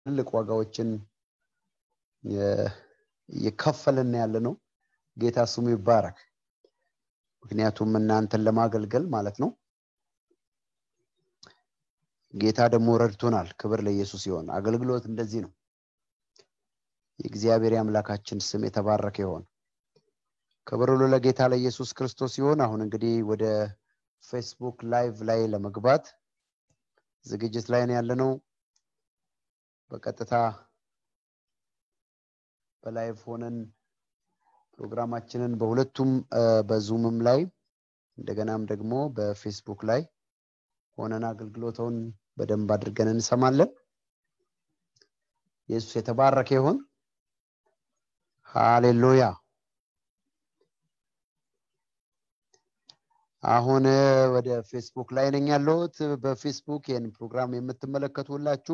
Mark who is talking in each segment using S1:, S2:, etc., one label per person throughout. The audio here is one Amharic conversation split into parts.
S1: ትልቅ ዋጋዎችን እየከፈልን ያለ ነው ጌታ ስሙ ይባረክ ምክንያቱም እናንተን ለማገልገል ማለት ነው ጌታ ደግሞ ረድቶናል ክብር ለኢየሱስ ይሆን አገልግሎት እንደዚህ ነው የእግዚአብሔር የአምላካችን ስም የተባረከ ይሆን ክብር ሁሉ ለጌታ ለኢየሱስ ክርስቶስ ሲሆን አሁን እንግዲህ ወደ ፌስቡክ ላይቭ ላይ ለመግባት ዝግጅት ላይ ነው ያለ ነው በቀጥታ በላይቭ ሆነን ፕሮግራማችንን በሁለቱም በዙምም ላይ እንደገናም ደግሞ በፌስቡክ ላይ ሆነን አገልግሎተውን በደንብ አድርገን እንሰማለን ኢየሱስ የተባረከ ይሆን ሃሌሉያ አሁን ወደ ፌስቡክ ላይ ነኝ ያለሁት በፌስቡክ ይህን ፕሮግራም የምትመለከቱ ሁላችሁ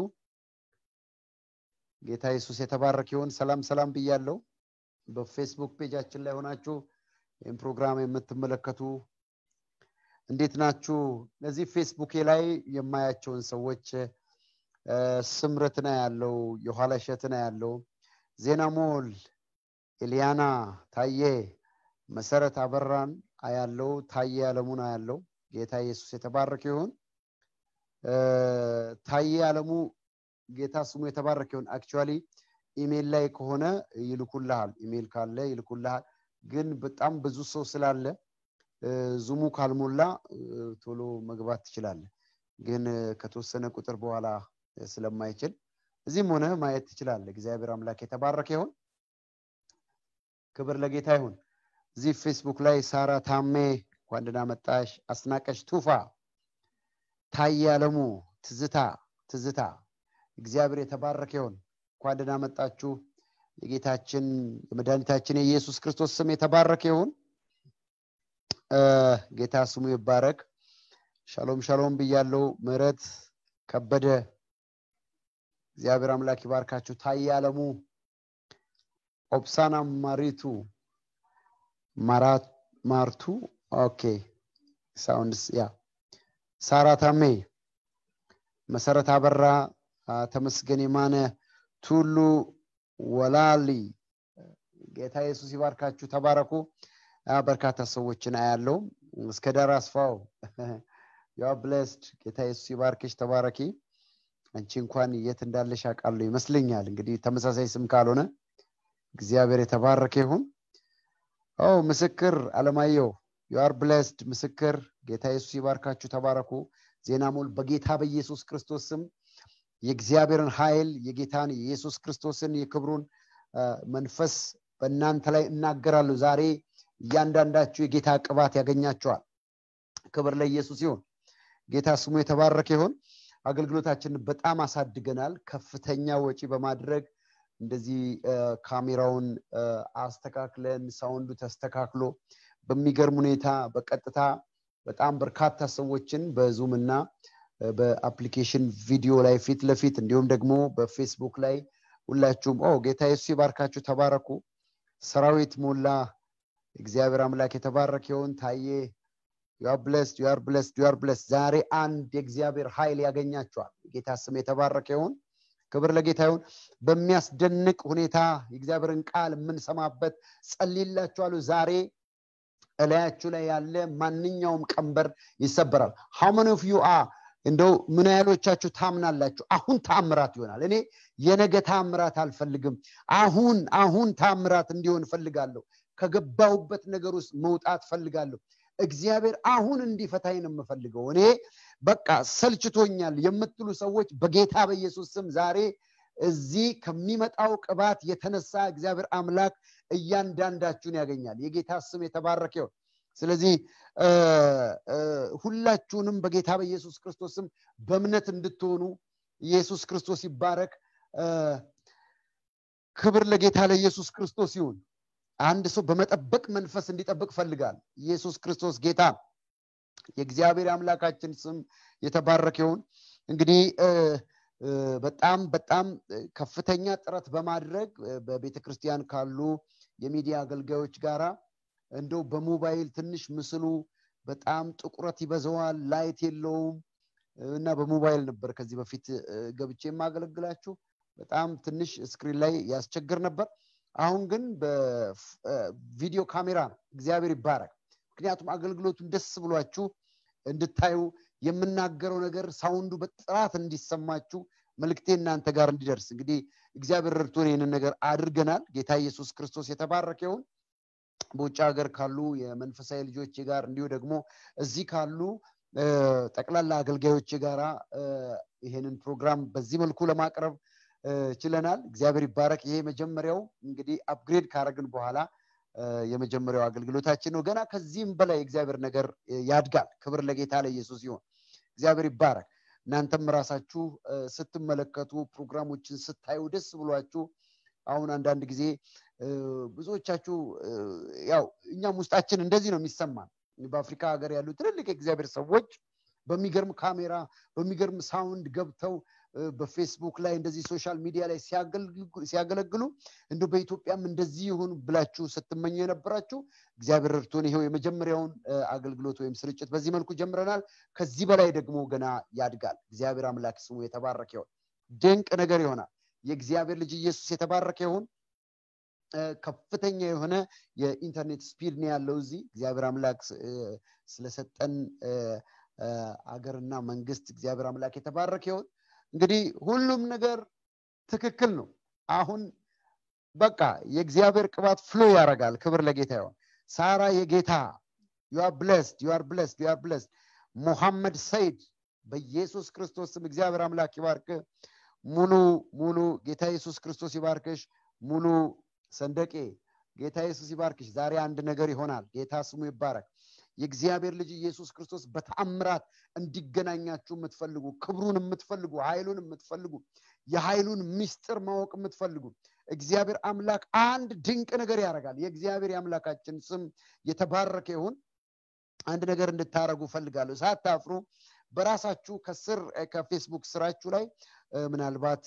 S1: ጌታ ኢየሱስ የተባረክ ይሆን ሰላም ሰላም ብያለው በፌስቡክ ፔጃችን ላይ ሆናችሁ ይህን ፕሮግራም የምትመለከቱ እንዴት ናችሁ እነዚህ ፌስቡኬ ላይ የማያቸውን ሰዎች ስምርትና ያለው የኋላ ሸትና ያለው ዜና ሞል ኤልያና ታዬ መሰረት አበራን አያለው ታዬ አለሙን አያለው ጌታ ኢየሱስ የተባረከ ይሆን ታዬ አለሙ ጌታ ስሙ የተባረከ ይሆን አክቹዋሊ ኢሜል ላይ ከሆነ ይልኩልሃል ኢሜል ካለ ይልኩልሃል ግን በጣም ብዙ ሰው ስላለ ዙሙ ካልሞላ ቶሎ መግባት ትችላለ ግን ከተወሰነ ቁጥር በኋላ ስለማይችል እዚህም ሆነ ማየት ትችላለ እግዚአብሔር አምላክ የተባረከ ይሆን ክብር ለጌታ ይሁን እዚህ ፌስቡክ ላይ ሳራ ታሜ ኳንድና መጣሽ አስናቀሽ ቱፋ ታዬ አለሙ ትዝታ ትዝታ እግዚአብሔር የተባረከ ይሆን እንኳን ደህና መጣችሁ የጌታችን የመድኃኒታችን የኢየሱስ ክርስቶስ ስም የተባረከ ይሁን ጌታ ስሙ ይባረክ ሻሎም ሻሎም ብያለው ምረት ከበደ እግዚአብሔር አምላክ ይባርካችሁ ታዬ አለሙ ኦፕሳና ማሪቱ ማርቱ ኦኬ ሳውንድስ ያ ሳራ ታሜ መሰረት አበራ ተመስገን የማነ ቱሉ ወላሊ ጌታ ኢየሱስ ይባርካችሁ ተባረኩ በርካታ ሰዎችን አያለው እስከ ዳር አስፋው ያ ብለስድ ጌታ ኢየሱስ ይባርክሽ ተባረኪ አንቺ እንኳን የት እንዳለሽ አውቃለሁ ይመስለኛል እንግዲህ ተመሳሳይ ስም ካልሆነ እግዚአብሔር የተባረከ ይሁን ኦ ምስክር አለማየሁ ዩአር ብለስድ ምስክር ጌታ ኢየሱስ ይባርካችሁ ተባረኩ ዜና ሞል በጌታ በኢየሱስ ክርስቶስ ስም የእግዚአብሔርን ኃይል የጌታን የኢየሱስ ክርስቶስን የክብሩን መንፈስ በእናንተ ላይ እናገራለሁ ዛሬ እያንዳንዳችሁ የጌታ ቅባት ያገኛቸዋል ክብር ለኢየሱስ ይሁን ጌታ ስሙ የተባረከ ይሆን አገልግሎታችንን በጣም አሳድገናል ከፍተኛ ወጪ በማድረግ እንደዚህ ካሜራውን አስተካክለን ሳውንዱ ተስተካክሎ በሚገርም ሁኔታ በቀጥታ በጣም በርካታ ሰዎችን በዙም እና በአፕሊኬሽን ቪዲዮ ላይ ፊት ለፊት እንዲሁም ደግሞ በፌስቡክ ላይ ሁላችሁም ኦ ጌታ የሱስ ይባርካችሁ ተባረኩ ሰራዊት ሞላ እግዚአብሔር አምላክ የተባረክ ይሆን ታዬ ዩአር ብለስድ ዩአር ብለስድ ዩአር ብለስድ ዛሬ አንድ የእግዚአብሔር ኃይል ያገኛቸዋል ጌታ ስም የተባረከ ይሆን ክብር ለጌታ ይሁን በሚያስደንቅ ሁኔታ የእግዚአብሔርን ቃል የምንሰማበት ጸልላችኋለሁ ዛሬ እላያችሁ ላይ ያለ ማንኛውም ቀንበር ይሰበራል ሃው ኦፍ ዩ አ እንደው ምን ያህሎቻችሁ ታምናላችሁ አሁን ታምራት ይሆናል እኔ የነገ ታምራት አልፈልግም አሁን አሁን ታምራት እንዲሆን ፈልጋለሁ ከገባሁበት ነገር ውስጥ መውጣት ፈልጋለሁ እግዚአብሔር አሁን እንዲፈታኝ ነው የምፈልገው እኔ በቃ ሰልችቶኛል የምትሉ ሰዎች በጌታ በኢየሱስ ስም ዛሬ እዚህ ከሚመጣው ቅባት የተነሳ እግዚአብሔር አምላክ እያንዳንዳችሁን ያገኛል የጌታ ስም የተባረከ ይሆን ስለዚህ ሁላችሁንም በጌታ በኢየሱስ ክርስቶስም በእምነት እንድትሆኑ ኢየሱስ ክርስቶስ ይባረክ ክብር ለጌታ ለኢየሱስ ክርስቶስ ይሁን አንድ ሰው በመጠበቅ መንፈስ እንዲጠብቅ ፈልጋል ኢየሱስ ክርስቶስ ጌታ የእግዚአብሔር አምላካችን ስም የተባረክ ይሁን እንግዲህ በጣም በጣም ከፍተኛ ጥረት በማድረግ በቤተ ክርስቲያን ካሉ የሚዲያ አገልጋዮች ጋራ እንደው በሞባይል ትንሽ ምስሉ በጣም ጥቁረት ይበዛዋል ላይት የለውም እና በሞባይል ነበር ከዚህ በፊት ገብቼ የማገለግላችሁ በጣም ትንሽ ስክሪን ላይ ያስቸግር ነበር አሁን ግን በቪዲዮ ካሜራ ነው እግዚአብሔር ይባረክ ምክንያቱም አገልግሎቱን ደስ ብሏችሁ እንድታዩ የምናገረው ነገር ሳውንዱ በጥራት እንዲሰማችሁ መልክቴ እናንተ ጋር እንዲደርስ እንግዲህ እግዚአብሔር ረድቶን ይህንን ነገር አድርገናል ጌታ ኢየሱስ ክርስቶስ የተባረከ ይሁን በውጭ ሀገር ካሉ የመንፈሳዊ ልጆች ጋር እንዲሁ ደግሞ እዚህ ካሉ ጠቅላላ አገልጋዮች ጋራ ይሄንን ፕሮግራም በዚህ መልኩ ለማቅረብ ችለናል እግዚአብሔር ይባረክ ይሄ መጀመሪያው እንግዲህ አፕግሬድ ካረግን በኋላ የመጀመሪያው አገልግሎታችን ነው ገና ከዚህም በላይ እግዚአብሔር ነገር ያድጋል ክብር ለጌታ ለኢየሱስ ይሆን እግዚአብሔር ይባረክ እናንተም ራሳችሁ ስትመለከቱ ፕሮግራሞችን ስታዩ ደስ ብሏችሁ አሁን አንዳንድ ጊዜ ብዙዎቻችሁ ያው እኛም ውስጣችን እንደዚህ ነው የሚሰማን በአፍሪካ ሀገር ያሉ ትልልቅ የእግዚአብሔር ሰዎች በሚገርም ካሜራ በሚገርም ሳውንድ ገብተው በፌስቡክ ላይ እንደዚህ ሶሻል ሚዲያ ላይ ሲያገለግሉ እንዲ በኢትዮጵያም እንደዚህ ይሁን ብላችሁ ስትመኙ የነበራችሁ እግዚአብሔር እርቶን ይሄው የመጀመሪያውን አገልግሎት ወይም ስርጭት በዚህ መልኩ ጀምረናል ከዚህ በላይ ደግሞ ገና ያድጋል እግዚአብሔር አምላክ ስሙ የተባረከ ይሆን ድንቅ ነገር ይሆናል የእግዚአብሔር ልጅ ኢየሱስ የተባረከ ይሁን ከፍተኛ የሆነ የኢንተርኔት ስፒድ ነው ያለው እዚህ እግዚአብሔር አምላክ ስለሰጠን አገርና መንግስት እግዚአብሔር አምላክ የተባረከ ይሁን እንግዲህ ሁሉም ነገር ትክክል ነው አሁን በቃ የእግዚአብሔር ቅባት ፍሎ ያደርጋል ክብር ለጌታ ይሆን ሳራ የጌታ ዩአር ብለስድ ዩአር ብለስድ ዩአር ብለስድ ሙሐመድ ሰይድ በኢየሱስ ክርስቶስ ስም እግዚአብሔር አምላክ ይባርክ ሙሉ ሙሉ ጌታ ኢየሱስ ክርስቶስ ይባርክሽ ሙሉ ሰንደቄ ጌታ ኢየሱስ ይባርክሽ ዛሬ አንድ ነገር ይሆናል ጌታ ስሙ ይባረክ የእግዚአብሔር ልጅ ኢየሱስ ክርስቶስ በተአምራት እንዲገናኛችሁ የምትፈልጉ ክብሩን የምትፈልጉ ኃይሉን የምትፈልጉ የኃይሉን ምስጢር ማወቅ የምትፈልጉ እግዚአብሔር አምላክ አንድ ድንቅ ነገር ያደርጋል የእግዚአብሔር የአምላካችን ስም የተባረከ ይሁን አንድ ነገር እንድታረጉ ፈልጋለሁ ሳታፍሩ በራሳችሁ ከስር ከፌስቡክ ስራችሁ ላይ ምናልባት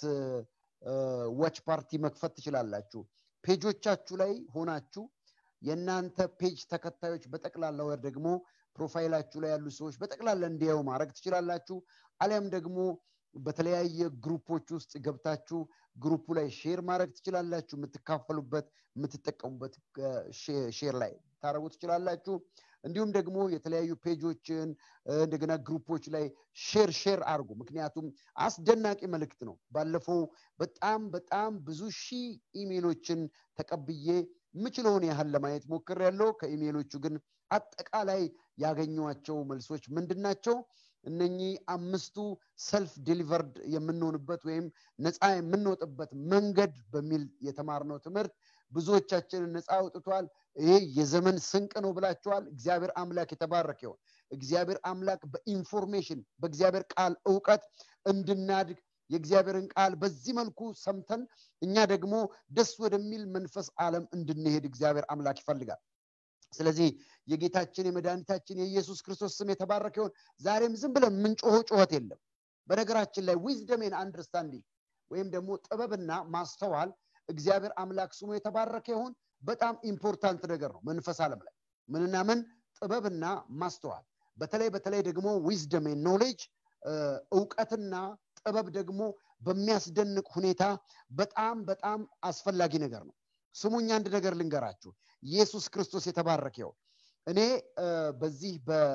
S1: ዋች ፓርቲ መክፈት ትችላላችሁ ፔጆቻችሁ ላይ ሆናችሁ የእናንተ ፔጅ ተከታዮች በጠቅላላ ወር ደግሞ ፕሮፋይላችሁ ላይ ያሉ ሰዎች በጠቅላላ እንዲያዩ ማድረግ ትችላላችሁ አሊያም ደግሞ በተለያየ ግሩፖች ውስጥ ገብታችሁ ግሩፑ ላይ ሼር ማድረግ ትችላላችሁ የምትካፈሉበት የምትጠቀሙበት ሼር ላይ ታደረጉ ትችላላችሁ እንዲሁም ደግሞ የተለያዩ ፔጆችን እንደገና ግሩፖች ላይ ሼር ሼር አድርጉ ምክንያቱም አስደናቂ መልእክት ነው ባለፈው በጣም በጣም ብዙ ሺህ ኢሜሎችን ተቀብዬ የምችለውን ያህል ለማየት ሞክር ያለው ከኢሜሎቹ ግን አጠቃላይ ያገኟቸው መልሶች ምንድን ናቸው እነኚህ አምስቱ ሰልፍ ዲሊቨርድ የምንሆንበት ወይም ነፃ የምንወጥበት መንገድ በሚል የተማርነው ትምህርት ብዙዎቻችንን ነፃ አውጥቷል ይሄ የዘመን ስንቅ ነው ብላችኋል እግዚአብሔር አምላክ የተባረክ ይሆን እግዚአብሔር አምላክ በኢንፎርሜሽን በእግዚአብሔር ቃል እውቀት እንድናድግ የእግዚአብሔርን ቃል በዚህ መልኩ ሰምተን እኛ ደግሞ ደስ ወደሚል መንፈስ ዓለም እንድንሄድ እግዚአብሔር አምላክ ይፈልጋል ስለዚህ የጌታችን የመድኃኒታችን የኢየሱስ ክርስቶስ ስም የተባረከ ይሆን ዛሬም ዝም ብለን ምንጮሆ ጩኸት የለም በነገራችን ላይ ዊዝደሜን አንደርስታንዲንግ ወይም ደግሞ ጥበብና ማስተዋል እግዚአብሔር አምላክ ስሙ የተባረከ ይሆን በጣም ኢምፖርታንት ነገር ነው መንፈስ ዓለም ላይ ምንና ምን ጥበብና ማስተዋል በተለይ በተለይ ደግሞ ዊዝደሜን ኖሌጅ እውቀትና ጥበብ ደግሞ በሚያስደንቅ ሁኔታ በጣም በጣም አስፈላጊ ነገር ነው ስሙኝ አንድ ነገር ልንገራችሁ ኢየሱስ ክርስቶስ የተባረከ ይሆን እኔ በዚህ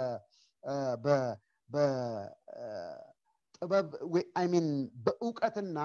S1: በጥበብ አይሚን በእውቀትና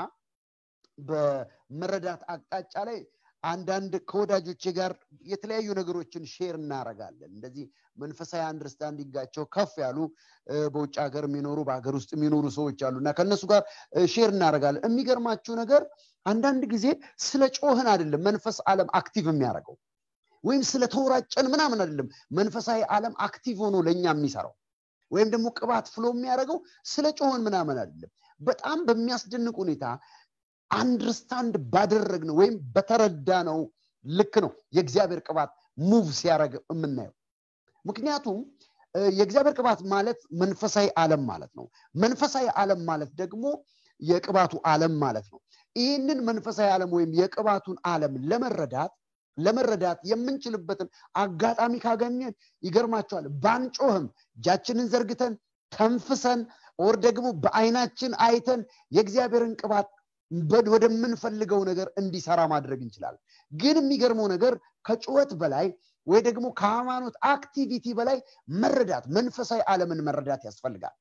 S1: በመረዳት አቅጣጫ ላይ አንዳንድ ከወዳጆቼ ጋር የተለያዩ ነገሮችን ሼር እናረጋለን እንደዚህ መንፈሳዊ አንደርስታንዲንጋቸው ከፍ ያሉ በውጭ ሀገር የሚኖሩ በሀገር ውስጥ የሚኖሩ ሰዎች አሉ እና ከእነሱ ጋር ሼር እናደረጋለን የሚገርማችሁ ነገር አንዳንድ ጊዜ ስለ ጮህን አይደለም መንፈስ ዓለም አክቲቭ የሚያደርገው ወይም ስለ ተወራጨን ምናምን አይደለም መንፈሳዊ ዓለም አክቲቭ ሆኖ ለእኛ የሚሰራው ወይም ደግሞ ቅባት ፍሎ የሚያደርገው ስለ ጮህን ምናምን አይደለም በጣም በሚያስደንቅ ሁኔታ አንድርስታንድ ባደረግ ነው ወይም በተረዳ ነው ልክ ነው የእግዚአብሔር ቅባት ሙቭ ሲያደረግ የምናየው ምክንያቱም የእግዚአብሔር ቅባት ማለት መንፈሳዊ ዓለም ማለት ነው መንፈሳዊ ዓለም ማለት ደግሞ የቅባቱ ዓለም ማለት ነው ይህንን መንፈሳዊ ዓለም ወይም የቅባቱን ዓለም ለመረዳት ለመረዳት የምንችልበትን አጋጣሚ ካገኘን ይገርማቸዋል ባንጮህም እጃችንን ዘርግተን ተንፍሰን ኦር ደግሞ በአይናችን አይተን የእግዚአብሔርን ቅባት ወደምንፈልገው ነገር እንዲሰራ ማድረግ እንችላለን ግን የሚገርመው ነገር ከጩኸት በላይ ወይ ደግሞ ከሃይማኖት አክቲቪቲ በላይ መረዳት መንፈሳዊ ዓለምን መረዳት ያስፈልጋል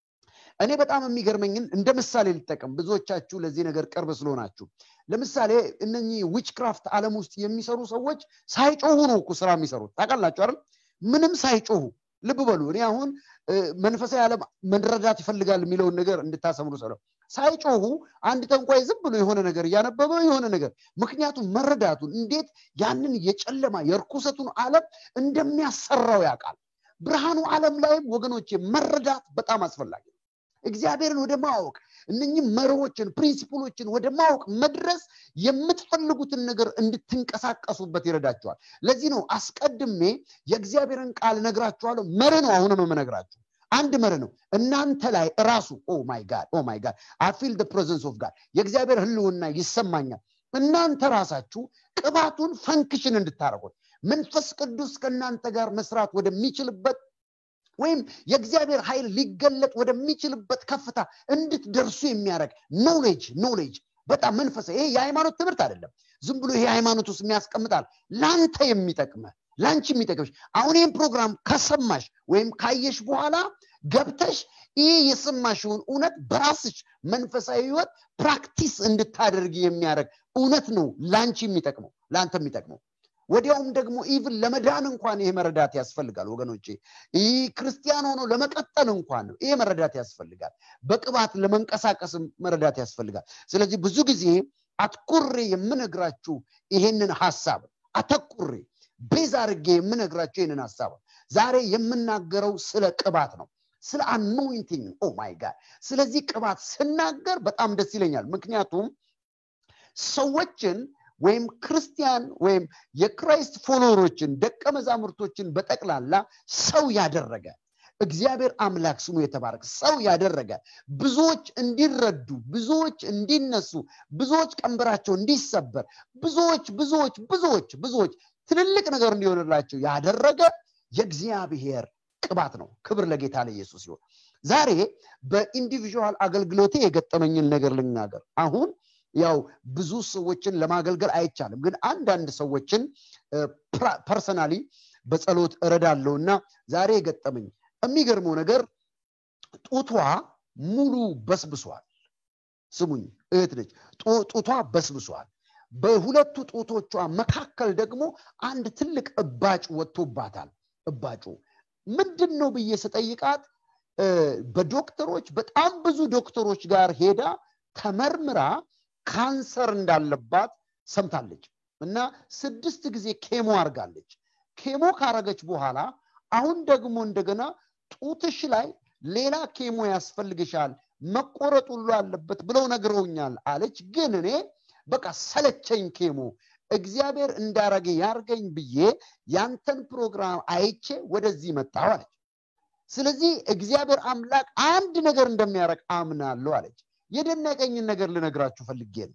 S1: እኔ በጣም የሚገርመኝን እንደ ምሳሌ ልጠቀም ብዙዎቻችሁ ለዚህ ነገር ቅርብ ስለሆናችሁ ለምሳሌ እነኚህ ዊችክራፍት ዓለም ውስጥ የሚሰሩ ሰዎች ሳይጮሁ ነው እኮ ስራ የሚሰሩት ታውቃላችሁ አይደል ምንም ሳይጮሁ ልብ በሉ እኔ አሁን መንፈሳዊ ዓለም መረዳት ይፈልጋል የሚለውን ነገር እንድታሰምሩ ሰለው ሳይጮሁ አንድ ጠንቋይ ዝም ብሎ የሆነ ነገር እያነበበ የሆነ ነገር ምክንያቱም መረዳቱን እንዴት ያንን የጨለማ የርኩሰቱን ዓለም እንደሚያሰራው ያውቃል ብርሃኑ ዓለም ላይም ወገኖቼ መረዳት በጣም አስፈላጊ ነው እግዚአብሔርን ወደ ማወቅ እነኚህ መርሆችን ፕሪንሲፕሎችን ወደ ማወቅ መድረስ የምትፈልጉትን ነገር እንድትንቀሳቀሱበት ይረዳቸዋል ለዚህ ነው አስቀድሜ የእግዚአብሔርን ቃል ነግራችኋለሁ መር ነው አሁንም የምነግራችሁ አንድ መር ነው እናንተ ላይ ራሱ ኦ ማይ ጋድ ኦ ማይ ጋድ አፊል ፕሬዘንስ ኦፍ ጋድ የእግዚአብሔር ህልውና ይሰማኛል እናንተ ራሳችሁ ቅባቱን ፈንክሽን እንድታደርጉት መንፈስ ቅዱስ ከእናንተ ጋር መስራት ወደሚችልበት ወይም የእግዚአብሔር ኃይል ሊገለጥ ወደሚችልበት ከፍታ እንድትደርሱ የሚያደርግ ኖሌጅ ኖሌጅ በጣም መንፈሳ ይሄ የሃይማኖት ትምህርት አይደለም ዝም ብሎ ይሄ ሃይማኖት ውስጥ የሚያስቀምጣል ለአንተ የሚጠቅመ ለአንቺ የሚጠቅምሽ አሁን ይህን ፕሮግራም ከሰማሽ ወይም ካየሽ በኋላ ገብተሽ ይህ የሰማሽውን እውነት በራስሽ መንፈሳዊ ህይወት ፕራክቲስ እንድታደርግ የሚያደርግ እውነት ነው ለአንቺ የሚጠቅመው ለአንተ የሚጠቅመው ወዲያውም ደግሞ ኢቭን ለመዳን እንኳን ይሄ መረዳት ያስፈልጋል ወገኖቼ ይህ ክርስቲያን ሆኖ ለመቀጠል እንኳን ነው ይሄ መረዳት ያስፈልጋል በቅባት ለመንቀሳቀስ መረዳት ያስፈልጋል ስለዚህ ብዙ ጊዜ አትኩሬ የምነግራችሁ ይሄንን ሀሳብ አተኩሬ ቤዝ አድርጌ የምነግራችሁ ይህንን ሀሳብ ዛሬ የምናገረው ስለ ቅባት ነው ስለ አኖይንቲንግ ኦ ማይ ጋድ ስለዚህ ቅባት ስናገር በጣም ደስ ይለኛል ምክንያቱም ሰዎችን ወይም ክርስቲያን ወይም የክራይስት ፎሎወሮችን ደቀ መዛሙርቶችን በጠቅላላ ሰው ያደረገ እግዚአብሔር አምላክ ስሙ የተባረክ ሰው ያደረገ ብዙዎች እንዲረዱ ብዙዎች እንዲነሱ ብዙዎች ቀንበራቸው እንዲሰበር ብዙዎች ብዙዎች ብዙዎች ብዙዎች ትልልቅ ነገር እንዲሆንላቸው ያደረገ የእግዚአብሔር ቅባት ነው ክብር ለጌታ ለኢየሱስ ሲሆን ዛሬ በኢንዲቪዥዋል አገልግሎቴ የገጠመኝን ነገር ልናገር አሁን ያው ብዙ ሰዎችን ለማገልገል አይቻልም ግን አንዳንድ ሰዎችን ፐርሰናሊ በጸሎት እረዳለሁ እና ዛሬ የገጠመኝ የሚገርመው ነገር ጡቷ ሙሉ በስብሷል ስሙኝ እህት ነች ጡቷ በስብሷል በሁለቱ ጡቶቿ መካከል ደግሞ አንድ ትልቅ እባጭ ወጥቶባታል እባጩ ምንድን ነው ብዬ ስጠይቃት በዶክተሮች በጣም ብዙ ዶክተሮች ጋር ሄዳ ተመርምራ ካንሰር እንዳለባት ሰምታለች እና ስድስት ጊዜ ኬሞ አርጋለች ኬሞ ካረገች በኋላ አሁን ደግሞ እንደገና ጡትሽ ላይ ሌላ ኬሞ ያስፈልግሻል መቆረጥ ሁሉ አለበት ብለው ነግረውኛል አለች ግን እኔ በቃ ሰለቸኝ ኬሞ እግዚአብሔር እንዳረገ ያርገኝ ብዬ ያንተን ፕሮግራም አይቼ ወደዚህ መጣሁ አለች ስለዚህ እግዚአብሔር አምላክ አንድ ነገር እንደሚያደረግ አምናለሁ አለች የደነቀኝን ነገር ልነግራችሁ ፈልጌ ነው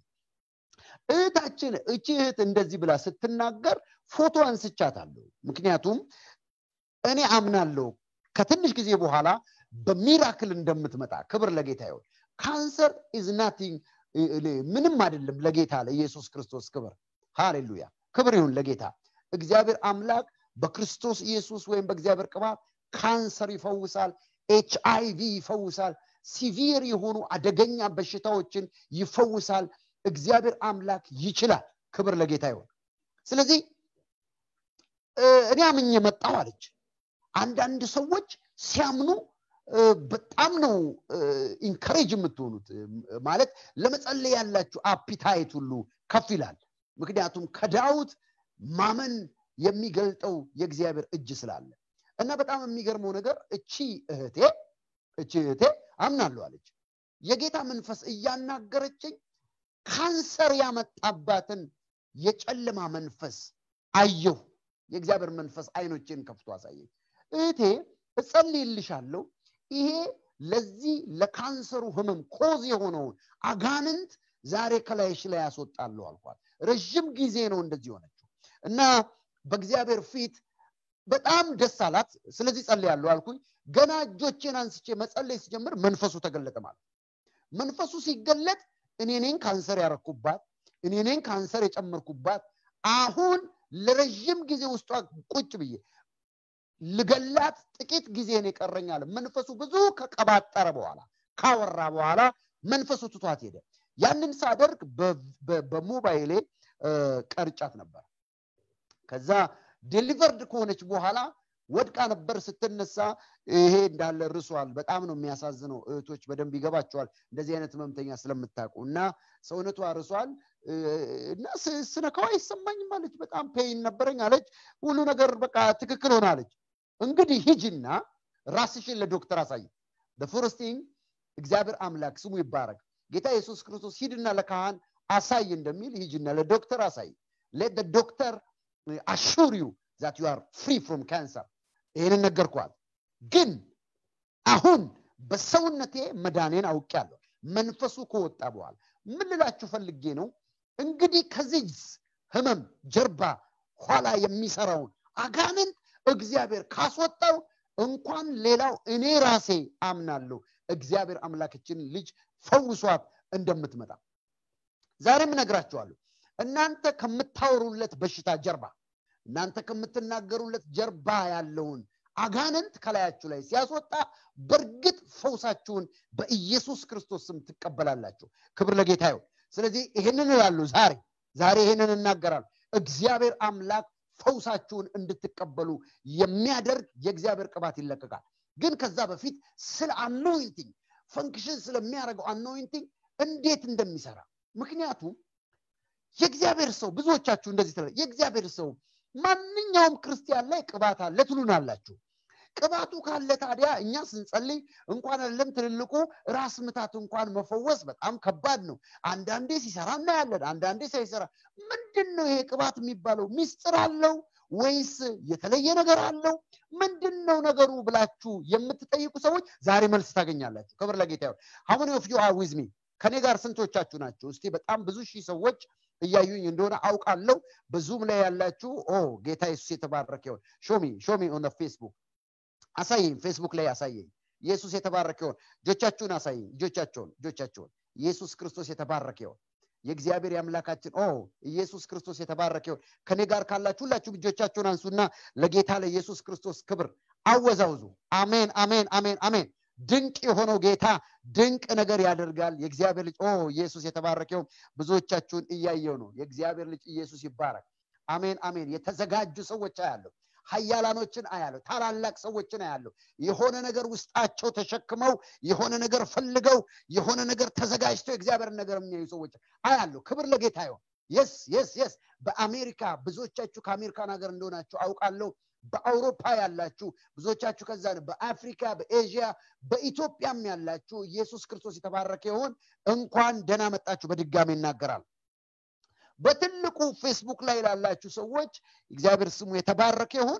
S1: እህታችን እቺ እህት እንደዚህ ብላ ስትናገር ፎቶ አንስቻታለሁ ምክንያቱም እኔ አምናለሁ ከትንሽ ጊዜ በኋላ በሚራክል እንደምትመጣ ክብር ለጌታ ይሆን ካንሰር ኢዝ ናቲንግ ምንም አይደለም ለጌታ ለኢየሱስ ክርስቶስ ክብር ሃሌሉያ ክብር ይሁን ለጌታ እግዚአብሔር አምላክ በክርስቶስ ኢየሱስ ወይም በእግዚአብሔር ቅባት ካንሰር ይፈውሳል ኤች አይቪ ይፈውሳል ሲቪር የሆኑ አደገኛ በሽታዎችን ይፈውሳል እግዚአብሔር አምላክ ይችላል ክብር ለጌታ ይሆን ስለዚህ እኔ አምኜ መጣው አለች አንዳንድ ሰዎች ሲያምኑ በጣም ነው ኢንከሬጅ የምትሆኑት ማለት ለመጸለይ ያላችሁ አፒታይት ሁሉ ከፍ ይላል ምክንያቱም ከዳዊት ማመን የሚገልጠው የእግዚአብሔር እጅ ስላለ እና በጣም የሚገርመው ነገር እቺ እህቴ እቺ እህቴ አምናለሁ አለች የጌታ መንፈስ እያናገረችኝ ካንሰር ያመጣባትን የጨለማ መንፈስ አየሁ የእግዚአብሔር መንፈስ አይኖችን ከፍቶ አሳየኝ እህቴ እጸልይልሻለሁ ይሄ ለዚህ ለካንሰሩ ህመም ኮዝ የሆነውን አጋንንት ዛሬ ከላይሽ ላይ ያስወጣለሁ አልኳት ረዥም ጊዜ ነው እንደዚህ ሆነችው እና በእግዚአብሔር ፊት በጣም ደስ አላት ስለዚህ ጸልያለሁ አልኩኝ ገና እጆቼን አንስቼ መጸለይ ሲጀምር መንፈሱ ተገለጠ ማለት መንፈሱ ሲገለጥ እኔ ነኝ ካንሰር ያረኩባት እኔ ነኝ ካንሰር የጨመርኩባት አሁን ለረዥም ጊዜ ውስጧ ቁጭ ብዬ ልገላት ጥቂት ጊዜን የቀረኛል መንፈሱ ብዙ ከቀባጠረ በኋላ ካወራ በኋላ መንፈሱ ትቷት ሄደ ያንን ሳደርግ በሞባይሌ ቀርጫት ነበር ከዛ ዴሊቨርድ ከሆነች በኋላ ወድቃ ነበር ስትነሳ ይሄ እንዳለ ርሷል በጣም ነው የሚያሳዝነው እህቶች በደንብ ይገባቸዋል እንደዚህ አይነት ህመምተኛ ስለምታውቁ እና ሰውነቷ ርሷል እና ስነካዋ አይሰማኝም አለች በጣም ፔይን ነበረኝ አለች ሁሉ ነገር በቃ ትክክል ሆናለች እንግዲህ ሂጅና ራስሽን ለዶክተር አሳይ በፎረስቲንግ እግዚአብሔር አምላክ ስሙ ይባረክ ጌታ ኢየሱስ ክርስቶስ ሂድና ለካህን አሳይ እንደሚል ሂጅና ለዶክተር አሳይ ሌት ዶክተር አሹር ዩ ዛት ዩ አር ፍሪ ፍሮም ካንሰር ይህንን ነገርኳል ግን አሁን በሰውነቴ መዳኔን አውቄያለሁ መንፈሱ ከወጣ በኋላ ምን ልላችሁ ፈልጌ ነው እንግዲህ ከዚህ ህመም ጀርባ ኋላ የሚሰራውን አጋንንት እግዚአብሔር ካስወጣው እንኳን ሌላው እኔ ራሴ አምናለሁ እግዚአብሔር አምላክችን ልጅ ፈውሷት እንደምትመጣ ዛሬም እነግራችኋለሁ እናንተ ከምታወሩለት በሽታ ጀርባ እናንተ ከምትናገሩለት ጀርባ ያለውን አጋንንት ከላያችሁ ላይ ሲያስወጣ በእርግጥ ፈውሳችሁን በኢየሱስ ክርስቶስ ስም ትቀበላላችሁ ክብር ለጌታ ይሁን ስለዚህ ይህንን እላሉ ዛሬ ዛሬ ይህንን እናገራሉ እግዚአብሔር አምላክ ፈውሳችሁን እንድትቀበሉ የሚያደርግ የእግዚአብሔር ቅባት ይለቀቃል ግን ከዛ በፊት ስለ አኖይንቲንግ ፈንክሽን ስለሚያደርገው አኖይንቲንግ እንዴት እንደሚሰራ ምክንያቱም የእግዚአብሔር ሰው ብዙዎቻችሁ እንደዚህ ትለ የእግዚአብሔር ሰው ማንኛውም ክርስቲያን ላይ ቅባት አለ ትሉናላችሁ ቅባቱ ካለ ታዲያ እኛ ስንጸልይ እንኳን አይደለም ትልልቁ ራስ ምታት እንኳን መፈወስ በጣም ከባድ ነው አንዳንዴ ሲሰራ እናያለን አንዳንዴ ሳይሰራ ምንድን ነው ይሄ ቅባት የሚባለው ሚስጥር አለው ወይስ የተለየ ነገር አለው ምንድን ነው ነገሩ ብላችሁ የምትጠይቁ ሰዎች ዛሬ መልስ ታገኛላችሁ ክብር ለጌታ ይሁን ሀሙኒ ኦፍ ዩ አር ዊዝ ሚ ከኔ ጋር ስንቶቻችሁ ናቸው እስቲ በጣም ብዙ ሺህ ሰዎች እያዩኝ እንደሆነ አውቃለሁ በዙም ላይ ያላችሁ ኦ ጌታ ኢየሱስ የተባረከ ይሆን ሾሚ ሾሚ ኦን ፌስቡክ አሳየኝ ፌስቡክ ላይ አሳየኝ ኢየሱስ የተባረከ ይሆን እጆቻችሁን አሳየኝ እጆቻቸውን እጆቻቸውን ኢየሱስ ክርስቶስ የተባረከ ይሆን የእግዚአብሔር የአምላካችን ኦ ኢየሱስ ክርስቶስ የተባረከ ይሆን ከኔ ጋር ካላችሁ ሁላችሁም እጆቻችሁን አንሱና ለጌታ ለኢየሱስ ክርስቶስ ክብር አወዛውዙ አሜን አሜን አሜን አሜን ድንቅ የሆነው ጌታ ድንቅ ነገር ያደርጋል የእግዚአብሔር ልጅ ኦ ኢየሱስ የተባረከው ብዙዎቻችሁን እያየው ነው የእግዚአብሔር ልጅ ኢየሱስ ይባረክ አሜን አሜን የተዘጋጁ ሰዎች አያለሁ ሀያላኖችን አያለሁ ታላላቅ ሰዎችን አያለሁ የሆነ ነገር ውስጣቸው ተሸክመው የሆነ ነገር ፈልገው የሆነ ነገር ተዘጋጅተው የእግዚአብሔር ነገር የሚያዩ ሰዎች አያለሁ ክብር ለጌታ ይሆን የስ የስ የስ በአሜሪካ ብዙዎቻችሁ ከአሜሪካን ሀገር እንደሆናችሁ አውቃለሁ በአውሮፓ ያላችሁ ብዙዎቻችሁ ከዛ በአፍሪካ በኤዥያ በኢትዮጵያም ያላችሁ ኢየሱስ ክርስቶስ የተባረከ ይሆን እንኳን ደህና መጣችሁ በድጋሚ ይናገራል በትልቁ ፌስቡክ ላይ ላላችሁ ሰዎች እግዚአብሔር ስሙ የተባረከ ይሁን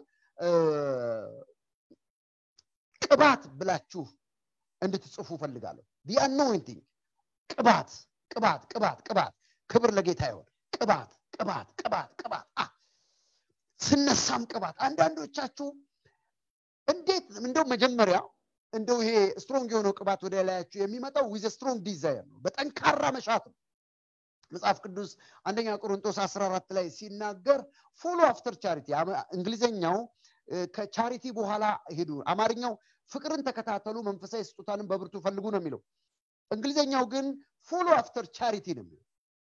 S1: ቅባት ብላችሁ እንድትጽፉ ፈልጋለሁ ዲ አኖይንቲንግ ቅባት ቅባት ቅባት ቅባት ክብር ለጌታ ይሆን ቅባት ቅባት ቅባት ቅባት ስነሳም ቅባት አንዳንዶቻችሁ እንዴት እንደው መጀመሪያ እንደው ይሄ ስትሮንግ የሆነው ቅባት ወደ ላያችሁ የሚመጣው ዊዘ ስትሮንግ ዲዛይር ነው በጠንካራ መሻት ነው መጽሐፍ ቅዱስ አንደኛ ቆሮንቶስ 14 ላይ ሲናገር ፎሎ አፍተር ቻሪቲ እንግሊዘኛው ከቻሪቲ በኋላ ሄዱ አማርኛው ፍቅርን ተከታተሉ መንፈሳዊ ስጦታንም በብርቱ ፈልጉ ነው የሚለው እንግሊዘኛው ግን ፎሎ አፍተር ቻሪቲ ነው የሚለው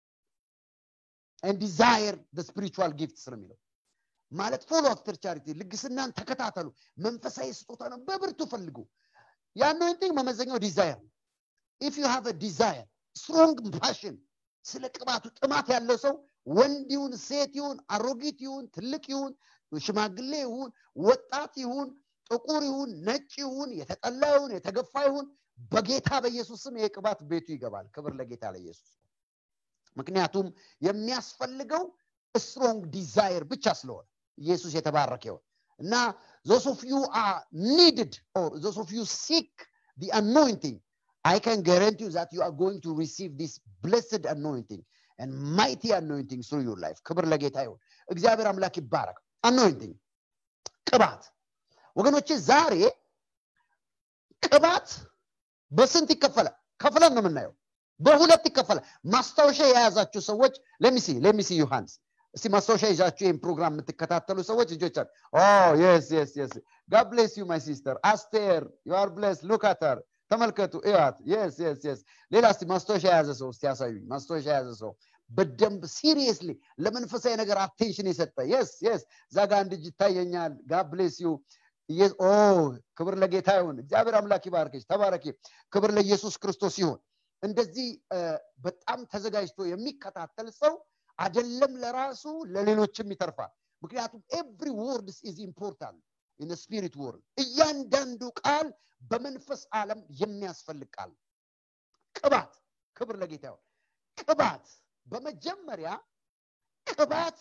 S1: ዲዛየር ስፒሪቹዋል ጊፍትስ ነው የሚለው ማለት ፎሎ አፍተር ቻሪቲ ልግስናን ተከታተሉ መንፈሳዊ ስጦታ ነው በብርቱ ፈልጉ የአኖይንቲንግ መመዘኛው ዲዛየር ነው ኢፍ ዩ ሃቭ ዲዛየር ስትሮንግ ፓሽን ስለ ቅባቱ ጥማት ያለው ሰው ወንድ ይሁን ሴት ይሁን አሮጊት ይሁን ትልቅ ይሁን ሽማግሌ ይሁን ወጣት ይሁን ጥቁር ይሁን ነጭ ይሁን የተጠላ ይሁን የተገፋ ይሁን በጌታ በኢየሱስ ስም ይሄ ቅባት ቤቱ ይገባል ክብር ለጌታ ለኢየሱስ ምክንያቱም የሚያስፈልገው ስትሮንግ ዲዛይር ብቻ ስለሆነ ኢየሱስ የተባረከ ይሆን እና ዞስ ኦፍ ዩ አር ኒድድ ኦር ዞስ ኦፍ ዩ ሲክ ዲ አኖይንቲንግ I can guarantee you that you are going to receive this blessed anointing and mighty anointing through your life. ክብር ለጌታ ይሁን። እግዚአብሔር አምላክ ይባረክ። አኖይንቲንግ ቅባት ወገኖቼ፣ ዛሬ ቅባት በስንት ይከፈላል? ከፍለን ነው የምናየው። በሁለት ይከፈላል ማስታወሻ የያዛችሁ ሰዎች ለሚሲ ለሚሲ ዮሐንስ እስቲ ማስታወሻ ይዛችሁ ይህን ፕሮግራም የምትከታተሉ ሰዎች ልጆቻል የስ የስ የስ ጋድ ብሌስ ዩ ማይ ሲስተር አስቴር ዩአር ብሌስ ሉካተር ተመልከቱ እያት የስ የስ የስ ሌላ እስቲ ማስታወሻ የያዘ ሰው እስቲ ያሳዩኝ ማስታወሻ የያዘ ሰው በደንብ ሲሪየስሊ ለመንፈሳዊ ነገር አቴንሽን የሰጠ የስ የስ እዛ ጋ አንድ እጅ ይታየኛል ጋድ ብሌስ ዩ ኦ ክብር ለጌታ ይሁን እግዚአብሔር አምላክ ይባርክሽ ተባረኪ ክብር ለኢየሱስ ክርስቶስ ይሁን እንደዚህ በጣም ተዘጋጅቶ የሚከታተል ሰው አደለም ለራሱ ለሌሎችም ይተርፋል ምክንያቱም ኤቭሪ ወርድስ ኢዝ ኢምፖርታንት ኢን ስፒሪት ወርልድ እያንዳንዱ ቃል በመንፈስ ዓለም የሚያስፈልግ ቃል ቅባት ክብር ለጌታ ይሁን ቅባት በመጀመሪያ ቅባት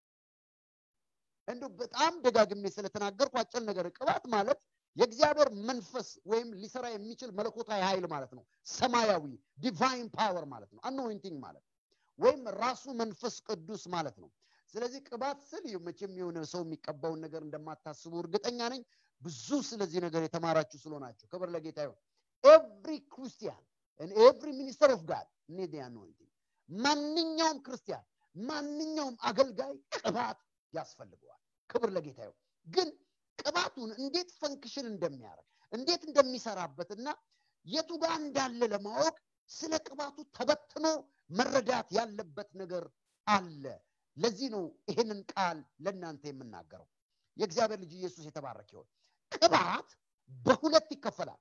S1: እንዲ በጣም ደጋግሜ ስለተናገርኩ አጭር ነገር ቅባት ማለት የእግዚአብሔር መንፈስ ወይም ሊሰራ የሚችል መለኮታዊ ኃይል ማለት ነው ሰማያዊ ዲቫይን ፓወር ማለት ነው አኖይንቲንግ ማለት ወይም ራሱ መንፈስ ቅዱስ ማለት ነው ስለዚህ ቅባት ስል መቼም የሆነ ሰው የሚቀባውን ነገር እንደማታስቡ እርግጠኛ ነኝ ብዙ ስለዚህ ነገር የተማራችሁ ስለሆናችሁ ክብር ለጌታ ይሁን ኤቭሪ ክርስቲያን ኤቭሪ ሚኒስተር ኦፍ ጋድ ኔድ አኖይንቲንግ ማንኛውም ክርስቲያን ማንኛውም አገልጋይ ቅባት ያስፈልገዋል ክብር ለጌታ ይሁን ግን ቅባቱን እንዴት ፈንክሽን እንደሚያደርግ እንዴት እንደሚሰራበትና የቱ ጋር እንዳለ ለማወቅ ስለ ቅባቱ ተበትኖ መረዳት ያለበት ነገር አለ ለዚህ ነው ይህንን ቃል ለእናንተ የምናገረው የእግዚአብሔር ልጅ ኢየሱስ የተባረክ ይሆን ቅባት በሁለት ይከፈላል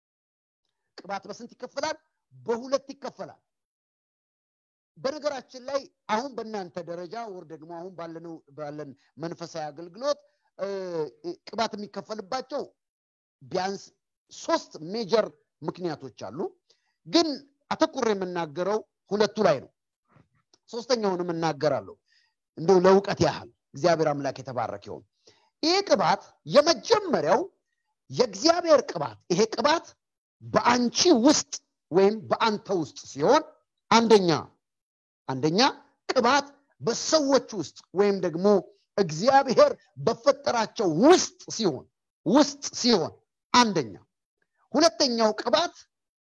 S1: ቅባት በስንት ይከፈላል በሁለት ይከፈላል በነገራችን ላይ አሁን በእናንተ ደረጃ ወር ደግሞ አሁን ባለነው ባለን መንፈሳዊ አገልግሎት ቅባት የሚከፈልባቸው ቢያንስ ሶስት ሜጀር ምክንያቶች አሉ ግን አተኩር የምናገረው ሁለቱ ላይ ነው ሶስተኛውንም እናገራለሁ እንደው ለእውቀት ያህል እግዚአብሔር አምላክ የተባረክ ይሆን ይህ ቅባት የመጀመሪያው የእግዚአብሔር ቅባት ይሄ ቅባት በአንቺ ውስጥ ወይም በአንተ ውስጥ ሲሆን አንደኛ አንደኛ ቅባት በሰዎች ውስጥ ወይም ደግሞ እግዚአብሔር በፈጠራቸው ውስጥ ሲሆን ውስጥ ሲሆን አንደኛ ሁለተኛው ቅባት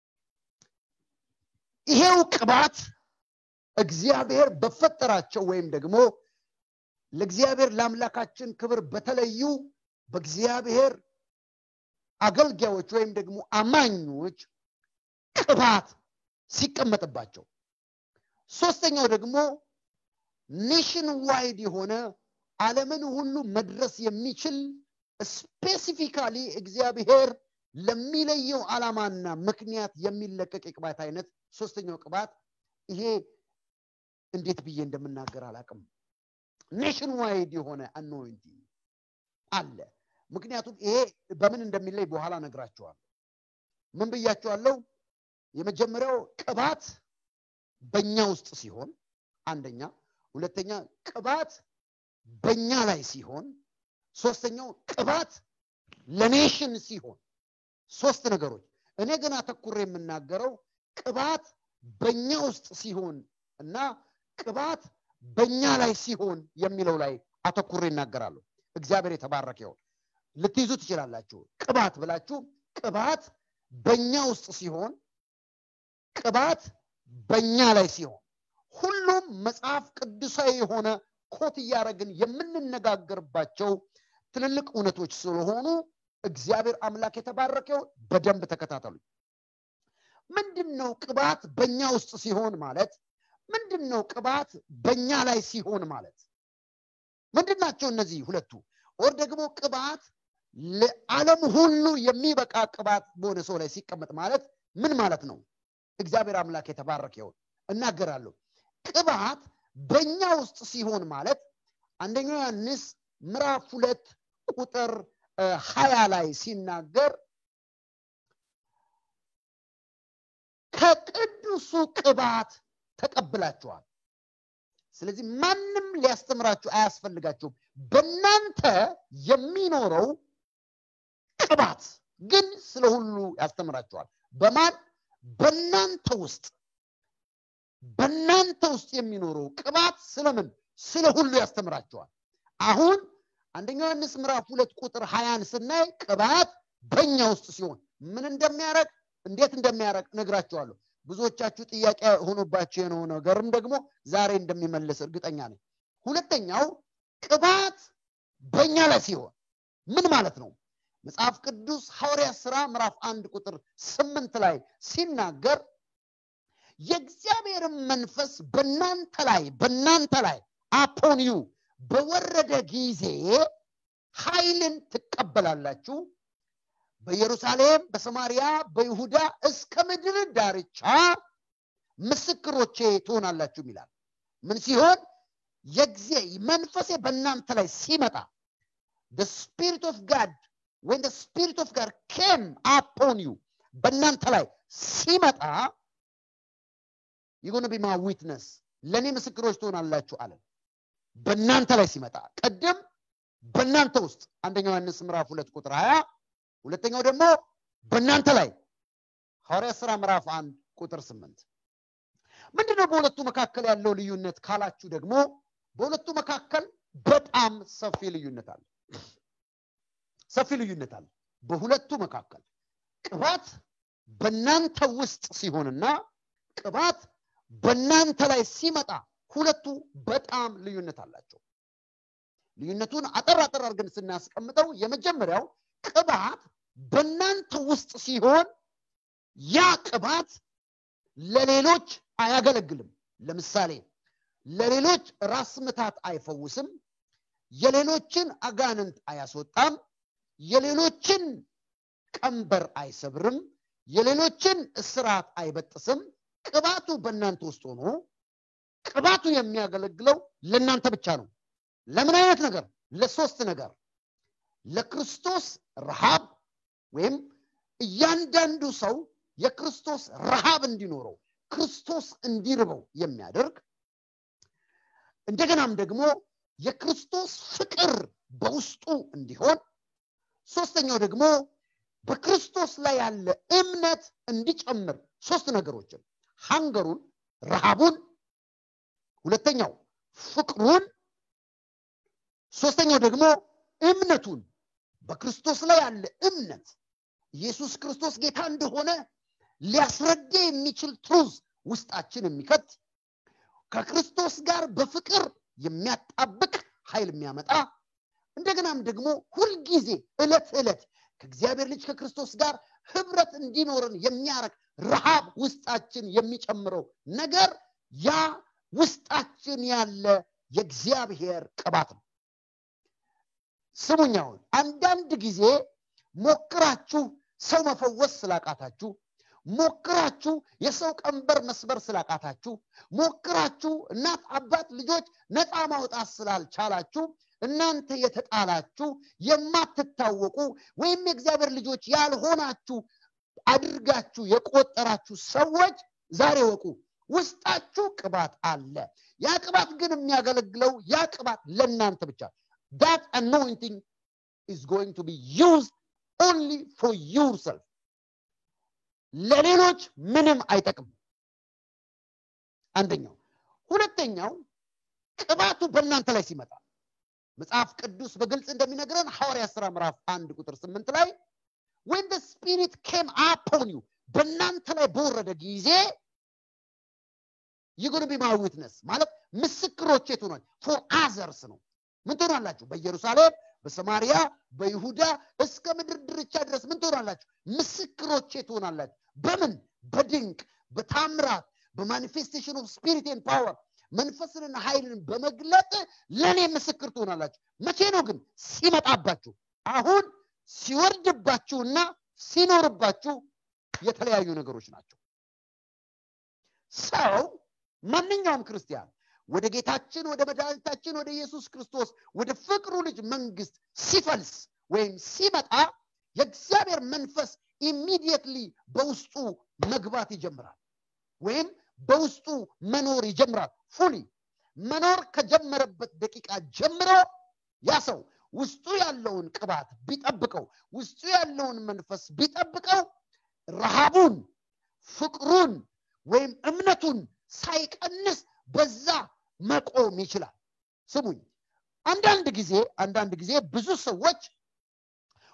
S1: ይሄው ቅባት እግዚአብሔር በፈጠራቸው ወይም ደግሞ ለእግዚአብሔር ለአምላካችን ክብር በተለዩ በእግዚአብሔር አገልጋዮች ወይም ደግሞ አማኞች ቅባት ሲቀመጥባቸው ሶስተኛው ደግሞ ኔሽን ዋይድ የሆነ ዓለምን ሁሉ መድረስ የሚችል ስፔሲፊካሊ እግዚአብሔር ለሚለየው ዓላማና ምክንያት የሚለቀቅ የቅባት አይነት ሶስተኛው ቅባት ይሄ እንዴት ብዬ እንደምናገር አላቅም ኔሽን ዋይድ የሆነ አኖይንቲንግ አለ ምክንያቱም ይሄ በምን እንደሚለይ በኋላ ነግራቸዋለሁ ምን ብያቸዋለሁ የመጀመሪያው ቅባት በእኛ ውስጥ ሲሆን አንደኛ ሁለተኛ ቅባት በእኛ ላይ ሲሆን ሶስተኛው ቅባት ለኔሽን ሲሆን ሶስት ነገሮች እኔ ግን አተኩሬ የምናገረው ቅባት በእኛ ውስጥ ሲሆን እና ቅባት በእኛ ላይ ሲሆን የሚለው ላይ አተኩሬ ይናገራሉ እግዚአብሔር የተባረከ ይሆን ልትይዙ ትችላላችሁ ቅባት ብላችሁ ቅባት በእኛ ውስጥ ሲሆን ቅባት በእኛ ላይ ሲሆን ሁሉም መጽሐፍ ቅዱሳዊ የሆነ ኮት እያደረግን የምንነጋገርባቸው ትልልቅ እውነቶች ስለሆኑ እግዚአብሔር አምላክ የተባረከው በደንብ ተከታተሉ ምንድን ነው ቅባት በእኛ ውስጥ ሲሆን ማለት ምንድን ነው ቅባት በእኛ ላይ ሲሆን ማለት ምንድን ናቸው እነዚህ ሁለቱ ወር ደግሞ ቅባት ለዓለም ሁሉ የሚበቃ ቅባት በሆነ ሰው ላይ ሲቀመጥ ማለት ምን ማለት ነው እግዚአብሔር አምላክ የተባረከ ይሆን እናገራለሁ ቅባት በእኛ ውስጥ ሲሆን ማለት አንደኛው ዮሐንስ ምዕራፍ ሁለት ቁጥር ሀያ ላይ ሲናገር ከቅዱሱ ቅባት ተቀብላችኋል ስለዚህ ማንም ሊያስተምራችሁ አያስፈልጋችሁም በእናንተ የሚኖረው ቅባት ግን ስለ ሁሉ ያስተምራችኋል በማን በእናንተ ውስጥ በእናንተ ውስጥ የሚኖረው ቅባት ስለምን ስለ ሁሉ ያስተምራቸዋል አሁን አንደኛ ዮሐንስ ምዕራፍ ሁለት ቁጥር ሀያን ስናይ ቅባት በእኛ ውስጥ ሲሆን ምን እንደሚያደረግ እንዴት እንደሚያደረግ ነግራቸዋለሁ ብዙዎቻችሁ ጥያቄ ሆኖባቸው የሆነው ነገርም ደግሞ ዛሬ እንደሚመልስ እርግጠኛ ነኝ ሁለተኛው ቅባት በእኛ ላይ ሲሆን ምን ማለት ነው መጽሐፍ ቅዱስ ሐዋርያ ስራ ምዕራፍ አንድ ቁጥር ስምንት ላይ ሲናገር የእግዚአብሔርን መንፈስ በእናንተ ላይ በእናንተ ላይ አፖን ዩ በወረደ ጊዜ ኃይልን ትቀበላላችሁ በኢየሩሳሌም በሰማሪያ በይሁዳ እስከ ምድር ዳርቻ ምስክሮቼ ትሆናላችሁ ይላል ምን ሲሆን የጊዜ መንፈሴ በእናንተ ላይ ሲመጣ the spirit of god when the spirit of god came upon you በእናንተ ላይ ሲመጣ you're going to be my witness ለእኔ ምስክሮች ትሆናላችሁ አለ በእናንተ ላይ ሲመጣ ቅድም በእናንተ ውስጥ አንደኛው ዮሐንስ ምዕራፍ ሁለት ቁጥር ሀያ ሁለተኛው ደግሞ በእናንተ ላይ ሐዋርያ ስራ ምዕራፍ አንድ ቁጥር ስምንት ምንድነው በሁለቱ መካከል ያለው ልዩነት ካላችሁ ደግሞ በሁለቱ መካከል በጣም ሰፊ ልዩነት አለ ሰፊ ልዩነት አለ በሁለቱ መካከል ቅባት በእናንተ ውስጥ ሲሆንና ቅባት በእናንተ ላይ ሲመጣ ሁለቱ በጣም ልዩነት አላቸው ልዩነቱን አጠር አጠር አድርገን ስናስቀምጠው የመጀመሪያው ቅባት በእናንተ ውስጥ ሲሆን ያ ቅባት ለሌሎች አያገለግልም ለምሳሌ ለሌሎች ራስ ምታት አይፈውስም የሌሎችን አጋንንት አያስወጣም የሌሎችን ቀንበር አይሰብርም የሌሎችን እስራት አይበጥስም ቅባቱ በእናንተ ውስጥ ሆኖ ቅባቱ የሚያገለግለው ለእናንተ ብቻ ነው ለምን አይነት ነገር ለሶስት ነገር ለክርስቶስ ረሃብ ወይም እያንዳንዱ ሰው የክርስቶስ ረሃብ እንዲኖረው ክርስቶስ እንዲርበው የሚያደርግ እንደገናም ደግሞ የክርስቶስ ፍቅር በውስጡ እንዲሆን ሶስተኛው ደግሞ በክርስቶስ ላይ ያለ እምነት እንዲጨምር ሶስት ነገሮችን ሃንገሩን ረሃቡን ሁለተኛው ፍቅሩን ሶስተኛው ደግሞ እምነቱን በክርስቶስ ላይ ያለ እምነት ኢየሱስ ክርስቶስ ጌታ እንደሆነ ሊያስረዳ የሚችል ትሩዝ ውስጣችን የሚከት ከክርስቶስ ጋር በፍቅር የሚያጣብቅ ኃይል የሚያመጣ እንደገናም ደግሞ ሁልጊዜ እለት ዕለት ከእግዚአብሔር ልጅ ከክርስቶስ ጋር ህብረት እንዲኖረን የሚያረግ ረሃብ ውስጣችን የሚጨምረው ነገር ያ ውስጣችን ያለ የእግዚአብሔር ቅባት ነው ስሙኛውን አንዳንድ ጊዜ ሞክራችሁ ሰው መፈወስ ስላቃታችሁ ሞክራችሁ የሰው ቀንበር መስበር ስላቃታችሁ ሞክራችሁ እናት አባት ልጆች ነፃ ማውጣት ስላልቻላችሁ እናንተ የተጣላችሁ የማትታወቁ ወይም የእግዚአብሔር ልጆች ያልሆናችሁ አድርጋችሁ የቆጠራችሁ ሰዎች ዛሬ ወቁ ውስጣችሁ ቅባት አለ ያ ቅባት ግን የሚያገለግለው ያ ቅባት ለእናንተ ብቻ that anointing is going to be used only for yourself ለሌሎች ምንም አይጠቅም አንደኛው ሁለተኛው ቅባቱ በእናንተ ላይ ሲመጣ መጽሐፍ ቅዱስ በግልጽ እንደሚነግረን ሐዋርያ ስራ ምዕራፍ አንድ ቁጥር ስምንት ላይ when the spirit came upon you በእናንተ ላይ በወረደ ጊዜ ይጉን ቢ ማይ ዊትነስ ማለት ምስክሮቼ ትሆናል ፎር አዘርስ ነው ምን ትሆናላችሁ በኢየሩሳሌም በሰማሪያ በይሁዳ እስከ ምድር ድርቻ ድረስ ምን ትሆናላችሁ ምስክሮቼ ትሆናላችሁ በምን በድንቅ በታምራት በማኒፌስቴሽን ኦፍ ስፒሪትን ፓወር መንፈስንና ኃይልን በመግለጥ ለእኔ ምስክር ትሆናላችሁ መቼ ነው ግን ሲመጣባችሁ አሁን ሲወርድባችሁና ሲኖርባችሁ የተለያዩ ነገሮች ናቸው ሰው ማንኛውም ክርስቲያን ወደ ጌታችን ወደ መድኃኒታችን ወደ ኢየሱስ ክርስቶስ ወደ ፍቅሩ ልጅ መንግስት ሲፈልስ ወይም ሲመጣ የእግዚአብሔር መንፈስ ኢሚዲየትሊ በውስጡ መግባት ይጀምራል ወይም በውስጡ መኖር ይጀምራል ፉሊ መኖር ከጀመረበት ደቂቃ ጀምሮ ያ ሰው ውስጡ ያለውን ቅባት ቢጠብቀው ውስጡ ያለውን መንፈስ ቢጠብቀው ረሃቡን ፍቅሩን ወይም እምነቱን ሳይቀንስ በዛ መቆም ይችላል ስሙኝ አንዳንድ ጊዜ አንዳንድ ጊዜ ብዙ ሰዎች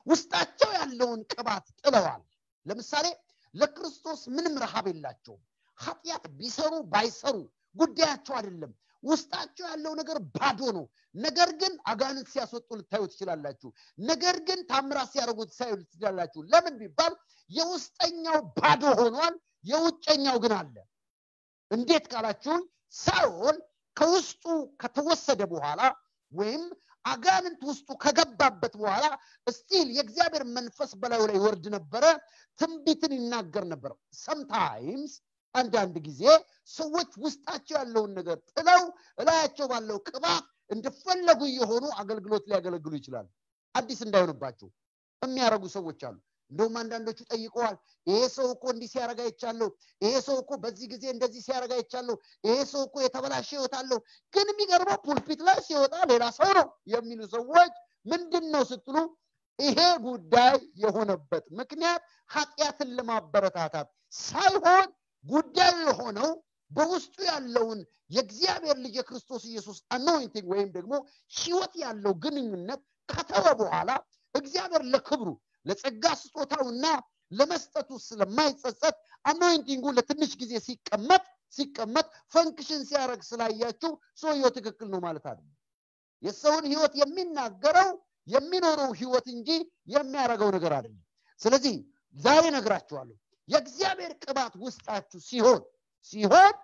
S1: ውስጣቸው ያለውን ቅባት ጥለዋል ለምሳሌ ለክርስቶስ ምንም ረሃብ የላቸውም ኃጢአት ቢሰሩ ባይሰሩ ጉዳያቸው አይደለም። ውስጣቸው ያለው ነገር ባዶ ነው። ነገር ግን አጋንንት ሲያስወጡ ልታዩ ትችላላችሁ። ነገር ግን ታምራት ሲያደርጉ ትሳዩ ትችላላችሁ። ለምን ቢባል የውስጠኛው ባዶ ሆኗል፣ የውጨኛው ግን አለ። እንዴት ካላችሁን ሳኦል ከውስጡ ከተወሰደ በኋላ ወይም አጋንንት ውስጡ ከገባበት በኋላ እስቲል የእግዚአብሔር መንፈስ በላዩ ላይ ይወርድ ነበረ፣ ትንቢትን ይናገር ነበር። ሰምታይምስ አንዳንድ ጊዜ ሰዎች ውስጣቸው ያለውን ነገር ጥለው እላያቸው ባለው ቅባት እንደፈለጉ የሆኑ አገልግሎት ሊያገለግሉ ይችላሉ። አዲስ እንዳይሆንባቸው የሚያደርጉ ሰዎች አሉ። እንደውም አንዳንዶቹ ጠይቀዋል። ይሄ ሰው እኮ እንዲህ ሲያረጋ ይቻለሁ፣ ይሄ ሰው እኮ በዚህ ጊዜ እንደዚህ ሲያረጋ ይቻለሁ፣ ይሄ ሰው እኮ የተበላሸ ህይወት አለው። ግን የሚገርመው ፑልፒት ላይ ሲወጣ ሌላ ሰው ነው የሚሉ ሰዎች ምንድን ነው ስትሉ ይሄ ጉዳይ የሆነበት ምክንያት ኃጢአትን ለማበረታታት ሳይሆን ጉዳዩ የሆነው በውስጡ ያለውን የእግዚአብሔር ልጅ የክርስቶስ ኢየሱስ አኖይንቲንግ ወይም ደግሞ ህይወት ያለው ግንኙነት ከተወ በኋላ እግዚአብሔር ለክብሩ ለጸጋ ስጦታውና ለመስጠቱ ስለማይጸጸት አኖይንቲንጉ ለትንሽ ጊዜ ሲቀመጥ ሲቀመጥ ፈንክሽን ሲያደርግ ስላያችሁ ሰውየው ትክክል ነው ማለት አይደለም። የሰውን ህይወት የሚናገረው የሚኖረው ህይወት እንጂ የሚያደርገው ነገር አይደለም። ስለዚህ ዛሬ ነግራችኋለሁ የእግዚአብሔር ቅባት ውስጣችሁ ሲሆን ሲሆን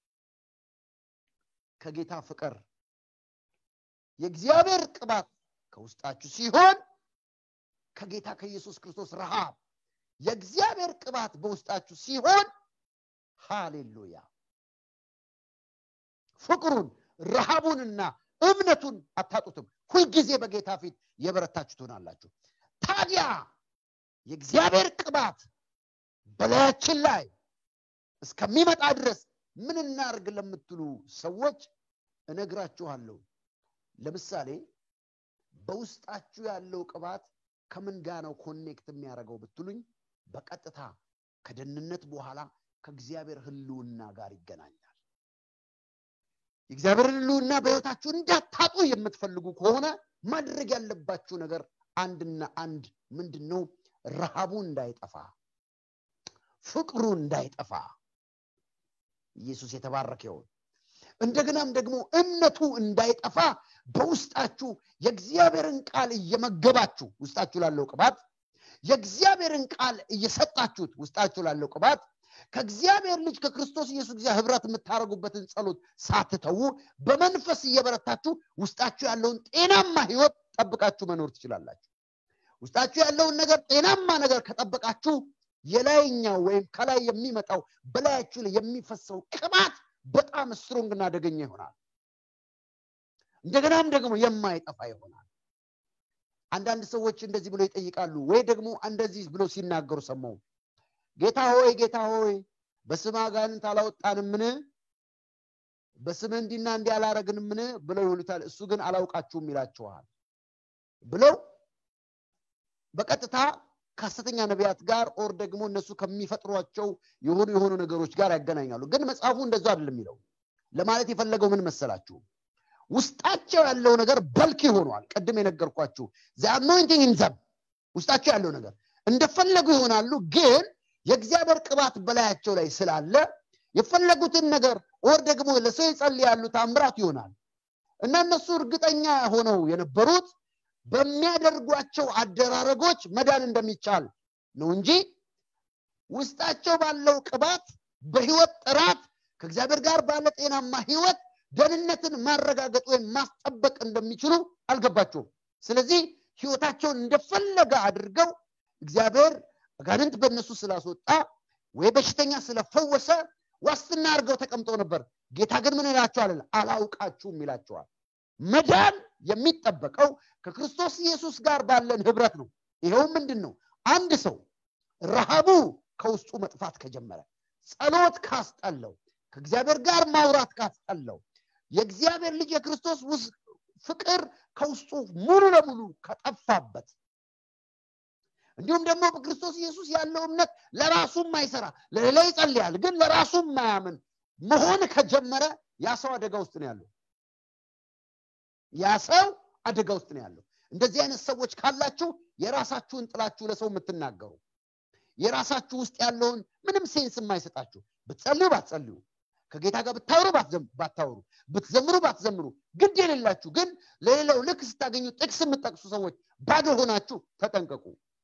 S1: ከጌታ ፍቅር የእግዚአብሔር ቅባት ከውስጣችሁ ሲሆን ከጌታ ከኢየሱስ ክርስቶስ ረሃብ የእግዚአብሔር ቅባት በውስጣችሁ ሲሆን ሃሌሉያ ፍቅሩን ረሃቡንና እምነቱን አታጡትም ሁልጊዜ በጌታ ፊት የበረታችሁ ትሆናላችሁ ታዲያ የእግዚአብሔር ቅባት በላያችን ላይ እስከሚመጣ ድረስ ምን እናርግ ለምትሉ ሰዎች እነግራችኋለሁ ለምሳሌ በውስጣችሁ ያለው ቅባት ከምን ጋር ነው ኮኔክት የሚያደርገው ብትሉኝ በቀጥታ ከደህንነት በኋላ ከእግዚአብሔር ህልውና ጋር ይገናኛል የእግዚአብሔር ህልውና በህይወታችሁ እንዳታጡ የምትፈልጉ ከሆነ ማድረግ ያለባችሁ ነገር አንድና አንድ ምንድን ነው ረሃቡ እንዳይጠፋ ፍቅሩ እንዳይጠፋ ኢየሱስ የተባረከ ይሁን እንደገናም ደግሞ እምነቱ እንዳይጠፋ በውስጣችሁ የእግዚአብሔርን ቃል እየመገባችሁ ውስጣችሁ ላለው ቅባት የእግዚአብሔርን ቃል እየሰጣችሁት ውስጣችሁ ላለው ቅባት ከእግዚአብሔር ልጅ ከክርስቶስ ኢየሱስ ጊዜ ህብረት የምታደርጉበትን ጸሎት ሳትተዉ በመንፈስ እየበረታችሁ ውስጣችሁ ያለውን ጤናማ ህይወት ጠብቃችሁ መኖር ትችላላችሁ ውስጣችሁ ያለውን ነገር ጤናማ ነገር ከጠበቃችሁ የላይኛው ወይም ከላይ የሚመጣው በላያችሁ ላይ የሚፈሰው ቅባት በጣም ስትሮንግ እና አደገኛ ይሆናል እንደገናም ደግሞ የማይጠፋ ይሆናል አንዳንድ ሰዎች እንደዚህ ብሎ ይጠይቃሉ ወይ ደግሞ እንደዚህ ብሎ ሲናገሩ ሰማው ጌታ ሆይ ጌታ ሆይ በስም አጋንንት አላወጣንምን በስም እንዲና እንዲህ አላረግንምን ብለው ይሉታል እሱ ግን አላውቃችሁም ይላችኋል ብለው በቀጥታ ከሐሰተኛ ነቢያት ጋር ኦር ደግሞ እነሱ ከሚፈጥሯቸው የሆኑ የሆኑ ነገሮች ጋር ያገናኛሉ ግን መጽሐፉ እንደዛ አይደለም የሚለው ለማለት የፈለገው ምን መሰላችሁ ውስጣቸው ያለው ነገር በልክ ሆኗል ቅድም የነገርኳችሁ አኖይንቲንግ ኢንዘም ውስጣቸው ያለው ነገር እንደፈለጉ ይሆናሉ ግን የእግዚአብሔር ቅባት በላያቸው ላይ ስላለ የፈለጉትን ነገር ኦር ደግሞ ለሰው ይጸልያሉ ታምራት ይሆናል እና እነሱ እርግጠኛ ሆነው የነበሩት በሚያደርጓቸው አደራረጎች መዳን እንደሚቻል ነው እንጂ ውስጣቸው ባለው ቅባት በህይወት ጥራት ከእግዚአብሔር ጋር ባለ ጤናማ ህይወት ደህንነትን ማረጋገጥ ወይም ማስጠበቅ እንደሚችሉ አልገባቸውም ስለዚህ ህይወታቸውን እንደፈለገ አድርገው እግዚአብሔር አጋንንት በእነሱ ስላስወጣ ወይ በሽተኛ ስለፈወሰ ዋስትና አድርገው ተቀምጠው ነበር ጌታ ግን ምን ይላቸዋል አላውቃችሁም ይላቸዋል መዳን የሚጠበቀው ከክርስቶስ ኢየሱስ ጋር ባለን ህብረት ነው ይኸው ምንድን ነው አንድ ሰው ረሃቡ ከውስጡ መጥፋት ከጀመረ ጸሎት ካስጠለው ከእግዚአብሔር ጋር ማውራት ካስጠለው የእግዚአብሔር ልጅ የክርስቶስ ፍቅር ከውስጡ ሙሉ ለሙሉ ከጠፋበት እንዲሁም ደግሞ በክርስቶስ ኢየሱስ ያለው እምነት ለራሱም ማይሰራ ለሌላ ይጸልያል ግን ለራሱም ማያምን መሆን ከጀመረ ያ ሰው አደጋ ውስጥ ነው ያለው ያ ሰው አደጋ ውስጥ ነው ያለው እንደዚህ አይነት ሰዎች ካላችሁ የራሳችሁን ጥላችሁ ለሰው የምትናገሩ የራሳችሁ ውስጥ ያለውን ምንም ሴንስ የማይሰጣችሁ ብትጸልዩ ባትጸልዩ ከጌታ ጋር ብታወሩ ባታወሩ ብትዘምሩ ባትዘምሩ ግድ የሌላችሁ ግን ለሌላው ልክ ስታገኙ ጥቅስ የምጠቅሱ ሰዎች ባዶ ሆናችሁ ተጠንቀቁ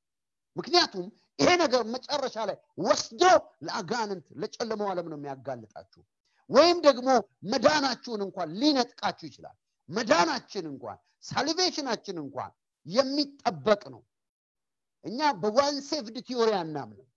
S1: ምክንያቱም ይሄ ነገር መጨረሻ ላይ ወስዶ ለአጋንንት ለጨለመው ዓለም ነው የሚያጋልጣችሁ ወይም ደግሞ መዳናችሁን እንኳን ሊነጥቃችሁ ይችላል መዳናችን እንኳን ሳልቬሽናችን እንኳን የሚጠበቅ ነው እኛ በዋን ሴፍድ ቲዮሪ አናምንም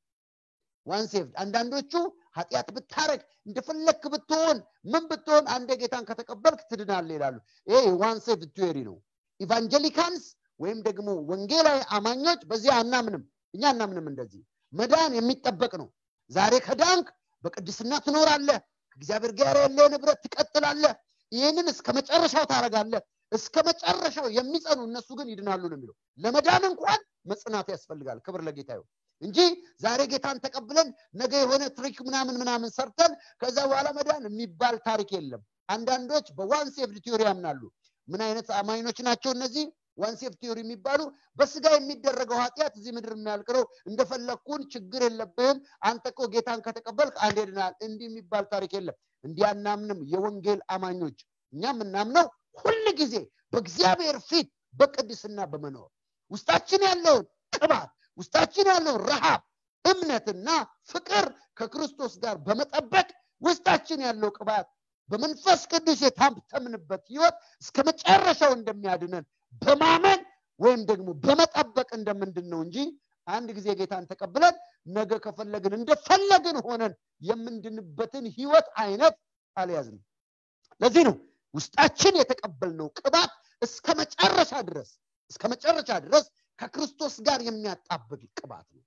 S1: ዋን ሴፍድ አንዳንዶቹ ኃጢአት ብታረግ እንደፈለክ ብትሆን ምን ብትሆን አንደ ጌታን ከተቀበልክ ትድናል ይላሉ ይሄ ዋን ሴፍድ ቲዮሪ ነው ኢቫንጀሊካንስ ወይም ደግሞ ወንጌላዊ አማኞች በዚህ አናምንም እኛ አናምንም እንደዚህ መዳን የሚጠበቅ ነው ዛሬ ከዳንክ በቅድስና ትኖራለህ ከእግዚአብሔር ጋር ያለ ንብረት ትቀጥላለህ ይህንን እስከ መጨረሻው ታረጋለህ እስከ መጨረሻው የሚጸኑ እነሱ ግን ይድናሉ ነው የሚለው ለመዳን እንኳን መጽናት ያስፈልጋል ክብር ለጌታ ይሁን እንጂ ዛሬ ጌታን ተቀብለን ነገ የሆነ ትሪክ ምናምን ምናምን ሰርተን ከዛ በኋላ መዳን የሚባል ታሪክ የለም አንዳንዶች በዋን ሴፍድ ቲዮሪ ያምናሉ ምን አይነት አማኞች ናቸው እነዚህ ዋን ሴፍ ቲዮሪ የሚባሉ በስጋ የሚደረገው ኃጢአት እዚህ ምድር የሚያልቅ ነው እንደፈለግኩን ችግር የለብህም አንተ እኮ ጌታን ከተቀበልክ አንድ ድናል እንዲህ የሚባል ታሪክ የለም እንዲህ አናምንም የወንጌል አማኞች እኛ የምናምነው ሁል ጊዜ በእግዚአብሔር ፊት በቅድስና በመኖር ውስጣችን ያለውን ቅባት ውስጣችን ያለውን ረሃብ እምነትና ፍቅር ከክርስቶስ ጋር በመጠበቅ ውስጣችን ያለው ቅባት በመንፈስ ቅዱስ የታተምንበት ህይወት እስከ መጨረሻው እንደሚያድነን በማመን ወይም ደግሞ በመጠበቅ እንደምንድን ነው እንጂ አንድ ጊዜ ጌታን ተቀብለን ነገ ከፈለግን እንደፈለግን ሆነን የምንድንበትን ህይወት አይነት አልያዝንም ለዚህ ነው ውስጣችን የተቀበልነው ቅባት እስከ መጨረሻ ድረስ እስከ መጨረሻ ድረስ ከክርስቶስ ጋር የሚያጣብቅ ቅባት ነው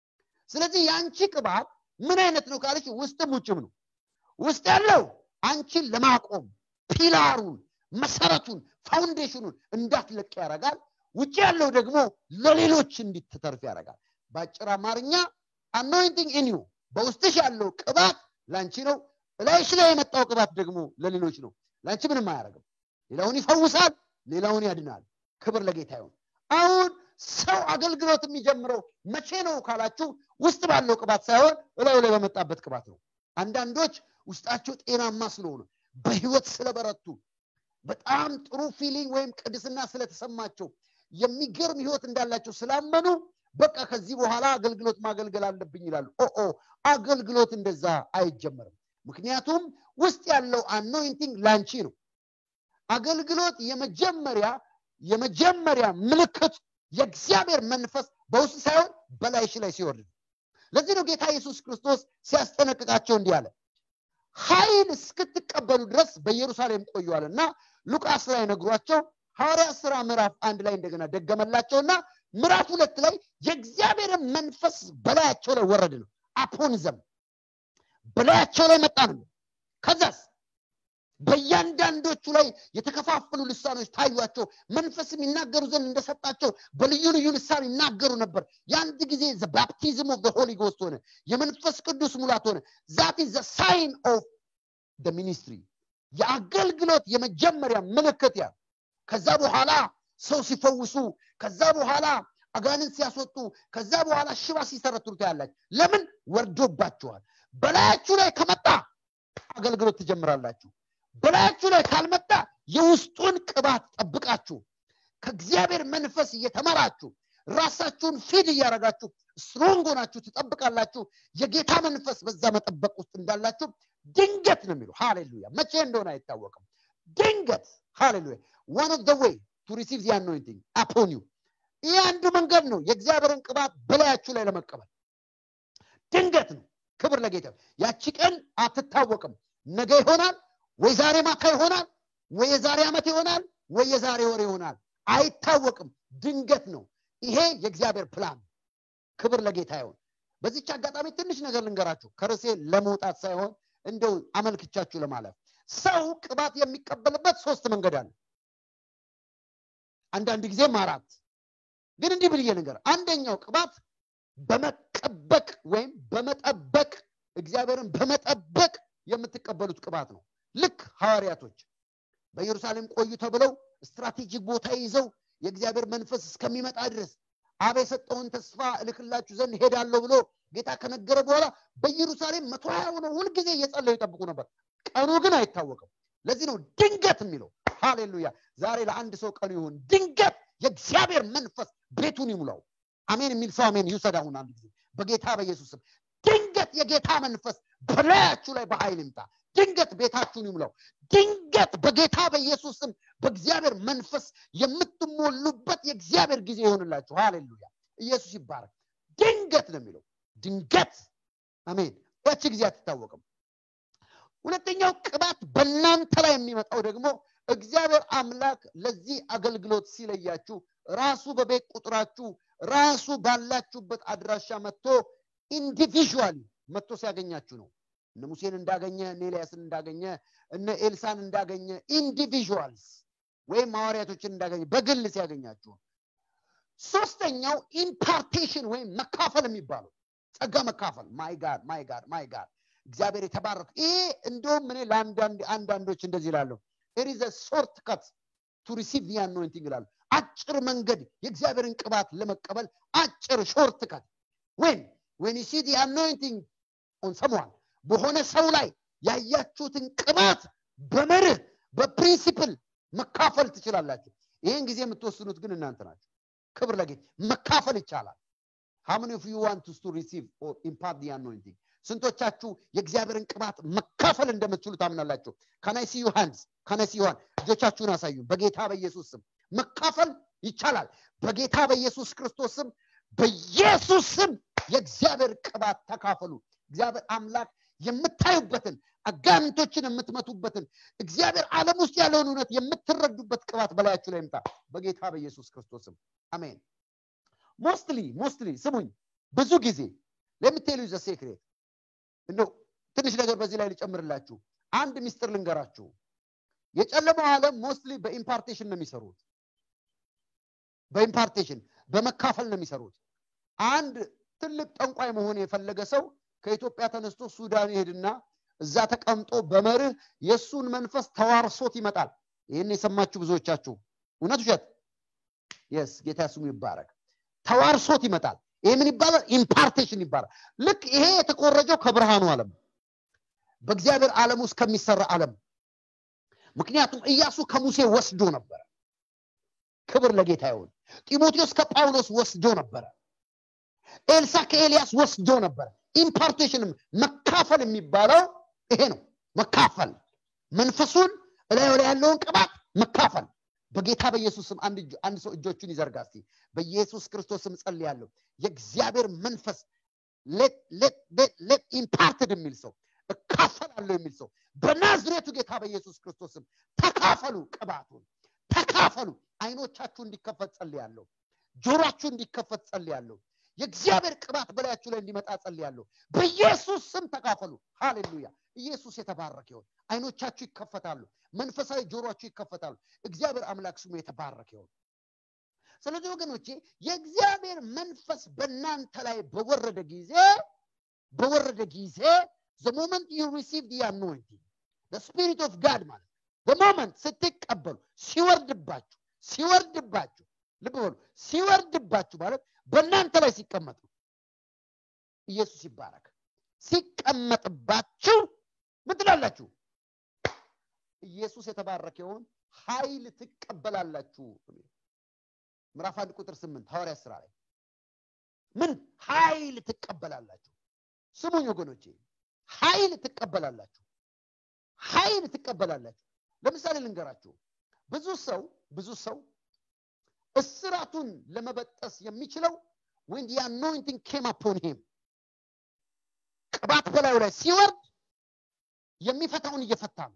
S1: ስለዚህ የአንቺ ቅባት ምን አይነት ነው ካለች ውስጥም ውጭም ነው ውስጥ ያለው አንቺን ለማቆም ፒላሩን መሰረቱን ፋውንዴሽኑን እንዳትለቅ ያደርጋል ውጭ ያለው ደግሞ ለሌሎች እንዲትተርፍ ያደርጋል በአጭር አማርኛ አኖይንቲንግ ኢንዩ በውስጥሽ ያለው ቅባት ላንቺ ነው እላይሽ ላይ የመጣው ቅባት ደግሞ ለሌሎች ነው ላንቺ ምንም አያደርግም ሌላውን ይፈውሳል ሌላውን ያድናል ክብር ለጌታ ይሁን አሁን ሰው አገልግሎት የሚጀምረው መቼ ነው ካላችሁ ውስጥ ባለው ቅባት ሳይሆን እላዩ ላይ በመጣበት ቅባት ነው አንዳንዶች ውስጣቸው ጤናማ ስለሆነ በህይወት ስለበረቱ በጣም ጥሩ ፊሊንግ ወይም ቅድስና ስለተሰማቸው የሚገርም ህይወት እንዳላቸው ስላመኑ በቃ ከዚህ በኋላ አገልግሎት ማገልገል አለብኝ ይላሉ ኦ አገልግሎት እንደዛ አይጀመርም ምክንያቱም ውስጥ ያለው አኖይንቲንግ ላንቺ ነው አገልግሎት የመጀመሪያ የመጀመሪያ ምልክት የእግዚአብሔር መንፈስ በውስጥ ሳይሆን በላይሽ ላይ ሲወርድ ለዚህ ነው ጌታ ኢየሱስ ክርስቶስ ሲያስጠነቅቃቸው እንዲህ አለ ኃይል እስክትቀበሉ ድረስ በኢየሩሳሌም ቆዩዋል እና ሉቃስ ላይ ነግሯቸው ሐዋርያ ስራ ምዕራፍ አንድ ላይ እንደገና ደገመላቸውና ምዕራፍ ሁለት ላይ የእግዚአብሔርን መንፈስ በላያቸው ላይ ወረድ ነው አፖንዘም በላያቸው ላይ መጣ ነው ከዛስ በእያንዳንዶቹ ላይ የተከፋፈሉ ልሳኖች ታዩቸው መንፈስም ይናገሩ ዘንድ እንደሰጣቸው በልዩ ልዩ ልሳን ይናገሩ ነበር የአንድ ጊዜ ባፕቲዝም ኦፍ ሆሊ ጎስት ሆነ የመንፈስ ቅዱስ ሙላት ሆነ ዛት ዘ ሳይን ኦፍ ሚኒስትሪ የአገልግሎት የመጀመሪያ ምልክት ያ ከዛ በኋላ ሰው ሲፈውሱ ከዛ በኋላ አጋንንት ሲያስወጡ ከዛ በኋላ ሽባ ሲሰረትሩ ታያላችሁ ለምን ወርዶባችኋል በላያችሁ ላይ ከመጣ አገልግሎት ትጀምራላችሁ በላያችሁ ላይ ካልመጣ የውስጡን ቅባት ጠብቃችሁ ከእግዚአብሔር መንፈስ እየተመራችሁ ራሳችሁን ፊድ እያደረጋችሁ ስትሮንግ ሆናችሁ ትጠብቃላችሁ የጌታ መንፈስ በዛ መጠበቅ ውስጥ እንዳላችሁ ድንገት ነው የሚሉ ሃሌሉያ መቼ እንደሆነ አይታወቅም ድንገት ሃሌሉያ ዋን ኦፍ ዌይ ቱ ሪሲቭ ዚ አኖይንቲንግ አፖን ዩ ይህ አንዱ መንገድ ነው የእግዚአብሔርን ቅባት በላያችሁ ላይ ለመቀበል ድንገት ነው ክብር ለጌታ ያቺ ቀን አትታወቅም ነገ ይሆናል ወይ ዛሬ ማታ ይሆናል ወይ የዛሬ ዓመት ይሆናል ወይ የዛሬ ወር ይሆናል አይታወቅም ድንገት ነው ይሄ የእግዚአብሔር ፕላን ክብር ለጌታ ይሆን በዚች አጋጣሚ ትንሽ ነገር ልንገራችሁ ከርሴ ለመውጣት ሳይሆን እንደው አመልክቻችሁ ለማለፍ ሰው ቅባት የሚቀበልበት ሶስት መንገድ አለ አንዳንድ ጊዜም አራት ግን እንዲህ ብልዬ ነገር አንደኛው ቅባት በመቀበቅ ወይም በመጠበቅ እግዚአብሔርን በመጠበቅ የምትቀበሉት ቅባት ነው ልክ ሐዋርያቶች በኢየሩሳሌም ቆዩ ተብለው ስትራቴጂክ ቦታ ይዘው የእግዚአብሔር መንፈስ እስከሚመጣ ድረስ አብ የሰጠውን ተስፋ እልክላችሁ ዘንድ ሄዳለሁ ብሎ ጌታ ከነገረ በኋላ በኢየሩሳሌም መቶ ሀያ ሆነው ሁልጊዜ እየጸለዩ ይጠብቁ ነበር ቀኑ ግን አይታወቅም ለዚህ ነው ድንገት የሚለው ሃሌሉያ ዛሬ ለአንድ ሰው ቀኑ ይሁን ድንገት የእግዚአብሔር መንፈስ ቤቱን ይሙላው አሜን የሚል ሰው አሜን ይውሰድ አሁን አንድ ጊዜ በጌታ በኢየሱስም ድንገት የጌታ መንፈስ በላያችሁ ላይ በኃይል ይምጣ ድንገት ቤታችሁን ይሙላው ድንገት በጌታ በኢየሱስም በእግዚአብሔር መንፈስ የምትሞሉበት የእግዚአብሔር ጊዜ ይሆንላችሁ ሃሌሉያ ኢየሱስ ይባረክ ድንገት ነው የሚለው ድንገት አሜን ያቺ ጊዜ አትታወቅም ሁለተኛው ቅባት በእናንተ ላይ የሚመጣው ደግሞ እግዚአብሔር አምላክ ለዚህ አገልግሎት ሲለያችሁ ራሱ በቤት ቁጥራችሁ ራሱ ባላችሁበት አድራሻ መጥቶ ኢንዲቪዥዋሊ መጥቶ ሲያገኛችሁ ነው እነ ሙሴን እንዳገኘ እነ ኤልያስን እንዳገኘ እነ ኤልሳን እንዳገኘ ኢንዲቪዥዋልስ ወይም ሐዋርያቶችን እንዳገኘ በግል ሲያገኛችሁ ሶስተኛው ኢምፓርቴሽን ወይም መካፈል የሚባለው ጸጋ መካፈል ማይ ጋድ ማይ ጋድ ማይ ጋድ እግዚአብሔር የተባረክ ይሄ እንደውም እኔ ለአንዳንዶች እንደዚህ ይላለሁ ኢዝ ሾርት ከት ቱ ሪሲቭ ዲ አኖይንቲንግ ይላሉ አጭር መንገድ የእግዚአብሔርን ቅባት ለመቀበል አጭር ሾርት ከት ወይም ወን ሲ ዲ አኖይንቲንግ ኦን ሰምዋን በሆነ ሰው ላይ ያያችሁትን ቅባት በመርህ በፕሪንሲፕል መካፈል ትችላላችሁ ይህን ጊዜ የምትወስኑት ግን እናንተ ናቸው ክብር ለጌት መካፈል ይቻላል how many of you want to receive or impart the anointing ስንቶቻችሁ የእግዚአብሔርን ቅባት መካፈል እንደምትችሉ ታምናላችሁ ከናይሲ ዮሐንስ ከናይሲ ዮሐን እጆቻችሁን አሳዩ በጌታ በኢየሱስ ስም መካፈል ይቻላል በጌታ በኢየሱስ ክርስቶስ ስም በኢየሱስ ስም የእግዚአብሔር ቅባት ተካፈሉ እግዚአብሔር አምላክ የምታዩበትን አጋንንቶችን የምትመቱበትን እግዚአብሔር ዓለም ውስጥ ያለውን እውነት የምትረዱበት ቅባት በላያችሁ ላይ ይምጣ በጌታ በኢየሱስ ክርስቶስም አሜን ሞስትሊ ሞስትሊ ስሙኝ ብዙ ጊዜ ለምትሉ ዘ ሴክሬት እንደው ትንሽ ነገር በዚህ ላይ ልጨምርላችሁ አንድ ሚስጥር ልንገራችሁ የጨለማው ዓለም ሞስትሊ በኢምፓርቴሽን ነው የሚሰሩት በኢምፓርቴሽን በመካፈል ነው የሚሰሩት አንድ ትልቅ ጠንቋይ መሆን የፈለገ ሰው ከኢትዮጵያ ተነስቶ ሱዳን ይሄድና እዛ ተቀምጦ በመርህ የእሱን መንፈስ ተዋርሶት ይመጣል ይህን የሰማችሁ ብዙዎቻችሁ እውነት ውሸት የስ ጌታ ስሙ ይባረክ ተዋርሶት ይመጣል ይህ ምን ይባላል ኢምፓርቴሽን ይባላል ልክ ይሄ የተቆረጀው ከብርሃኑ ዓለም በእግዚአብሔር ዓለም ውስጥ ከሚሰራ ዓለም ምክንያቱም እያሱ ከሙሴ ወስዶ ነበረ ክብር ለጌታ ይሁን ጢሞቴዎስ ከጳውሎስ ወስዶ ነበረ ኤልሳ ከኤልያስ ወስዶ ነበረ ኢምፓርቴሽንም መካፈል የሚባለው ይሄ ነው መካፈል መንፈሱን እላዩ ላይ ያለውን ቅባት መካፈል በጌታ በኢየሱስ ስም አንድ ሰው እጆቹን ይዘርጋ እስቲ በኢየሱስ ክርስቶስ ስም ጸልያለሁ የእግዚአብሔር መንፈስ ሌት ኢምፓርትድ የሚል ሰው እካፈላለሁ የሚል ሰው በናዝሬቱ ጌታ በኢየሱስ ክርስቶስ ስም ተካፈሉ ቅባቱን ተካፈሉ አይኖቻችሁ እንዲከፈት ጸልያለሁ ጆሯችሁ እንዲከፈት ጸልያለሁ የእግዚአብሔር ቅባት በላያችሁ ላይ እንዲመጣ ጸልያለሁ በኢየሱስ ስም ተካፈሉ ሃሌሉያ ኢየሱስ የተባረከ ይሆን አይኖቻችሁ ይከፈታሉ መንፈሳዊ ጆሮችሁ ይከፈታሉ እግዚአብሔር አምላክ ስሙ የተባረከ ይሆን ስለዚህ ወገኖቼ የእግዚአብሔር መንፈስ በእናንተ ላይ በወረደ ጊዜ በወረደ ጊዜ the moment you receive the anointing the spirit of God ማለት the moment ስትቀበሉ ሲወርድባችሁ ሲወርድባችሁ ልብ በሉ ሲወርድባችሁ ማለት በእናንተ ላይ ሲቀመጥ ነው ኢየሱስ ይባረክ ሲቀመጥባችሁ ምን ትላላችሁ ኢየሱስ የተባረከውን ኃይል ትቀበላላችሁ ምዕራፍ አንድ ቁጥር ስምንት ሐዋርያ ስራ ላይ ምን ኃይል ትቀበላላችሁ ስሙኝ ወገኖቼ ኃይል ትቀበላላችሁ ኃይል ትቀበላላችሁ ለምሳሌ ልንገራችሁ ብዙ ሰው ብዙ ሰው እስራቱን ለመበጠስ የሚችለው when the anointing came upon him ቅባት በላዩ ላይ ሲወርድ የሚፈታውን እየፈታ ነው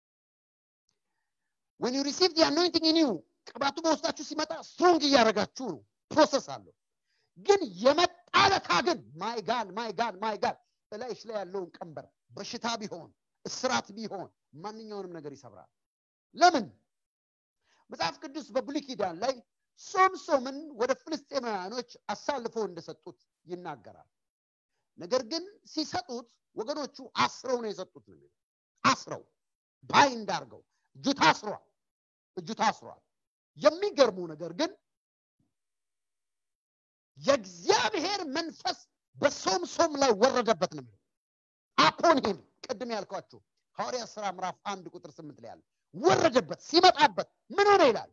S1: when you receive the anointing in you ቅባቱ በውስጣችሁ ሲመጣ ስትሮንግ እያደረጋችሁ ነው ፕሮሰስ አለው ግን የመጣለታ ግን ማይ ጋድ ማይ ጋድ ማይ ጋድ እላይሽ ላይ ያለውን ቀንበር በሽታ ቢሆን እስራት ቢሆን ማንኛውንም ነገር ይሰብራል ለምን መጽሐፍ ቅዱስ በብሉይ ኪዳን ላይ ሶምሶምን ወደ ፍልስጤማውያኖች አሳልፈው እንደሰጡት ይናገራል ነገር ግን ሲሰጡት ወገኖቹ አስረው ነው የሰጡት ነው አስረው ባይ እንዳርገው እጁ ታስሯል እጁ ታስሯል የሚገርሙ ነገር ግን የእግዚአብሔር መንፈስ በሶምሶም ላይ ወረደበት ነው የሚለው። አፖን ሂም ቅድም ያልኳችሁ ሐዋርያ ስራ ምዕራፍ አንድ ቁጥር ስምንት ላይ ያለ ወረደበት። ሲመጣበት ምን ሆነ ይላል?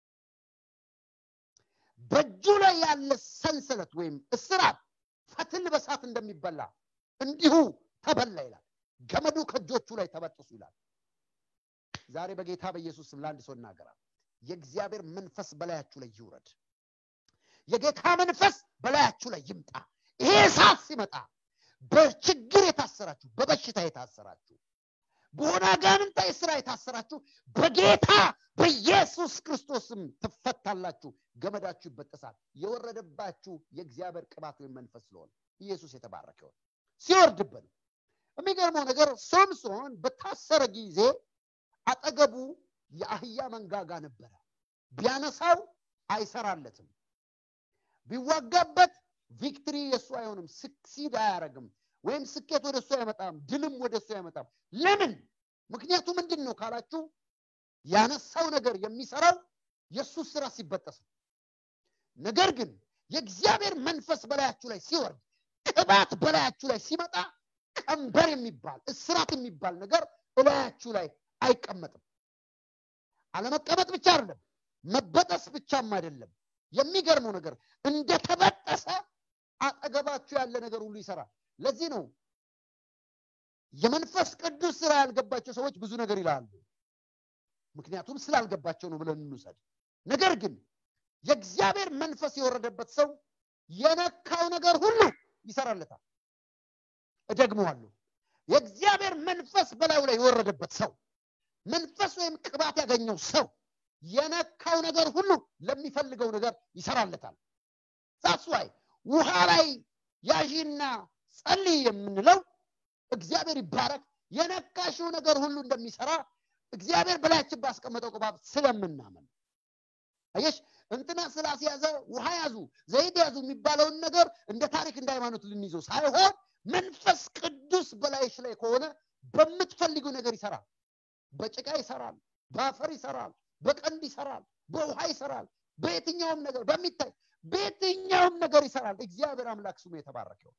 S1: በእጁ ላይ ያለ ሰንሰለት ወይም እስራት ፈትል በሳት እንደሚበላ እንዲሁ ተበላ ይላል። ገመዱ ከእጆቹ ላይ ተበጥሱ ይላል። ዛሬ በጌታ በኢየሱስ ስም ለአንድ ሰው እናገራል። የእግዚአብሔር መንፈስ በላያችሁ ላይ ይውረድ። የጌታ መንፈስ በላያችሁ ላይ ይምጣ። ይሄ እሳት ሲመጣ በችግር የታሰራችሁ፣ በበሽታ የታሰራችሁ፣ በሆነ አጋንንታዊ ስራ የታሰራችሁ በጌታ በኢየሱስ ክርስቶስም ትፈታላችሁ። ገመዳችሁ ይበጠሳል። የወረደባችሁ የእግዚአብሔር ቅባት ወይም መንፈስ ስለሆነ ኢየሱስ የተባረከ ይሆን ሲወርድብን የሚገርመው ነገር ሶምሶን በታሰረ ጊዜ አጠገቡ የአህያ መንጋጋ ነበረ። ቢያነሳው አይሰራለትም። ቢዋጋበት ቪክትሪ የእሱ አይሆንም። ስክሲድ አያደርግም፣ ወይም ስኬት ወደ እሱ አይመጣም፣ ድልም ወደ እሱ አይመጣም። ለምን? ምክንያቱ ምንድን ነው ካላችሁ ያነሳው ነገር የሚሰራው የእሱ ስራ ሲበጠስ ነው። ነገር ግን የእግዚአብሔር መንፈስ በላያችሁ ላይ ሲወርድ፣ ቅባት በላያችሁ ላይ ሲመጣ ቀንበር የሚባል እስራት የሚባል ነገር እላያችሁ ላይ አይቀመጥም። አለመቀመጥ ብቻ አይደለም፣ መበጠስ ብቻም አይደለም። የሚገርመው ነገር እንደተበጠሰ አጠገባችሁ ያለ ነገር ሁሉ ይሰራል። ለዚህ ነው የመንፈስ ቅዱስ ስራ ያልገባቸው ሰዎች ብዙ ነገር ይላሉ። ምክንያቱም ስላልገባቸው ነው ብለን እንውሰድ። ነገር ግን የእግዚአብሔር መንፈስ የወረደበት ሰው የነካው ነገር ሁሉ ይሰራለታል። እደግመዋለሁ። የእግዚአብሔር መንፈስ በላዩ ላይ የወረደበት ሰው መንፈስ ወይም ቅባት ያገኘው ሰው የነካው ነገር ሁሉ ለሚፈልገው ነገር ይሰራለታል። ሳስዋይ ውሃ ላይ ያዢና ጸልይ የምንለው እግዚአብሔር ይባረክ የነካሽው ነገር ሁሉ እንደሚሰራ እግዚአብሔር በላያችን ባስቀመጠው ቅባት ስለምናምን አየሽ እንትና ስላስያዘ ውሃ ያዙ ዘይት ያዙ የሚባለውን ነገር እንደ ታሪክ እንደ ሃይማኖት ልንይዘው ሳይሆን መንፈስ ቅዱስ በላይሽ ላይ ከሆነ በምትፈልጊው ነገር ይሰራል። በጭቃ ይሰራል፣ በአፈር ይሰራል፣ በቀንድ ይሰራል፣ በውሃ ይሰራል፣ በየትኛውም ነገር በሚታይ በየትኛውም ነገር ይሰራል። እግዚአብሔር አምላክ ስሙ የተባረከው።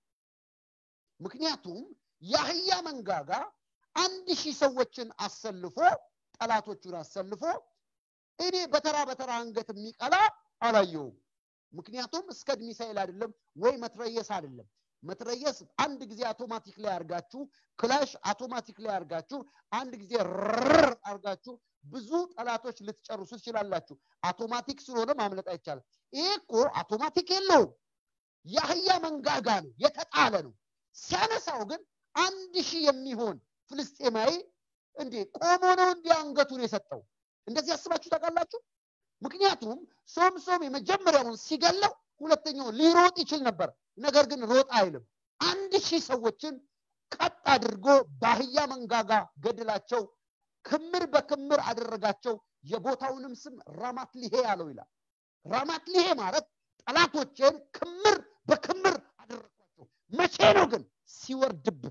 S1: ምክንያቱም የአህያ መንጋጋ አንድ ሺህ ሰዎችን አሰልፎ ጠላቶቹን አሰልፎ እኔ በተራ በተራ አንገት የሚቀላ አላየውም። ምክንያቱም እስከ ሚሳኤል አይደለም ወይ መትረየስ አይደለም። መትረየስ አንድ ጊዜ አውቶማቲክ ላይ አርጋችሁ ክላሽ አውቶማቲክ ላይ አርጋችሁ አንድ ጊዜ ርር አርጋችሁ ብዙ ጠላቶች ልትጨርሱ ትችላላችሁ። አውቶማቲክ ስለሆነ ማምለጥ አይቻልም። ይሄ እኮ አውቶማቲክ የለውም። የአህያ መንጋጋ ነው፣ የተጣለ ነው። ሲያነሳው ግን አንድ ሺህ የሚሆን ፍልስጤማዊ እንዴ ቆሞ ነው እንዲ አንገቱን የሰጠው። እንደዚህ ያስባችሁ ታውቃላችሁ? ምክንያቱም ሶምሶም የመጀመሪያውን ሲገለው ሁለተኛውን ሊሮጥ ይችል ነበር። ነገር ግን ሮጥ አይልም። አንድ ሺህ ሰዎችን ቀጥ አድርጎ በአህያ መንጋጋ ገድላቸው፣ ክምር በክምር አደረጋቸው። የቦታውንም ስም ራማት ሊሄ ያለው ይላል። ራማት ሊሄ ማለት ጠላቶቼን ክምር በክምር አደረግኳቸው። መቼ ነው ግን? ሲወርድብህ።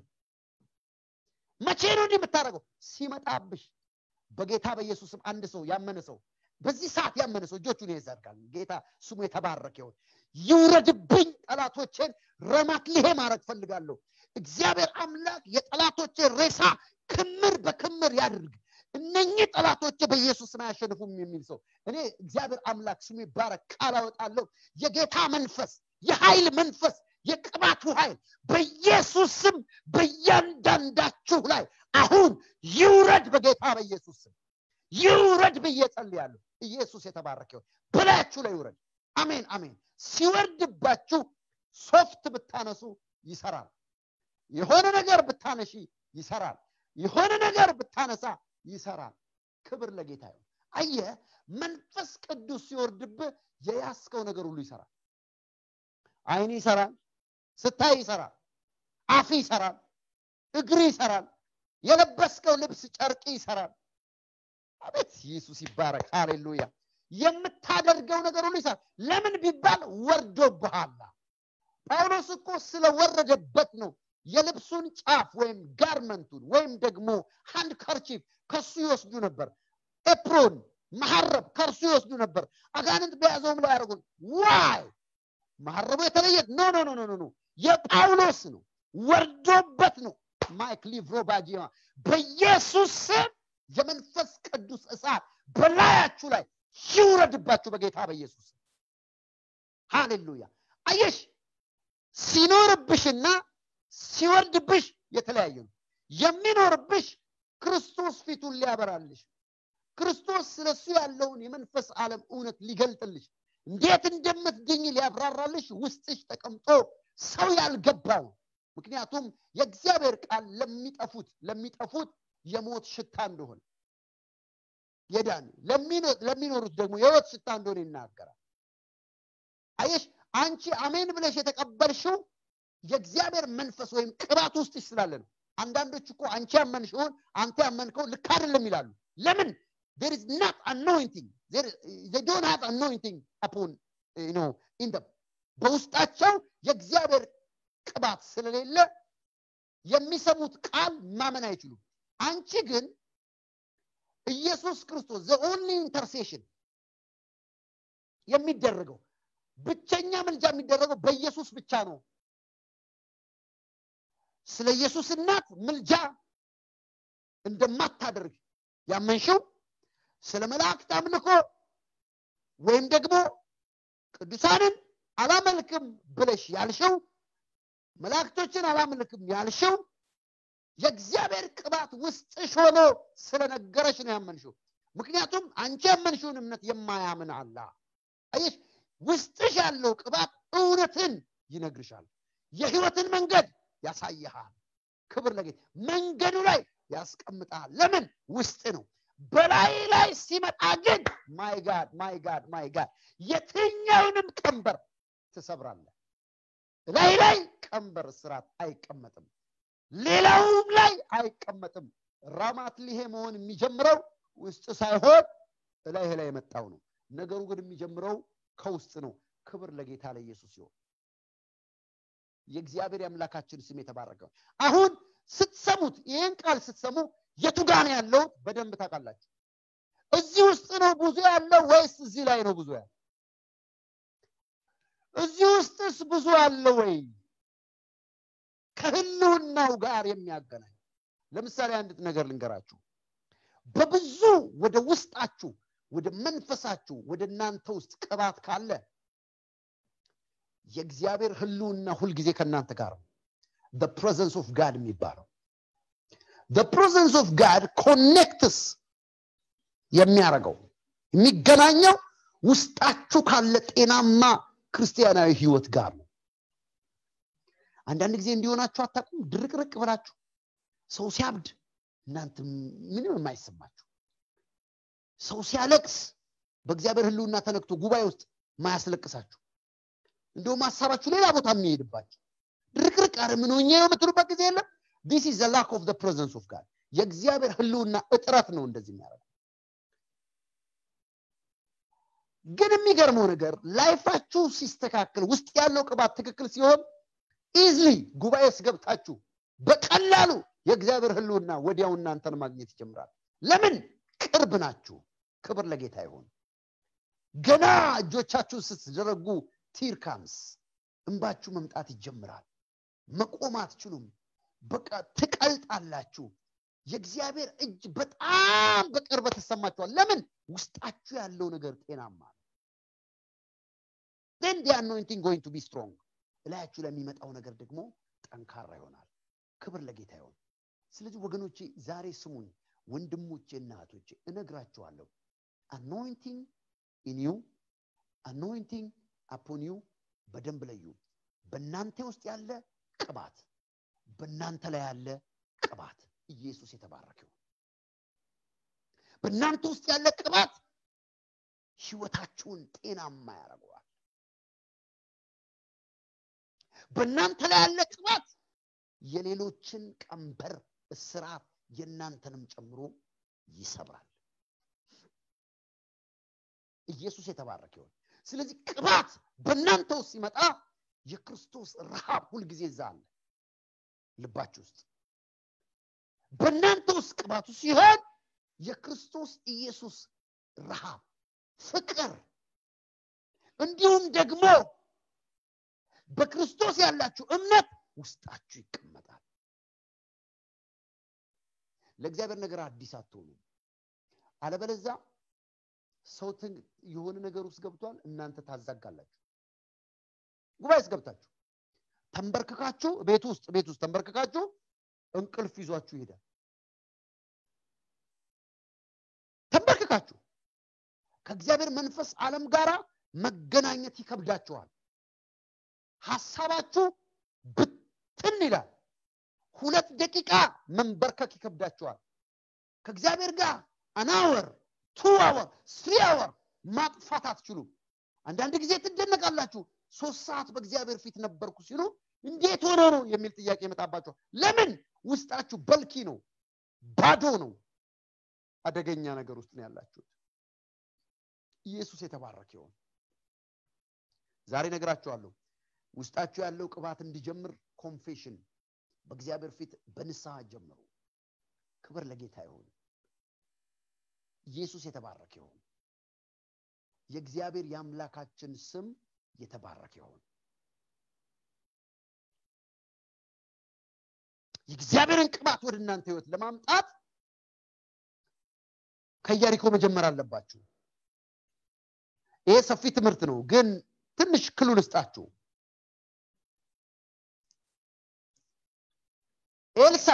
S1: መቼ ነው እንዲህ የምታደርገው? ሲመጣብሽ። በጌታ በኢየሱስም አንድ ሰው ያመነ ሰው በዚህ ሰዓት ያመነ ሰው እጆቹን ይዘርጋል። ጌታ ስሙ የተባረከ ይሁን። ይውረድብኝ፣ ጠላቶቼን ረማት ሊሄ ማድረግ ፈልጋለሁ። እግዚአብሔር አምላክ የጠላቶቼን ሬሳ ክምር በክምር ያድርግ። እነኚህ ጠላቶቼ በኢየሱስ ስም አያሸንፉም የሚል ሰው እኔ እግዚአብሔር አምላክ ስሙ ይባረክ ቃል አወጣለሁ። የጌታ መንፈስ፣ የኃይል መንፈስ፣ የቅባቱ ኃይል በኢየሱስ ስም በእያንዳንዳችሁ ላይ አሁን ይውረድ፣ በጌታ በኢየሱስ ስም ይውረድ ብዬ ጸልያለሁ። ኢየሱስ የተባረከ ይሁን። በላያችሁ ላይ ይውረድ። አሜን አሜን። ሲወርድባችሁ ሶፍት ብታነሱ ይሰራል። የሆነ ነገር ብታነሺ ይሰራል። የሆነ ነገር ብታነሳ ይሰራል። ክብር ለጌታ ይሁን። አየ መንፈስ ቅዱስ ሲወርድብህ የያዝከው ነገር ሁሉ ይሰራል። አይን ይሰራል፣ ስታይ ይሰራል፣ አፍ ይሰራል፣ እግር ይሰራል፣ የለበስከው ልብስ ጨርቅ ይሰራል። አቤት ኢየሱስ ይባረክ። ሃሌሉያ። የምታደርገው ነገር ሁሉ ይሰራል። ለምን ቢባል ወርዶብሃል። ጳውሎስ እኮ ስለወረደበት ነው የልብሱን ጫፍ ወይም ጋርመንቱን ወይም ደግሞ ሃንድ ከርቺፍ ከሱ ይወስዱ ነበር። ኤፕሮን መሐረብ ከእርሱ ይወስዱ ነበር። አጋንንት በያዘውም ላይ ያደርጉን ዋይ መሐረቡ የተለየ ኖ ኖ ኖ ኖ ኖ የጳውሎስ ነው ወርዶበት ነው ማይክ ሊቭሮ ባጂማ በኢየሱስ ስም የመንፈስ ቅዱስ እሳት በላያችሁ ላይ ይውረድባችሁ በጌታ በኢየሱስ ስም ሃሌሉያ አየሽ ሲኖርብሽና ሲወርድብሽ የተለያየ ነው የሚኖርብሽ ክርስቶስ ፊቱን ሊያበራልሽ ክርስቶስ ስለሱ ያለውን የመንፈስ ዓለም እውነት ሊገልጥልሽ እንዴት እንደምትድኝ ሊያብራራልሽ ውስጥሽ ተቀምጦ ሰው ያልገባው ምክንያቱም የእግዚአብሔር ቃል ለሚጠፉት ለሚጠፉት የሞት ሽታ እንደሆነ የዳን ለሚኖሩት ደግሞ የህይወት ሽታ እንደሆነ ይናገራል አየሽ አንቺ አሜን ብለሽ የተቀበልሽው የእግዚአብሔር መንፈስ ወይም ቅባት ውስጥሽ ስላለ ነው አንዳንዶች እኮ አንቺ ያመንሽውን አንተ ያመንከው ልክ አይደለም ይላሉ ለምን there is not anointing there, they don't have anointing upon you know in them በውስጣቸው የእግዚአብሔር ቅባት ስለሌለ የሚሰሙት ቃል ማመን አይችሉም አንቺ ግን ኢየሱስ ክርስቶስ ዘ ኦንሊ ኢንተርሴሽን የሚደረገው ብቸኛ ምልጃ የሚደረገው በኢየሱስ ብቻ ነው ስለ ኢየሱስ እናት ምልጃ እንደማታደርግ ያመንሽው ስለ መላእክት አምልኮ ወይም ደግሞ ቅዱሳንን አላመልክም ብለሽ ያልሽው መላእክቶችን አላመልክም ያልሽው የእግዚአብሔር ቅባት ውስጥሽ ሆኖ ስለነገረሽ ነው ያመንሽው ምክንያቱም አንቺ ያመንሽውን እምነት የማያምን አላ አየሽ ውስጥሽ ያለው ቅባት እውነትን ይነግርሻል የህይወትን መንገድ ያሳይሃል ክብር ለጌት መንገዱ ላይ ያስቀምጣል ለምን ውስጥ ነው በላይ ላይ ሲመጣ ግን ማይ ጋድ ማይ ጋድ ማይ ጋድ የትኛውንም ቀንበር ትሰብራለህ ላይ ላይ ቀንበር ስራት አይቀመጥም ሌላውም ላይ አይቀመጥም ራማት ሊሄ መሆን የሚጀምረው ውስጥ ሳይሆን እላይ ላይ የመጣው ነው ነገሩ ግን የሚጀምረው ከውስጥ ነው ክብር ለጌታ ለኢየሱስ ሲሆን የእግዚአብሔር የአምላካችን ስም የተባረከው አሁን ስትሰሙት ይህን ቃል ስትሰሙ የቱ ጋ ነው ያለው በደንብ ታውቃላችሁ እዚህ ውስጥ ነው ብዙ ያለው ወይስ እዚህ ላይ ነው ብዙ ያለው እዚህ ውስጥስ ብዙ አለ ወይ ከህልውናው ጋር የሚያገናኝ ለምሳሌ አንድ ነገር ልንገራችሁ በብዙ ወደ ውስጣችሁ ወደ መንፈሳችሁ ወደ እናንተ ውስጥ ቅባት ካለ የእግዚአብሔር ህልውና ሁልጊዜ ከእናንተ ጋር ነው ፕሬዘንስ ኦፍ ጋድ የሚባለው ፕሬዘንስ ኦፍ ጋድ ኮኔክትስ የሚያደርገው የሚገናኘው ውስጣችሁ ካለ ጤናማ ክርስቲያናዊ ህይወት ጋር ነው አንዳንድ ጊዜ እንዲሆናችሁ አታቁም ድርቅርቅ ብላችሁ ሰው ሲያብድ እናንተ ምንም የማይሰማችሁ ሰው ሲያለቅስ በእግዚአብሔር ህልውና ተነክቶ ጉባኤ ውስጥ ማያስለቅሳችሁ እንደውም ሀሳባችሁ ሌላ ቦታ የሚሄድባችሁ ድርቅርቅ አረ ምን ሆኜ ነው የምትሉበት ጊዜ የለም ዲስ ኢዝ ላክ ኦፍ ፕሬዘንስ ኦፍ ጋድ የእግዚአብሔር ህልውና እጥረት ነው እንደዚህ የሚያደርገው ግን የሚገርመው ነገር ላይፋችሁ ሲስተካከል ውስጥ ያለው ቅባት ትክክል ሲሆን ኢዝሊ ጉባኤ ገብታችሁ በቀላሉ የእግዚአብሔር ህልውና ወዲያው እናንተን ማግኘት ይጀምራል ለምን ቅርብ ናችሁ ክብር ለጌታ ይሆን ገና እጆቻችሁን ስትዘረጉ ቲርካምስ እንባችሁ መምጣት ይጀምራል መቆም አትችሉም በቃ ትቀልጣላችሁ የእግዚአብሔር እጅ በጣም በቅርበት ተሰማችኋል ለምን ውስጣችሁ ያለው ነገር ጤናማ ነው then the anointing going to be strong እላያችሁ ለሚመጣው ነገር ደግሞ ጠንካራ ይሆናል ክብር ለጌታ ይሆን ስለዚህ ወገኖቼ ዛሬ ስሙኝ ወንድሞቼ እና እህቶቼ እነግራችኋለሁ አኖይንቲንግ ኢን ዩ አኖይንቲንግ አፖን ዩ በደንብ ለዩ በእናንተ ውስጥ ያለ ቅባት በእናንተ ላይ ያለ ቅባት ኢየሱስ የተባረከው በእናንተ ውስጥ ያለ ቅባት ህይወታችሁን ጤናማ ያደርገዋል በእናንተ ላይ ያለ ቅባት የሌሎችን ቀንበር እስራት የእናንተንም ጨምሮ ይሰብራል ኢየሱስ የተባረከ ይሆን ስለዚህ ቅባት በእናንተ ውስጥ ሲመጣ የክርስቶስ ረሃብ ሁልጊዜ እዛ አለ ልባችሁ ውስጥ በእናንተ ውስጥ ቅባቱ ሲሆን የክርስቶስ ኢየሱስ ረሃብ ፍቅር እንዲሁም ደግሞ በክርስቶስ ያላችሁ እምነት ውስጣችሁ ይቀመጣል ለእግዚአብሔር ነገር አዲስ አትሆኑ አለበለዛ ሰው የሆነ ነገር ውስጥ ገብቷል እናንተ ታዛጋላችሁ ጉባኤ ውስጥ ገብታችሁ ተንበርክካችሁ ቤት ውስጥ ቤት ውስጥ ተንበርክካችሁ እንቅልፍ ይዟችሁ ይሄዳል ተንበርክካችሁ ከእግዚአብሔር መንፈስ ዓለም ጋር መገናኘት ይከብዳችኋል ሀሳባችሁ ብትን ይላል ሁለት ደቂቃ መንበርከክ ይከብዳችኋል ከእግዚአብሔር ጋር አናወር ቱ አወር ስሪ አወር ማጥፋት አትችሉም አንዳንድ ጊዜ ትደነቃላችሁ ሶስት ሰዓት በእግዚአብሔር ፊት ነበርኩ ሲሉ እንዴት ሆኖ ነው የሚል ጥያቄ ይመጣባቸዋል ለምን ውስጣችሁ በልኪ ነው ባዶ ነው አደገኛ ነገር ውስጥ ነው ያላችሁት ኢየሱስ የተባረክ ይሆን ዛሬ ነግራችኋለሁ ውስጣችሁ ያለው ቅባት እንዲጀምር ኮንፌሽን በእግዚአብሔር ፊት በንስሐ ጀምሩ ክብር ለጌታ ይሆን ኢየሱስ የተባረክ ይሆን የእግዚአብሔር የአምላካችን ስም የተባረክ ይሆን የእግዚአብሔርን ቅባት ወደ እናንተ ህይወት ለማምጣት ከኢያሪኮ መጀመር አለባችሁ ይሄ ሰፊ ትምህርት ነው ግን ትንሽ ክሉ ልስጣችሁ ኤልሳ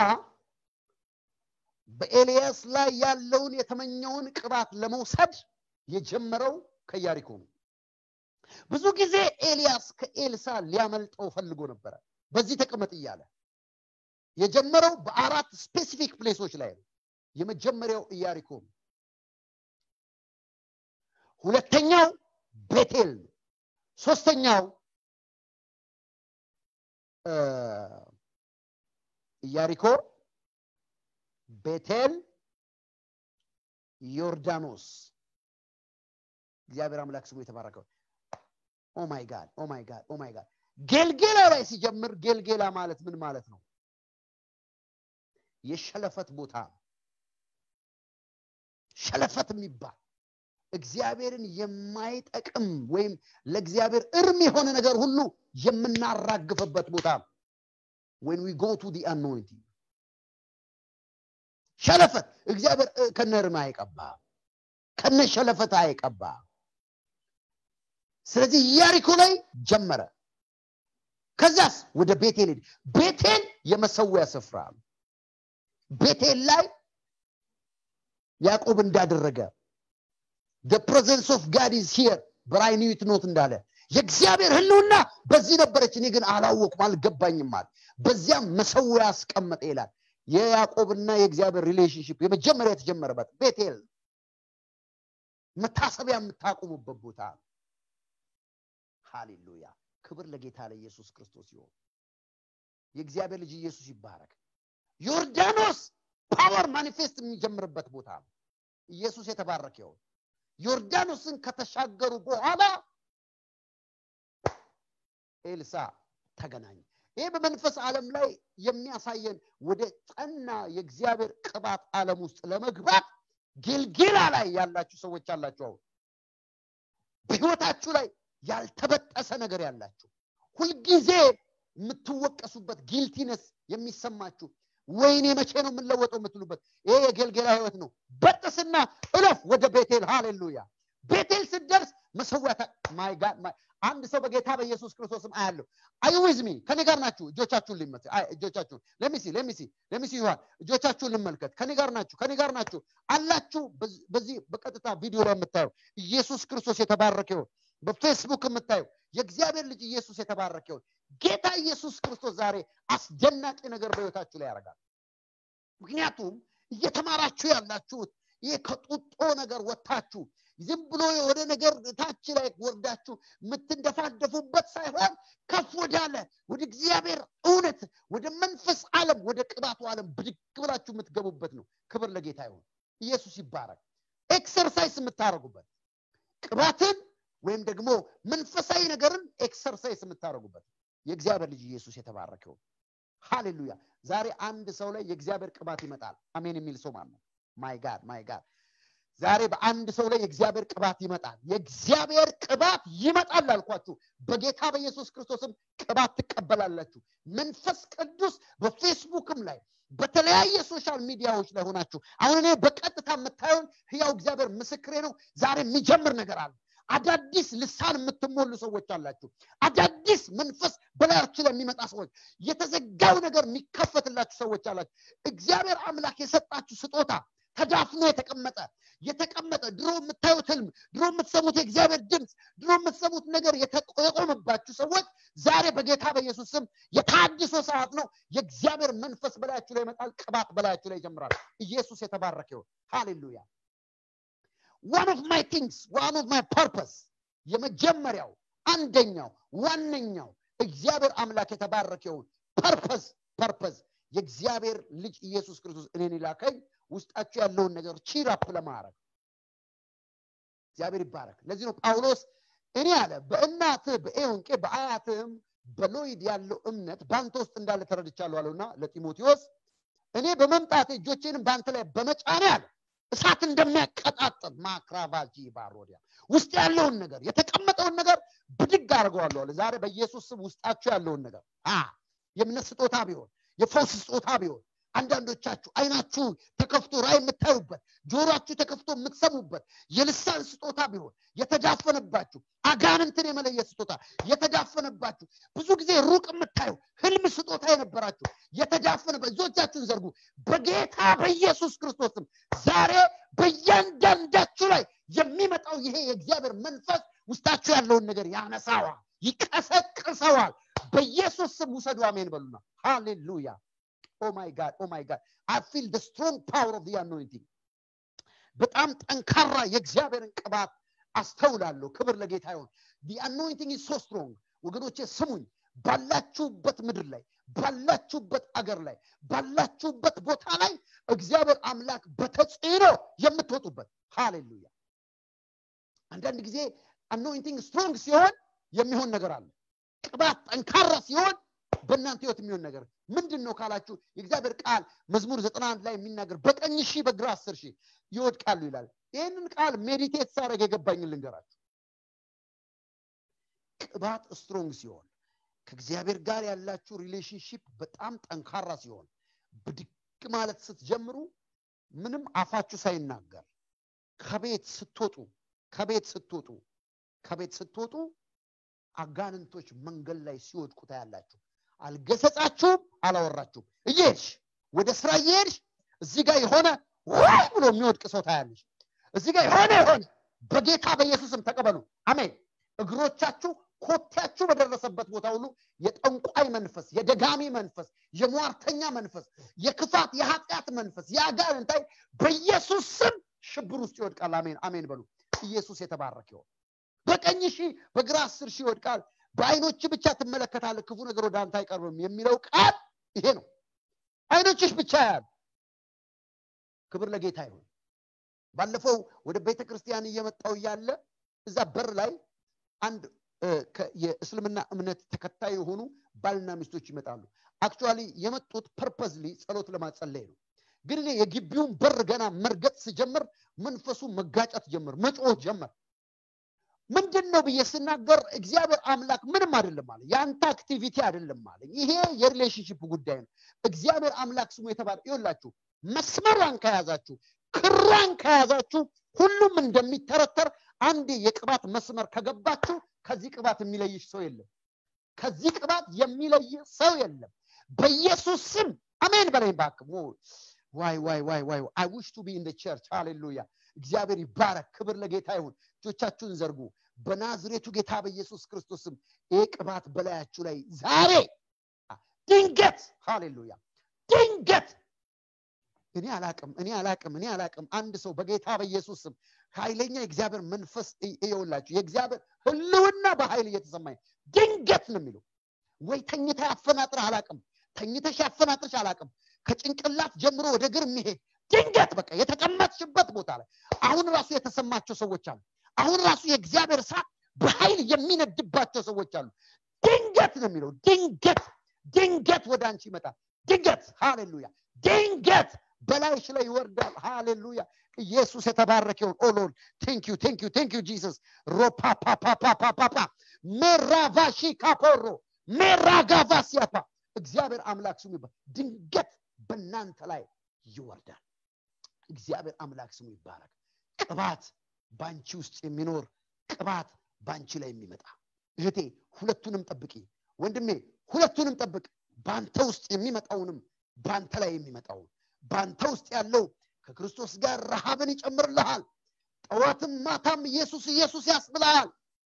S1: በኤልያስ ላይ ያለውን የተመኘውን ቅባት ለመውሰድ የጀመረው ከኢያሪኮ ነው ብዙ ጊዜ ኤልያስ ከኤልሳ ሊያመልጠው ፈልጎ ነበረ በዚህ ተቀመጥ እያለ የጀመረው በአራት ስፔሲፊክ ፕሌሶች ላይ ነው የመጀመሪያው ኢያሪኮ ነው ሁለተኛው ቤቴል ነው ሶስተኛው ኢያሪኮ ቤቴል ዮርዳኖስ እግዚአብሔር አምላክ ስሙ የተባረከው ኦማይ ጋድ ኦማይ ጋድ ኦማይ ጋድ ጌልጌላ ላይ ሲጀምር ጌልጌላ ማለት ምን ማለት ነው የሸለፈት ቦታ ሸለፈት የሚባል እግዚአብሔርን የማይጠቅም ወይም ለእግዚአብሔር እርም የሆነ ነገር ሁሉ የምናራግፍበት ቦታ ነው when we go to the anointing ሸለፈት እግዚአብሔር ከነ እርም አይቀባ ከነ ሸለፈት አይቀባ ስለዚህ ኢያሪኮ ላይ ጀመረ ከዛስ ወደ ቤቴል ሄድ ቤቴል የመሰዊያ ስፍራ ቤቴል ላይ ያዕቆብ እንዳደረገ the presence of God is here but I knew it not እንዳለ የእግዚአብሔር ህልውና በዚህ ነበረች እኔ ግን አላወቅም አልገባኝም አለ በዚያም መሰዊያ አስቀመጠ ይላል የያዕቆብና የእግዚአብሔር ሪሌሽንሽፕ የመጀመሪያ የተጀመረበት ቤቴል መታሰቢያ የምታቆሙበት ቦታ ሃሌሉያ ክብር ለጌታ ለኢየሱስ ክርስቶስ ይሆን የእግዚአብሔር ልጅ ኢየሱስ ይባረክ ዮርዳኖስ ፓወር ማኒፌስት የሚጀምርበት ቦታ ነው ኢየሱስ የተባረከ ይሆን ዮርዳኖስን ከተሻገሩ በኋላ ኤልሳ ተገናኘ ይህ በመንፈስ ዓለም ላይ የሚያሳየን ወደ ጸና የእግዚአብሔር ቅባት ዓለም ውስጥ ለመግባት ጌልጌላ ላይ ያላችሁ ሰዎች አላችሁ አሁን በህይወታችሁ ላይ ያልተበጠሰ ነገር ያላችሁ ሁልጊዜ የምትወቀሱበት ጊልቲነስ የሚሰማችሁ ወይኔ መቼ ነው የምንለወጠው የምትሉበት ይሄ የጌልጌላ ህይወት ነው በጥስና እለፍ ወደ ቤቴል ሃሌሉያ ቤቴል ስደርስ መሰዊያ ማይ ጋድ አንድ ሰው በጌታ በኢየሱስ ክርስቶስም አያለሁ አይዊዝሚ ከኔ ጋር ናችሁ እጆቻችሁን ሊመት እጆቻችሁን ለሚሲ ለሚሲ ለሚሲ ይሆን እጆቻችሁን ልመልከት ከኔ ጋር ናችሁ ከኔ ጋር ናችሁ አላችሁ በዚህ በቀጥታ ቪዲዮ ላይ የምታየው ኢየሱስ ክርስቶስ የተባረከ ይሁን በፌስቡክ የምታየው የእግዚአብሔር ልጅ ኢየሱስ የተባረከ ይሁን ጌታ ኢየሱስ ክርስቶስ ዛሬ አስደናቂ ነገር በህይወታችሁ ላይ ያደርጋል ምክንያቱም እየተማራችሁ ያላችሁት ይህ ከጡጦ ነገር ወጥታችሁ ዝም ብሎ ወደ ነገር ታች ላይ ወርዳችሁ የምትንደፋደፉበት ሳይሆን ከፍ ወዳለ ወደ እግዚአብሔር እውነት ወደ መንፈስ ዓለም ወደ ቅባቱ ዓለም ብድግ ብላችሁ የምትገቡበት ነው ክብር ለጌታ ይሆን ኢየሱስ ይባረክ ኤክሰርሳይዝ የምታደርጉበት ቅባትን ወይም ደግሞ መንፈሳዊ ነገርን ኤክሰርሳይዝ የምታደርጉበት የእግዚአብሔር ልጅ ኢየሱስ የተባረከው ሃሌሉያ ዛሬ አንድ ሰው ላይ የእግዚአብሔር ቅባት ይመጣል አሜን የሚል ሰው ማለት ነው ማይ ጋድ ማይ ጋድ ዛሬ በአንድ ሰው ላይ የእግዚአብሔር ቅባት ይመጣል የእግዚአብሔር ቅባት ይመጣል አልኳችሁ በጌታ በኢየሱስ ክርስቶስም ቅባት ትቀበላላችሁ መንፈስ ቅዱስ በፌስቡክም ላይ በተለያየ ሶሻል ሚዲያዎች ላይ ሆናችሁ አሁን እኔ በቀጥታ የምታየውን ህያው እግዚአብሔር ምስክሬ ነው ዛሬ የሚጀምር ነገር አለ አዳዲስ ልሳን የምትሞሉ ሰዎች አላችሁ አዳዲስ መንፈስ በላያችሁ ላይ የሚመጣ ሰዎች የተዘጋው ነገር የሚከፈትላችሁ ሰዎች አላችሁ እግዚአብሔር አምላክ የሰጣችሁ ስጦታ ተዳፍኖ የተቀመጠ የተቀመጠ ድሮ የምታዩት ህልም ድሮ የምትሰሙት የእግዚአብሔር ድምፅ ድሮ የምትሰሙት ነገር የቆመባችሁ ሰዎች ዛሬ በጌታ በኢየሱስ ስም የታድሶ ሰዓት ነው የእግዚአብሔር መንፈስ በላያችሁ ላይ ይመጣል ቅባት በላያችሁ ላይ ይጀምራል ኢየሱስ የተባረከ ይሁን ሃሌሉያ ዋን ኦፍ ማይ ቲንግስ ዋን ኦፍ ማይ ፐርፐስ የመጀመሪያው አንደኛው ዋነኛው እግዚአብሔር አምላክ የተባረከ ይሁን ፐርፐስ ፐርፐስ የእግዚአብሔር ልጅ ኢየሱስ ክርስቶስ እኔን ይላከኝ ውስጣችሁ ያለውን ነገር ቺራፕ ለማድረግ እግዚአብሔር ይባረክ ለዚህ ነው ጳውሎስ እኔ አለ በእናትህ በኤውንቄ በአያትህም በሎይድ ያለው እምነት በአንተ ውስጥ እንዳለ ተረድቻለሁ አለውና ለጢሞቴዎስ እኔ በመምጣት እጆቼንም በአንተ ላይ በመጫኔ አለ እሳት እንደሚያቀጣጥል ማክራቫጂ ባሮዲያ ውስጥ ያለውን ነገር የተቀመጠውን ነገር ብድግ አድርገዋለሁ አለ ዛሬ በኢየሱስ ስም ውስጣችሁ ያለውን ነገር የእምነት ስጦታ ቢሆን የፈውስ ስጦታ ቢሆን አንዳንዶቻችሁ አይናችሁ ተከፍቶ ራይ የምታዩበት ጆሮችሁ ተከፍቶ የምትሰሙበት የልሳን ስጦታ ቢሆን የተዳፈነባችሁ አጋንንትን የመለየት ስጦታ የተዳፈነባችሁ ብዙ ጊዜ ሩቅ የምታዩ ህልም ስጦታ የነበራችሁ የተዳፈነ እጆቻችሁን ዘርጉ በጌታ በኢየሱስ ክርስቶስም ዛሬ በእያንዳንዳችሁ ላይ የሚመጣው ይሄ የእግዚአብሔር መንፈስ ውስጣችሁ ያለውን ነገር ያነሳዋል ይቀሰቅሰዋል በኢየሱስ ስም ውሰዱ አሜን በሉና ሃሌሉያ ኦ ማይ ጋድ ኦ ማይ ጋድ አይ ፊል ደ ስትሮንግ ፓወር ኦፍ አኖይንቲንግ በጣም ጠንካራ የእግዚአብሔርን ቅባት አስተውላለሁ ክብር ለጌታ ይሆን ዲ አኖይንቲንግ ሶ ስትሮንግ ወገኖቼ ስሙኝ ባላችሁበት ምድር ላይ ባላችሁበት አገር ላይ ባላችሁበት ቦታ ላይ እግዚአብሔር አምላክ በተጽዕኖ የምትወጡበት ሃሌሉያ አንዳንድ ጊዜ አኖይንቲንግ ስትሮንግ ሲሆን የሚሆን ነገር አለ ቅባት ጠንካራ ሲሆን በእናንተ ህይወት የሚሆን ነገር ምንድን ነው ካላችሁ የእግዚአብሔር ቃል መዝሙር ዘጠና አንድ ላይ የሚናገር በቀኝ ሺህ በግራ አስር ሺህ ይወድቃሉ ይላል ይህንን ቃል ሜዲቴት ሳረግ የገባኝን ልንገራችሁ ቅባት ስትሮንግ ሲሆን ከእግዚአብሔር ጋር ያላችሁ ሪሌሽንሽፕ በጣም ጠንካራ ሲሆን ብድግ ማለት ስትጀምሩ ምንም አፋችሁ ሳይናገር ከቤት ስትወጡ ከቤት ስትወጡ ከቤት ስትወጡ አጋንንቶች መንገድ ላይ ሲወድቁ ታያላችሁ አልገሰጻችሁም አላወራችሁም እየሄድሽ ወደ ስራ እየሄድሽ እዚህ ጋር የሆነ ዋይ ብሎ የሚወድቅ ሰው ታያለሽ እዚህ ጋር የሆነ የሆነ በጌታ በኢየሱስም ተቀበሉ አሜን እግሮቻችሁ ኮቴያችሁ በደረሰበት ቦታ ሁሉ የጠንቋይ መንፈስ የደጋሚ መንፈስ የሟርተኛ መንፈስ የክፋት የኃጢአት መንፈስ የአጋንንታይ በኢየሱስ ስም ሽብር ውስጥ ይወድቃል አሜን አሜን በሉ ኢየሱስ የተባረክ ይሆን በቀኝ ሺህ በግራ አስር ሺህ ይወድቃል በአይኖች ብቻ ትመለከታለ ክፉ ነገር ወደ አንተ አይቀርብም የሚለው ቃል ይሄ ነው አይኖችሽ ብቻ ያሉ ክብር ለጌታ ይሁን ባለፈው ወደ ቤተ ክርስቲያን እየመጣው እያለ እዛ በር ላይ አንድ የእስልምና እምነት ተከታይ የሆኑ ባልና ሚስቶች ይመጣሉ አክቹዋሊ የመጡት ፐርፐዝሊ ጸሎት ለማጸለይ ነው ግን እኔ የግቢውን በር ገና መርገጥ ስጀምር መንፈሱ መጋጨት ጀምር መጮህ ጀመር ምንድን ነው ብዬ ስናገር እግዚአብሔር አምላክ ምንም አይደለም አለ የአንተ አክቲቪቲ አይደለም አለ ይሄ የሪሌሽንሽፕ ጉዳይ ነው እግዚአብሔር አምላክ ስሙ የተባለ ይወላችሁ መስመሯን ከያዛችሁ ክሯን ከያዛችሁ ሁሉም እንደሚተረተር አንድ የቅባት መስመር ከገባችሁ ከዚህ ቅባት የሚለይሽ ሰው የለም ከዚህ ቅባት የሚለይ ሰው የለም በኢየሱስ ስም አሜን በላይ ባክ ዋይ ዋይ ዋይ ዋይ አይ ዊሽ ቱ ቢ ኢን ቸርች ሃሌሉያ እግዚአብሔር ይባረክ ክብር ለጌታ ይሁን እጆቻችሁን ዘርጉ በናዝሬቱ ጌታ በኢየሱስ ክርስቶስም ይህ ቅባት በላያችሁ ላይ ዛሬ ድንገት ሃሌሉያ ድንገት እኔ አላቅም እኔ አላቅም እኔ አላቅም አንድ ሰው በጌታ በኢየሱስ ስም ኃይለኛ የእግዚአብሔር መንፈስ እየውላችሁ የእግዚአብሔር ህልውና በኃይል እየተሰማኝ ድንገት ነው የሚለው ወይ ተኝታ ያፈናጥር አላቅም ተኝተሽ ያፈናጥርሽ አላቅም ከጭንቅላት ጀምሮ ወደ እግር የሚሄድ ድንገት በቃ የተቀመጥሽበት ቦታ ላይ አሁን ራሱ የተሰማቸው ሰዎች አሉ አሁን ራሱ የእግዚአብሔር እሳት በኃይል የሚነድባቸው ሰዎች አሉ ድንገት ነው የሚለው ድንገት ድንገት ወደ አንቺ ይመጣል ድንገት ሃሌሉያ ድንገት በላይሽ ላይ ይወርዳል ሃሌሉያ ኢየሱስ የተባረከ ይሁን ኦሎል ቴንክ ዩ ቴንክ ዩ ቴንክ ዩ ጂሰስ ሮፓፓፓፓፓፓ ሜራቫሺ ካፖሮ ሜራጋቫሲያፓ እግዚአብሔር አምላክ ስሙ ይባል ድንገት በእናንተ ላይ ይወርዳል እግዚአብሔር አምላክ ስሙ ይባረክ ቅባት ባንቺ ውስጥ የሚኖር ቅባት ባንቺ ላይ የሚመጣ እህቴ ሁለቱንም ጠብቂ ወንድሜ ሁለቱንም ጠብቅ በአንተ ውስጥ የሚመጣውንም በአንተ ላይ የሚመጣውን በአንተ ውስጥ ያለው ከክርስቶስ ጋር ረሃብን ይጨምርልሃል ጠዋትም ማታም ኢየሱስ ኢየሱስ ያስብልሃል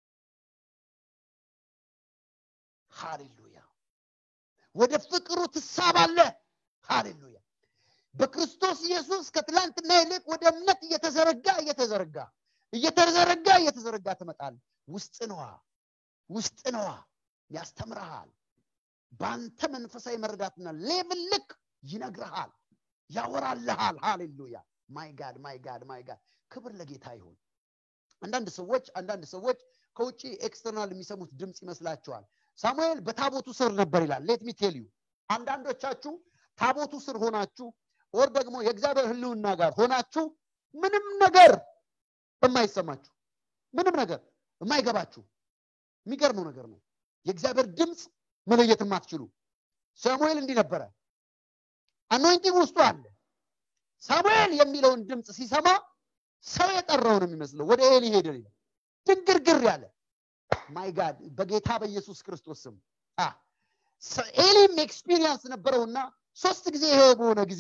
S1: ሃሌሉያ ወደ ፍቅሩ ትሳባለህ ሃሌሉያ በክርስቶስ ኢየሱስ ከትላንትና ይልቅ ወደ እምነት እየተዘረጋ እየተዘረጋ እየተዘረጋ እየተዘረጋ ትመጣል ውስጥ ነዋ ውስጥ ነዋ ያስተምረሃል በአንተ መንፈሳዊ መረዳትና ሌቭል ልክ ይነግርሃል ያወራልሃል ሃሌሉያ ማይ ጋድ ማይ ጋድ ማይ ጋድ ክብር ለጌታ ይሁን አንዳንድ ሰዎች አንዳንድ ሰዎች ከውጭ ኤክስተርናል የሚሰሙት ድምፅ ይመስላቸዋል ሳሙኤል በታቦቱ ስር ነበር ይላል ሌት ሚ ቴል ዩ አንዳንዶቻችሁ ታቦቱ ስር ሆናችሁ ወር ደግሞ የእግዚአብሔር ህልውና ጋር ሆናችሁ ምንም ነገር የማይሰማችሁ ምንም ነገር የማይገባችሁ የሚገርመው ነገር ነው የእግዚአብሔር ድምፅ መለየት የማትችሉ ሳሙኤል እንዲህ ነበረ አኖይንቲንግ ውስጡ አለ ሳሙኤል የሚለውን ድምፅ ሲሰማ ሰው የጠራው ነው የሚመስለው ወደ ኤሊ ሄደ ድንግርግር ያለ ማይ ጋድ በጌታ በኢየሱስ ክርስቶስ ስም ኤሊም ኤክስፒሪየንስ ነበረውና ሶስት ጊዜ ይሄ በሆነ ጊዜ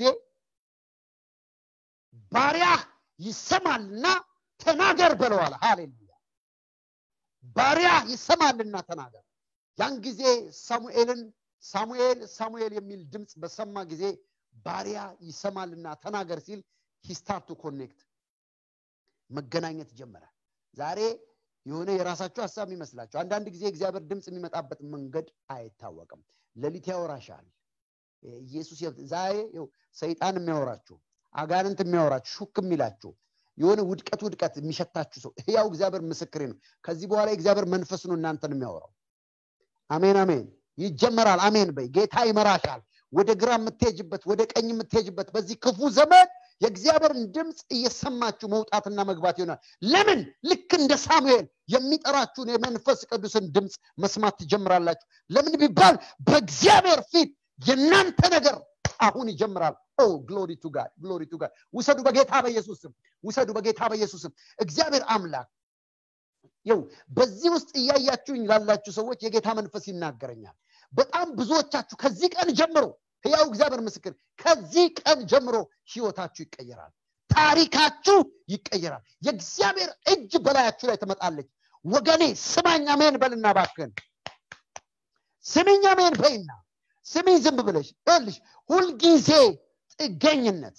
S1: ባሪያ ይሰማልና ተናገር በለዋል ሃሌሉያ ባሪያ ይሰማልና ተናገር ያን ጊዜ ሳሙኤልን ሳሙኤል ሳሙኤል የሚል ድምፅ በሰማ ጊዜ ባሪያ ይሰማልና ተናገር ሲል ሂስታርቱ ኮኔክት መገናኘት ጀመረ ዛሬ የሆነ የራሳችሁ ሀሳብ ይመስላችሁ አንዳንድ ጊዜ እግዚአብሔር ድምፅ የሚመጣበት መንገድ አይታወቅም ሌሊት ያወራሻል ኢየሱስ ዛሬ ሰይጣን የሚያወራችሁ አጋንንት የሚያወራችሁ ሹክ የሚላችሁ የሆነ ውድቀት ውድቀት የሚሸታችሁ ሰው ያው እግዚአብሔር ምስክሬ ነው ከዚህ በኋላ የእግዚአብሔር መንፈስ ነው እናንተን የሚያወራው አሜን አሜን ይጀመራል አሜን በይ ጌታ ይመራሻል ወደ ግራ የምትሄጅበት ወደ ቀኝ የምትሄጅበት በዚህ ክፉ ዘመን የእግዚአብሔርን ድምፅ እየሰማችሁ መውጣትና መግባት ይሆናል ለምን ልክ እንደ ሳሙኤል የሚጠራችሁን የመንፈስ ቅዱስን ድምፅ መስማት ትጀምራላችሁ ለምን ቢባል በእግዚአብሔር ፊት የእናንተ ነገር አሁን ይጀምራል ኦ ግሎሪ ቱ ጋድ ግሎሪ ቱ ጋድ ውሰዱ በጌታ በኢየሱስም ውሰዱ በጌታ በኢየሱስም እግዚአብሔር አምላክ ይው በዚህ ውስጥ እያያችሁኝ ላላችሁ ሰዎች የጌታ መንፈስ ይናገረኛል በጣም ብዙዎቻችሁ ከዚህ ቀን ጀምሮ ህያው እግዚአብሔር ምስክር ከዚህ ቀን ጀምሮ ህይወታችሁ ይቀየራል ታሪካችሁ ይቀየራል የእግዚአብሔር እጅ በላያችሁ ላይ ትመጣለች ወገኔ ስማኝ አሜን በልና ባክን ስሚኝ አሜን በይና ስሚኝ ዝም ብለሽ ልሽ ሁልጊዜ ጥገኝነት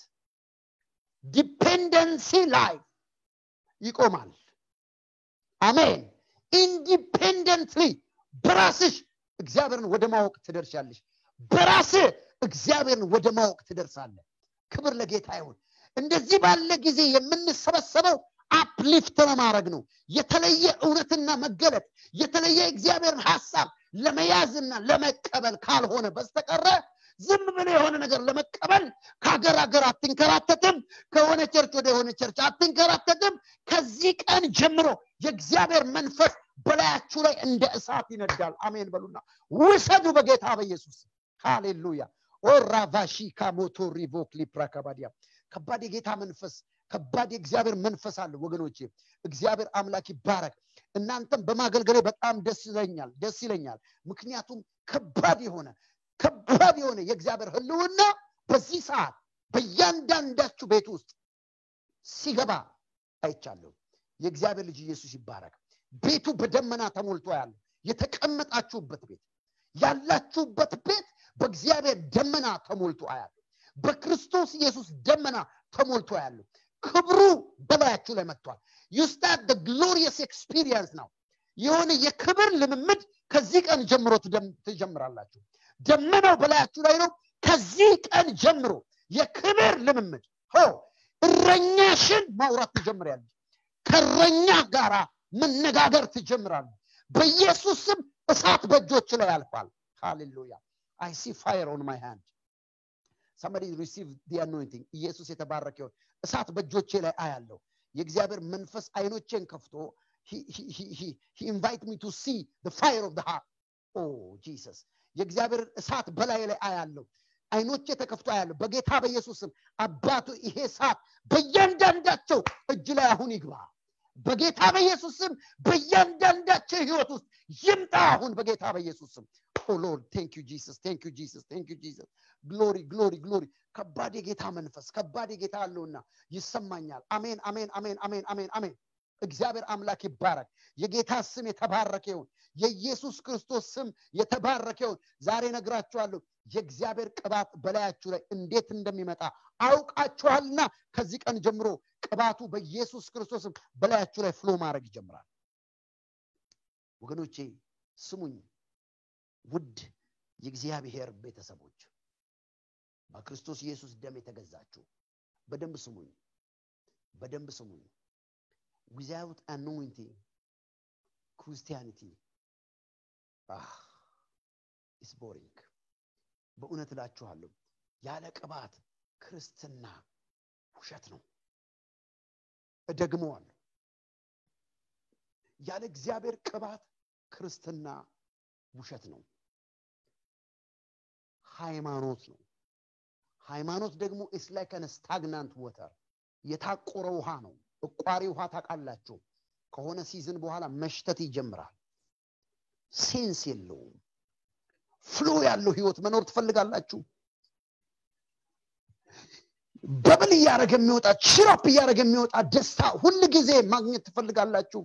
S1: ዲፔንደንሲ ላይፍ ይቆማል አሜን ኢንዲፔንደንትሊ በራስሽ እግዚአብሔርን ወደ ማወቅ ትደርሻለሽ በራስህ እግዚአብሔርን ወደ ማወቅ ትደርሳለ ክብር ለጌታ ይሁን እንደዚህ ባለ ጊዜ የምንሰበሰበው አፕሊፍት ለማድረግ ነው የተለየ እውነትና መገለጥ የተለየ እግዚአብሔርን ሀሳብ ለመያዝና ለመቀበል ካልሆነ በስተቀረ ዝም ብለ የሆነ ነገር ለመቀበል ከሀገር ሀገር አትንከራተትም ከሆነ ቸርች ወደ የሆነ ቸርች አትንከራተትም ከዚህ ቀን ጀምሮ የእግዚአብሔር መንፈስ በላያችሁ ላይ እንደ እሳት ይነዳል አሜን በሉና ውሰዱ በጌታ በኢየሱስ ሃሌሉያ ኦራቫሺ ካሞቶ ሪቮክሊ ፕራካባዲያ ከባድ የጌታ መንፈስ ከባድ የእግዚአብሔር መንፈስ አለ ወገኖቼ እግዚአብሔር አምላክ ይባረክ እናንተም በማገልገሌ በጣም ደስ ይለኛል ደስ ይለኛል ምክንያቱም ከባድ የሆነ ከባድ የሆነ የእግዚአብሔር ህልውና በዚህ ሰዓት በእያንዳንዳችሁ ቤት ውስጥ ሲገባ አይቻለሁ የእግዚአብሔር ልጅ ኢየሱስ ይባረክ ቤቱ በደመና ተሞልቶ ያለ የተቀመጣችሁበት ቤት ያላችሁበት ቤት በእግዚአብሔር ደመና ተሞልቶ አያለ በክርስቶስ ኢየሱስ ደመና ተሞልቶ ያለ ክብሩ በላያችሁ ላይ መጥቷል ዩስታት ግሎሪየስ ኤክስፒሪየንስ ነው የሆነ የክብር ልምምድ ከዚህ ቀን ጀምሮ ትጀምራላችሁ ደመናው በላያችሁ ላይ ነው ከዚህ ቀን ጀምሮ የክብር ልምምድ ሆ እረኛሽን ማውራት ትጀምሪያለች ከእረኛ ጋራ መነጋገር ትጀምራለ በኢየሱስ ስም እሳት በእጆች ላይ ያልፋል ሃሌሉያ አይ ሲ ፋየር ኦን ማይ ሃንድ ሰመዲ ሪሲቭ ዲ አኖይንቲንግ ኢየሱስ የተባረከ ይሁን እሳት በእጆቼ ላይ አያለሁ የእግዚአብሔር መንፈስ አይኖቼን ከፍቶ ኢንቫይት ሚ ቱ ሲ ፋይር ኦፍ ሃርት ኦ ጂሰስ የእግዚአብሔር እሳት በላይ ላይ አያለሁ አይኖቼ ተከፍቶ አያለሁ በጌታ በኢየሱስ ስም አባቱ ይሄ እሳት በእያንዳንዳቸው እጅ ላይ አሁን ይግባ በጌታ በኢየሱስ ስም በእያንዳንዳቸው ህይወት ውስጥ ይምጣ አሁን በጌታ በኢየሱስ ስም ኦ ሎርድ ቴንክ ዩ ጂሰስ ቴንክ ዩ ጂሰስ ቴንክ ዩ ጂሰስ ግሎሪ ግሎሪ ግሎሪ ከባድ የጌታ መንፈስ ከባድ የጌታ አለውና ይሰማኛል አሜን አሜን አሜን አሜን አሜን አሜን እግዚአብሔር አምላክ ይባረክ የጌታ ስም የተባረከ ይሁን የኢየሱስ ክርስቶስ ስም የተባረከ ይሁን ዛሬ ነግራችኋለሁ የእግዚአብሔር ቅባት በላያችሁ ላይ እንዴት እንደሚመጣ አውቃችኋልና ከዚህ ቀን ጀምሮ ቅባቱ በኢየሱስ ክርስቶስም በላያችሁ ላይ ፍሎ ማድረግ ይጀምራል ወገኖቼ ስሙኝ ውድ የእግዚአብሔር ቤተሰቦች በክርስቶስ ኢየሱስ ደም የተገዛችሁ በደንብ ስሙኝ በደንብ ስሙኝ ዊዛውት አኖይንቲንግ ክርስቲያኒቲ ኢስ ቦሪንግ በእውነት እላችኋለሁ ያለ ቅባት ክርስትና ውሸት ነው እደግመዋለሁ ያለ እግዚአብሔር ቅባት ክርስትና ውሸት ነው ሃይማኖት ነው ሃይማኖት ደግሞ ኢስ ላይክ አን ስታግናንት ወተር የታቆረ ውሃ ነው እቋሪ ውሃ ታውቃላችሁ ከሆነ ሲዝን በኋላ መሽተት ይጀምራል ሴንስ የለውም ፍሎ ያለው ህይወት መኖር ትፈልጋላችሁ በብል እያደረገ የሚወጣ ችራፕ እያደረገ የሚወጣ ደስታ ሁል ጊዜ ማግኘት ትፈልጋላችሁ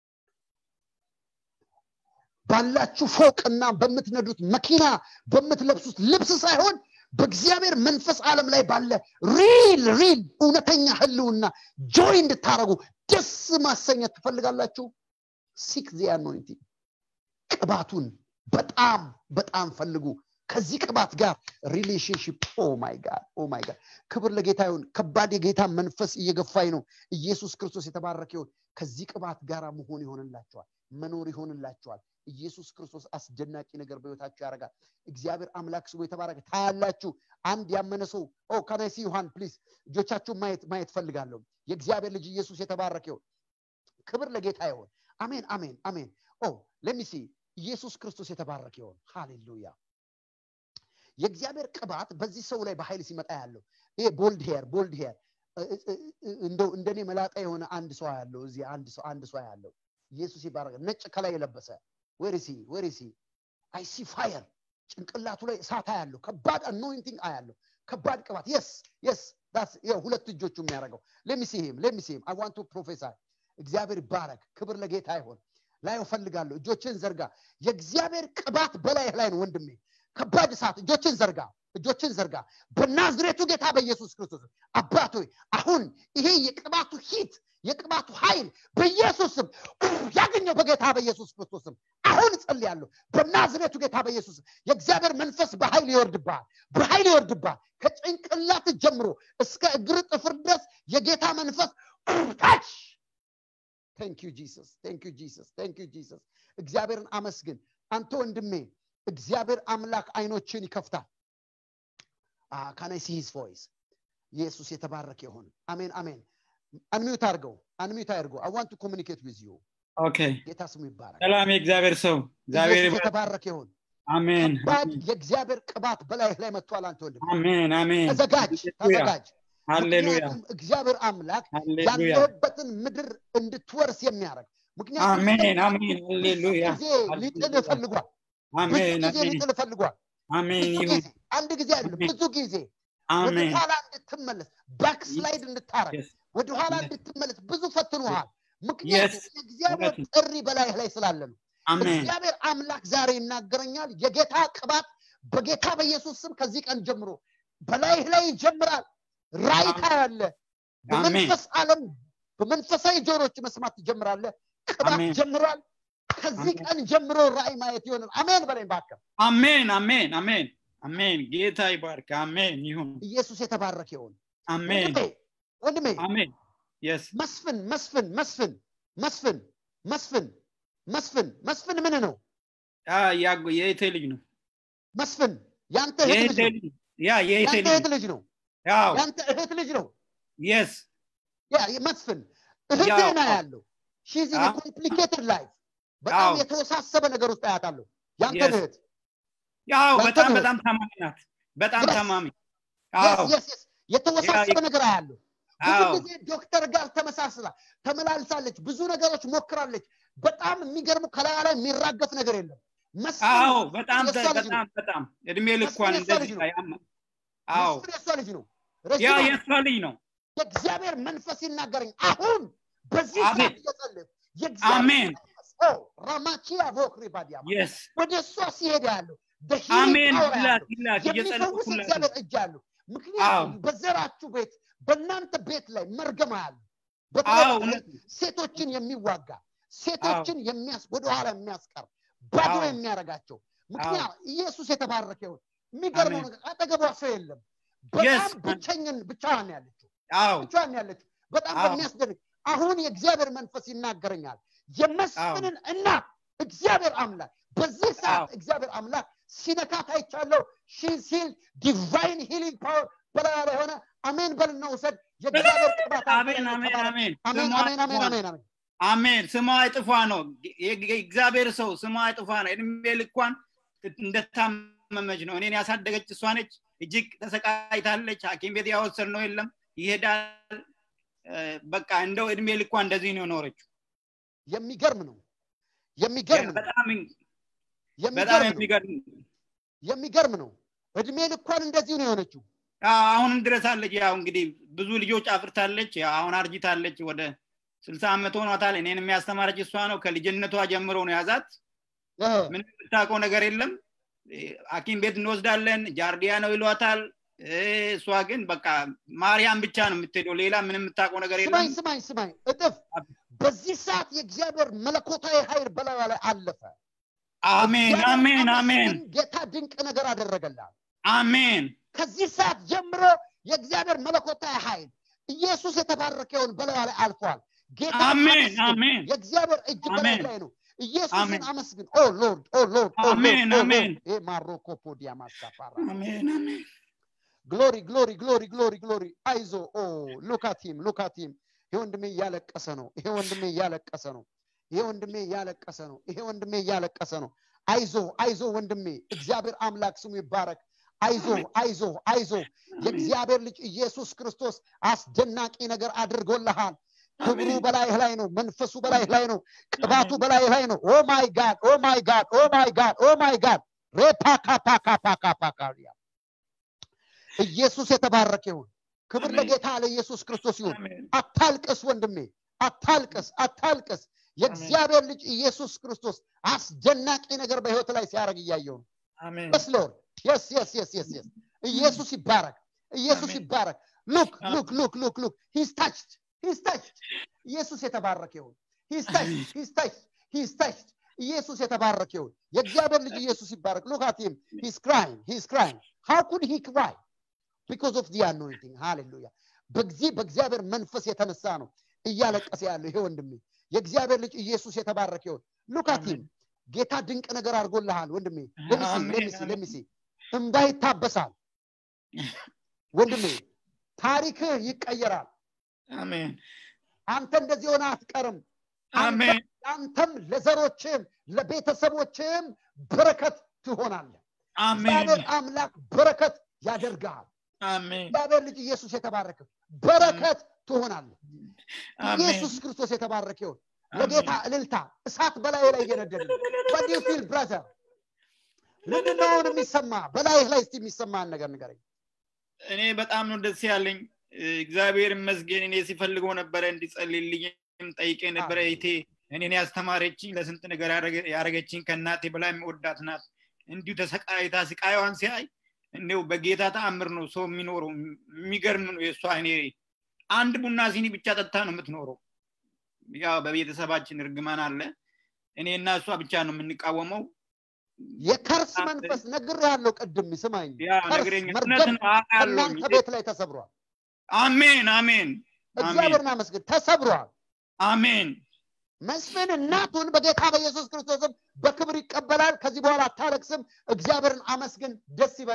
S1: ባላችሁ ፎቅና በምትነዱት መኪና በምትለብሱት ልብስ ሳይሆን በእግዚአብሔር መንፈስ ዓለም ላይ ባለ ሪል ሪል እውነተኛ ህልውና ጆይ እንድታረጉ ደስ ማሰኘት ትፈልጋላችሁ ሲክ ዚ አኖይንቲንግ ቅባቱን በጣም በጣም ፈልጉ ከዚህ ቅባት ጋር ሪሌሽንሽፕ ኦ ማይ ጋድ ኦ ማይ ጋድ ክብር ለጌታ ይሁን ከባድ የጌታ መንፈስ እየገፋኝ ነው ኢየሱስ ክርስቶስ የተባረከ ይሁን ከዚህ ቅባት ጋር መሆን ይሆንላቸዋል መኖር ይሆንላቸዋል ኢየሱስ ክርስቶስ አስደናቂ ነገር በህይወታችሁ ያደርጋል እግዚአብሔር አምላክ ስሙ የተባረከ ታያላችሁ አንድ ያመነ ሰው ኦ ከናይሲ ዮሐን ፕሊዝ እጆቻችሁ ማየት ማየት ፈልጋለሁ የእግዚአብሔር ልጅ ኢየሱስ የተባረከ ይሁን ክብር ለጌታ ይሁን አሜን አሜን አሜን ኦ ለሚሲ ኢየሱስ ክርስቶስ የተባረከ ይሁን ሃሌሉያ የእግዚአብሔር ቅባት በዚህ ሰው ላይ በኃይል ሲመጣ ያለው ይሄ ቦልድ ሄር ቦልድ ሄር እንደው እንደኔ መላጣ የሆነ አንድ ሰው ያለው እዚህ አንድ ሰው አንድ ሰው ያለው ኢየሱስ ይባረክ ነጭ ከላይ የለበሰ ወሪሲ ወሪሲ አይ ሲ ፋየር ጭንቅላቱ ላይ እሳት ያለው ከባድ አኖይንቲንግ አያለው ከባድ ቅባት የስ የስ ሁለት እጆቹ የሚያደርገው ለሚሲህም ለሚሲህም አይ ዋንቱ ፕሮፌሰር እግዚአብሔር ይባረክ ክብር ለጌታ ይሆን ላይ እፈልጋለሁ እጆችን ዘርጋ የእግዚአብሔር ቅባት በላይ ላይ ነው ወንድሜ ከባድ እሳት እጆችን ዘርጋ እጆችን ዘርጋ በናዝሬቱ ጌታ በኢየሱስ ክርስቶስ አባት ሆይ አሁን ይሄ የቅባቱ ሂት የቅባቱ ኃይል በኢየሱስም ያገኘው በጌታ በኢየሱስ ክርስቶስም አሁን ጸልያለሁ በናዝሬቱ ጌታ በኢየሱስ የእግዚአብሔር መንፈስ በኃይል ይወርድብሃል በኃይል ይወርድብሃል ከጭንቅላት ጀምሮ እስከ እግር ጥፍር ድረስ የጌታ መንፈስ ታች ቴንክ ዩ ጂሰስ ቴንክ ዩ ጂሰስ ቴንክ ዩ ጂሰስ እግዚአብሔርን አመስግን አንተ ወንድሜ እግዚአብሔር አምላክ አይኖችን ይከፍታል ካናይ ሲ ሂዝ ቮይስ ኢየሱስ የተባረከ ይሆን አሜን አሜን አንሚዩት አድርገው አንሚዩት አድርገው አይ ዋንት ቱ ኮሚኒኬት ዊዝ ዩ
S2: ኦኬ
S1: ጌታ ስሙ ይባረክ
S2: ሰላም የእግዚአብሔር ሰው እግዚአብሔር
S1: ኢየሱስ የተባረከ ይሆን
S2: አሜን
S1: ከባድ የእግዚአብሔር ቅባት በላይ ላይ መጥቷል አንተ ወንድም
S2: አሜን አሜን
S1: ተዘጋጅ ተዘጋጅ
S2: ሃሌሉያ
S1: ምክንያቱም እግዚአብሔር አምላክ
S2: ሃሌሉያ
S1: ያለበትን ምድር እንድትወርስ የሚያደርግ ምክንያቱም
S2: አሜን አሜን ሃሌሉያ
S1: ጊዜ ሊጥል ፈልጓል ብዙ
S2: አሜን
S1: ጊዜ
S2: አሜን
S1: ሊጥል ፈልጓል
S2: አሜን
S1: ብዙ
S2: ይሁን
S1: ጊዜ አንድ ጊዜ አይደለም
S2: አሜን።
S1: ብዙ ጊዜ ወደ
S2: አሜን
S1: ኋላ እንድትመለስ ባክስላይድ እንድታረግ
S2: Yes.
S1: ወደ ኋላ
S2: Yes.
S1: እንድትመለስ ብዙ ፈትኖሃል ምክንያቱም
S2: Yes.
S1: የእግዚአብሔር
S2: እውነት
S1: ጥሪ በላይ ላይ ስላለ ነው
S2: አሜን
S1: እግዚአብሔር አምላክ ዛሬ ይናገረኛል የጌታ ቅባት በጌታ በኢየሱስ ስም ከዚህ ቀን ጀምሮ በላይህ ላይ ይጀምራል ራይታ ያለ
S2: አሜን
S1: በመንፈስ ዓለም በመንፈሳዊ ጆሮች መስማት ትጀምራለ ቅባት
S2: አሜን።
S1: ጀምሯል ከዚህ
S2: አሜን።
S1: ቀን ጀምሮ ራእይ ማየት ይሆናል አሜን በላይ ባከ
S2: አሜን አሜን አሜን አሜን ጌታ ይባርክ አሜን ይሁን
S1: ኢየሱስ የተባረከ ይሆን
S2: አሜን
S1: ወንድሜ ወንድሜ
S2: አሜን የስ
S1: መስፍን መስፍን መስፍን መስፍን መስፍን መስፍን መስፍን ምን ነው
S2: የእቴ ልጅ ነው
S1: መስፍን ያንተ እህት ልጅ
S2: የእቴ
S1: ነው
S2: ልጅ ያ የእህቴ
S1: ያንተ
S2: ልጅ
S1: እህት ልጅ ነው
S2: ያው
S1: ያንተ እህት ልጅ ነው
S2: የስ
S1: ያ መስፍን እህቴ
S2: ያው።
S1: ነው ያለው ሺዝ ኢን
S2: አዎ።
S1: ኮምፕሊኬትድ ላይፍ በጣም
S2: አዎ።
S1: የተወሳሰበ ነገር ውስጥ አያታለሁ ያንተ
S2: Yes.
S1: እህት
S2: ያው
S1: ያንተ
S2: በጣም
S1: እህት።
S2: በጣም ታማሚ ናት በጣም
S1: Yes.
S2: ታማሚ
S1: Yes,
S2: አዎ
S1: yes, yes. የተወሳሰበ
S2: ያ-
S1: ነገር አያለሁ ብዙ
S2: አዎ
S1: ጊዜ ዶክተር ጋር ተመሳስላ ተመላልሳለች ብዙ ነገሮች ሞክራለች በጣም የሚገርሙ ከላያ ላይ የሚራገፍ ነገር የለም መስፍን
S2: አዎ በጣም
S1: የእሷ ልጅ ነው።
S2: በጣም በጣም እድሜ ልኳን
S1: መስፍን የእሷ ልጅ
S2: እንደዚህ
S1: ነው።
S2: ያማ አዎ
S1: መስፍን የእሷ ልጅ ነው
S2: ያ
S1: ረጅም ዓመት
S2: የእሷ ልጅ ነው
S1: የእግዚአብሔር መንፈስ ይናገረኝ አሁን በዚህ
S2: አሜን።
S1: ሰዓት እየጸለይኩ የእግዚአብሔር
S2: አሜን
S1: መንፈስ ኦ ራማቺያ ቮክሪ ባዲያማ
S2: የስ
S1: ወደ እሷ ሲሄድ ያለው
S2: አሜን
S1: በሂሊንግ
S2: ይላት ይላት እየጸለኩ
S1: የሚፈውስ
S2: ሁላት
S1: እግዚአብሔር እጅ አለው ምክንያቱም
S2: አዎ።
S1: በዘራችሁ ቤት በእናንተ ቤት ላይ መርገም አለ
S2: አዎ
S1: በተለይ
S2: እውነት ነው።
S1: ሴቶችን የሚዋጋ ሴቶችን የሚያስ ወደኋላ የሚያስቀር ባዶ
S2: አዎ።
S1: የሚያደርጋቸው ምክንያት ኢየሱስ የተባረከ ይሁን የሚገርመው
S2: አሜን።
S1: ነገር አጠገቧ ሰው የለም በጣም
S2: Yes.
S1: ብቸኝን ብቻዋን ነው ያለችው
S2: አዎ
S1: ብቻዋን ያለችው በጣም
S2: አዎ።
S1: በሚያስደንቅ አሁን የእግዚአብሔር መንፈስ ይናገረኛል የመስፍንን እናት እግዚአብሔር አምላክ በዚህ ሰዓት
S2: አዎ።
S1: እግዚአብሔር አምላክ ሲነካት አይቻለሁ ሲል ዲቫይን ሂሊንግ ፓወር በላያ ላይ ሆነ አሜን በልና ውሰድ የእግዚአብሔር ቅባት አንተ ላይ
S2: አሜን
S1: ነው።
S2: አሜን
S1: ተባረክ።
S2: አሜን
S1: አሜን
S2: ስሟ
S1: አሜን አሜን
S2: ይጥፋ።
S1: አሜን አሜን
S2: አሜን ስሟ አይጥፋ ነው የግ- የእግዚአብሔር ሰው ስሟ አይጥፋ ነው እድሜ ልኳን እንደታመመች ነው እኔን ያሳደገች እሷ ነች እጅግ ተሰቃይታለች ሀኪም ቤት ያወሰድ ነው የለም ይሄዳል እ፣ በቃ እንደው እድሜ ልኳ እንደዚህ ነው የኖረችው
S1: የሚገርም ነው የሚገርም ነው
S2: በጣም በጣም
S1: የሚገርም ነው
S2: የሚገርም
S1: የሚገርም ነው እድሜ ልኳን እንደዚሁ ነው የሆነችው
S2: አዎ፣ አሁንም ድረስ አለች ያው እንግዲህ ብዙ ልጆች አፍርታለች ያው አሁን አርጅታለች ወደ ስልሳ ዓመት ሆኗታል እኔን የሚያስተማረች እሷ ነው ከልጅነቷ ጀምሮ ነው ያዛት
S1: እ፣
S2: ምንም የምታውቀው ነገር የለም እ፣ ሀኪም ቤት እንወስዳለን ጃርዲያ ነው ይሏታል እ፣ እሷ ግን በቃ ማርያም ብቻ ነው የምትሄደው ሌላ ምንም የምታውቀው ነገር
S1: ስማኝ
S2: የለም
S1: ስማኝ ስማኝ እጥፍ በዚህ ሰዓት የእግዚአብሔር መለኮታዊ ኃይል በላዩ ላይ አለፈ
S2: አሜን
S1: እግዚአብሔር
S2: አሜን
S1: አምላክ
S2: አሜን
S1: ግን ጌታ ድንቅ ነገር አደረገላት
S2: አሜን
S1: ከዚህ ሰዓት ጀምሮ የእግዚአብሔር መለኮታዊ ኃይል ኢየሱስ የተባረከውን በላዩ ላይ አልፏል ጌታ
S2: አሜን
S1: አመስግን።
S2: አሜን
S1: የእግዚአብሔር እጅ በላይ
S2: አሜን።
S1: ላይ ነው ኢየሱስን
S2: አሜን።
S1: አመስግን ኦ ሎርድ ኦ ሎርድ ኦ
S2: አሜን፣
S1: ሎርድ
S2: አሜን።
S1: ይሄ ማሮኮ ፖዲያ ማሳፋራ
S2: አሜን አሜን
S1: ግሎሪ ግሎሪ ግሎሪ ግሎሪ ግሎሪ አይዞ ኦ ሉካቲም ሉካቲም ይሄ ወንድሜ እያለቀሰ ነው ይሄ ወንድሜ እያለቀሰ ነው ይሄ ወንድሜ እያለቀሰ ነው ይሄ ወንድሜ እያለቀሰ ነው አይዞ አይዞ ወንድሜ እግዚአብሔር አምላክ ስሙ ይባረክ አይዞ አይዞ አይዞ የእግዚአብሔር ልጅ ኢየሱስ ክርስቶስ አስደናቂ ነገር አድርጎልሃል ክብሩ
S2: አሜን።
S1: በላይህ ላይ ነው መንፈሱ በላይህ ላይ ነው ቅባቱ በላይህ ላይ ነው ኦ ማይ ጋድ ኦ ማይ ጋድ ኦ ማይ ጋድ ኦ ማይ ጋድ ሬፓካፓካፓካፓካሪያ ኢየሱስ የተባረከ ይሁን ክብር
S2: አሜን።
S1: ለጌታ ለኢየሱስ ክርስቶስ ይሁን
S2: አሜን
S1: አታልቅስ ወንድሜ አታልቅስ አታልቅስ የእግዚአብሔር ልጅ ኢየሱስ ክርስቶስ አስደናቂ ነገር በህይወት ላይ ሲያደርግ እያየው ነው
S2: አሜን
S1: የስ ሎርድ የስ የስ የስ የስ የስ ኢየሱስ ይባረክ ኢየሱስ
S2: አሜን።
S1: ይባረክ ሉክ
S2: አሜን።
S1: ሉክ ሉክ ሉክ ሉክ ሂስ ታችድ ሂስ ታችድ ኢየሱስ የተባረከ ይሁን ሂስ ታችድ ሂስ ታችድ ሂስ ታችድ ኢየሱስ የተባረከ ይሁን የእግዚአብሔር ልጅ ኢየሱስ ይባረክ ሉክ አት ሂም ሂስ ክራይንግ ሂስ ክራይንግ ሃው ኩድ ሂ ክራይ ቢኮዝ ኦፍ ዲ አኖይንቲንግ ሃሌሉያ በዚህ በእግዚአብሔር መንፈስ የተነሳ ነው እያለቀሰ ያለው ይሄ ወንድሜ የእግዚአብሔር ልጅ ኢየሱስ የተባረከ ይሁን ሉካቲም
S2: አሜን።
S1: ጌታ ድንቅ ነገር አድርጎልሃል ወንድሜ ለሚሲ
S2: አሜን፣
S1: ለሚሲ
S2: አሜን።
S1: ለሚሲ እንባ ይታበሳል ወንድሜ ታሪክህ ይቀየራል
S2: አሜን
S1: አንተ እንደዚህ ሆነ አትቀርም
S2: አሜን
S1: አንተም ለዘሮችም ለቤተሰቦችም በረከት ትሆናለህ
S2: አሜን
S1: እግዚአብሔር አምላክ በረከት ያደርግሃል
S2: አሜን
S1: እግዚአብሔር ልጅ ኢየሱስ የተባረከ በረከት ትሆናለህ
S2: አሜን
S1: ኢየሱስ ክርስቶስ የተባረከ ይሁን ለጌታ እልልታ እሳት በላይ ላይ እየነደደ ነው What do you feel, brother? ምንድነው አሁን የሚሰማ በላይህ ላይ እስቲ የሚሰማን ነገር ንገረኝ
S2: እኔ በጣም ነው ደስ ያለኝ እግዚአብሔር ይመስገን እኔ ሲፈልገው ነበረ እንዲጸልይልኝም ጠይቄ ነበረ
S1: አሜን።
S2: ይቴ እኔን ያስተማረችኝ ለስንት ነገር ያደረገ- ያደረገችኝ ከእናቴ በላይ የምወዳት ናት እንዲሁ ተሰቃይታ ስቃይዋን ሲያይ እንዲው በጌታ ተአምር ነው ሰው የሚኖረው የሚገርም ነው የእሷ እኔ አንድ ቡና ሲኒ ብቻ ጠጥታ ነው የምትኖረው ያው በቤተሰባችን እርግማን አለ እኔ እና እሷ ብቻ ነው የምንቃወመው
S1: የከርስ
S2: አንተ-
S1: መንፈስ ነግር ያለው ቅድም ስማኝ
S2: ያ
S1: ከርስ
S2: ነገረኛ እውነት
S1: መርገም
S2: ነው አውቃለሁኝ
S1: ከእናንተ ቤት ላይ ተሰብሯል
S2: አሜን አሜን አሜን
S1: እግዚአብሔርን አመስግን ተሰብሯል
S2: አሜን
S1: መስፍን እናቱን በጌታ በኢየሱስ ክርስቶስም በክብር ይቀበላል ከዚህ በኋላ አታለቅስም እግዚአብሔርን አመስግን ደስ ይበል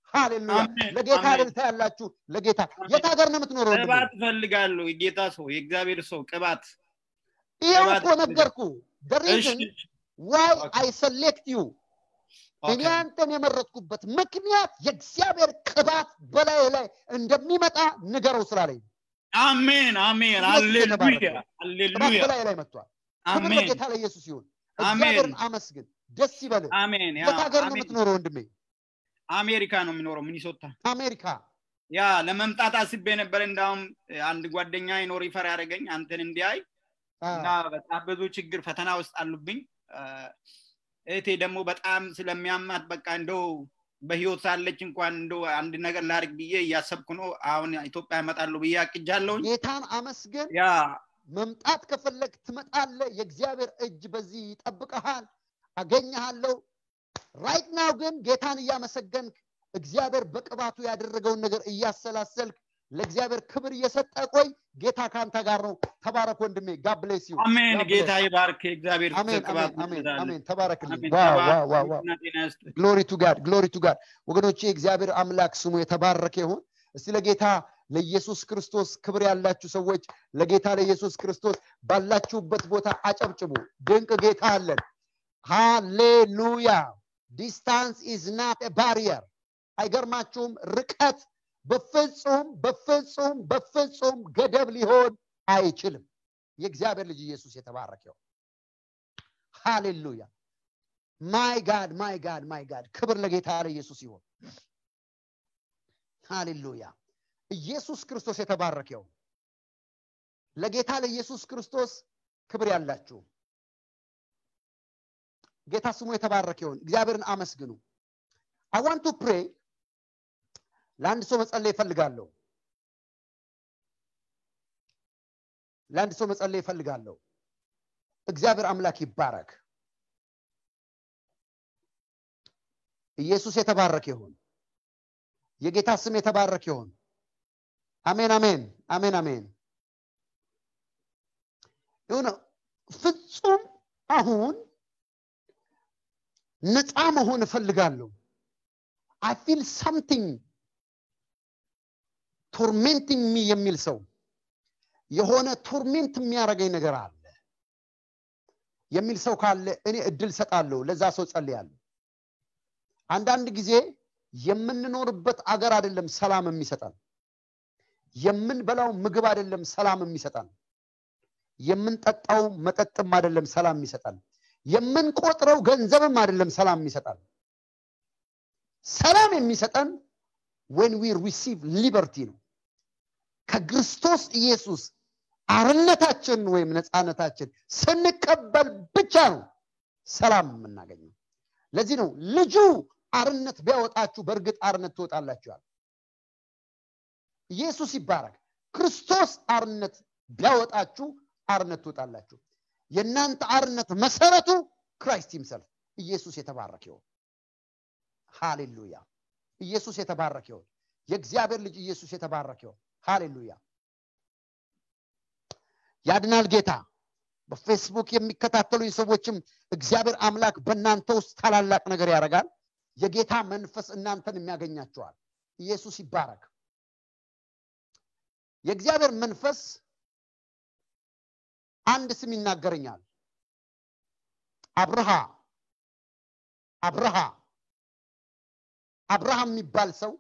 S1: ሃሌሉያ
S2: አሜን፣
S1: ለጌታ
S2: አሜን።
S1: እልልታ ያላችሁ ለጌታ
S2: አሜን።
S1: የት ሀገር ነው የምትኖረው ወንድሜ?
S2: ቅባት እፈልጋለሁ። የጌታ ሰው የእግዚአብሔር ሰው ቅባት
S1: ይኸው
S2: ቅባት
S1: እኮ ነገርኩ the
S2: እሺ
S1: reason why
S2: ኦኬ፣
S1: I select you እኔ
S2: ኦኬ።
S1: አንተን የመረጥኩበት ምክንያት የእግዚአብሔር ቅባት በላይ ላይ እንደሚመጣ ንገረው ስላለኝ
S2: አሜን አሜን
S1: ኢየሱስ የተባረከ
S2: ሃሌሉያ
S1: ነው። ቅባት
S2: ሃሌሉያ
S1: በላይ ላይ መጥቷል ክብር
S2: አሜን
S1: ለጌታ ለኢየሱስ ይሁን
S2: አሜን
S1: እግዚአብሔርን አመስግን ደስ ይበልህ
S2: አሜን ያ
S1: የት ሀገር ነው
S2: አሜን
S1: የምትኖረው ወንድሜ
S2: አሜሪካ ነው የሚኖረው ሚኒሶታ
S1: አሜሪካ
S2: ያ ለመምጣት አስቤ ነበር እንዳውም አንድ ጓደኛ ይኖር ይፈር ያደረገኝ አንተን እንዲያይ
S1: አ፣
S2: እና በጣም ብዙ ችግር ፈተና ውስጥ አሉብኝ አ፣ እህቴ ደግሞ በጣም ስለሚያማት በቃ እንደው በህይወት ሳለች እንኳን እንደው አንድ ነገር ላድርግ ብዬ እያሰብኩ ነው አሁን ኢትዮጵያ እመጣለሁ ብዬ አቅጃለሁኝ
S1: ጌታን አመስግን
S2: ያ
S1: መምጣት ከፈለግ ትመጣለ የእግዚአብሔር እጅ በዚህ ይጠብቀሃል አገኘሃለሁ ራይት ናው ግን ጌታን እያመሰገንክ እግዚአብሔር በቅባቱ ያደረገውን ነገር እያሰላሰልክ ለእግዚአብሔር ክብር እየሰጠ ቆይ ጌታ ከአንተ ጋር ነው ተባረክ ወንድሜ ጋብሌስ ዩ
S2: አሜን ጌታ ይባርክ እግዚአብሔር
S1: አሜን
S2: ቅባት
S1: አሜን አሜን
S2: ይብዛልህ።
S1: አሜን ተባረክልኝ
S2: አሜን
S1: ዋው
S2: ተባረክ።
S1: ዋው ዋው ዋው
S2: ጤና ጤና ይስጥ
S1: ግሎሪ ቱ ጋድ ግሎሪ ቱ ጋድ ወገኖቼ እግዚአብሔር አምላክ ስሙ የተባረከ ይሁን እስቲ ለጌታ ለኢየሱስ ክርስቶስ ክብር ያላችሁ ሰዎች ለጌታ ለኢየሱስ ክርስቶስ ባላችሁበት ቦታ አጨብጭቡ ድንቅ ጌታ አለን ሃሌሉያ ዲስታንስ ኢዝ ናት ባሪየር አይገርማችሁም ርቀት በፍጹም በፍጹም በፍጹም ገደብ ሊሆን አይችልም የእግዚአብሔር ልጅ ኢየሱስ የተባረከ ይሁን ሃሌሉያ ማይ ጋድ ማይ ጋድ ማይ ጋድ ክብር ለጌታ ለኢየሱስ ይሁን ሃሌሉያ ኢየሱስ ክርስቶስ የተባረከው ለጌታ ለኢየሱስ ክርስቶስ ክብር ያላችሁ ጌታ ስሙ የተባረከ ይሁን እግዚአብሔርን አመስግኑ አይ ዋንት ቱ ፕሬ ለአንድ ሰው መጸለይ ይፈልጋለሁ ለአንድ ሰው መጸለይ ይፈልጋለሁ እግዚአብሔር አምላክ ይባረክ ኢየሱስ የተባረከ ይሁን የጌታ ስም የተባረከ ይሁን አሜን አሜን አሜን አሜን የሆነ ፍጹም አሁን ነፃ መሆን እፈልጋለሁ አይ ፊል ሳምቲንግ ቶርሜንቲንግ ሚ የሚል ሰው የሆነ ቶርሜንት የሚያደርገኝ ነገር አለ የሚል ሰው ካለ እኔ እድል ሰጣለሁ ለዛ ሰው ጸልያለሁ አንዳንድ ጊዜ የምንኖርበት አገር አይደለም ሰላም የሚሰጠን የምንበላው ምግብ አይደለም ሰላም የሚሰጠን የምንጠጣው መጠጥም አይደለም ሰላም የሚሰጠን የምንቆጥረው ገንዘብም አይደለም ሰላም የሚሰጠን ሰላም የሚሰጠን ዌን ዊ ሪሲቭ ሊበርቲ ነው ከክርስቶስ ኢየሱስ አርነታችን ወይም ነፃነታችን ስንቀበል ብቻ ነው ሰላም የምናገኘው ለዚህ ነው ልጁ አርነት ቢያወጣችሁ በእርግጥ አርነት ትወጣላችኋል ኢየሱስ ይባረክ ክርስቶስ አርነት ቢያወጣችሁ አርነት ትወጣላችሁ የእናንተ አርነት መሰረቱ ክራይስት ይምሰልፍ ኢየሱስ የተባረክ ይሆን ሃሌሉያ ኢየሱስ የተባረክ ይሆን የእግዚአብሔር ልጅ ኢየሱስ የተባረክ ይሆን ሃሌሉያ ያድናል ጌታ በፌስቡክ የሚከታተሉኝ ሰዎችም እግዚአብሔር አምላክ በእናንተ ውስጥ ታላላቅ ነገር ያደርጋል የጌታ መንፈስ እናንተን የሚያገኛቸዋል ኢየሱስ ይባረክ የእግዚአብሔር መንፈስ አንድ ስም ይናገረኛል አብርሃ አብርሃ አብርሃም የሚባል ሰው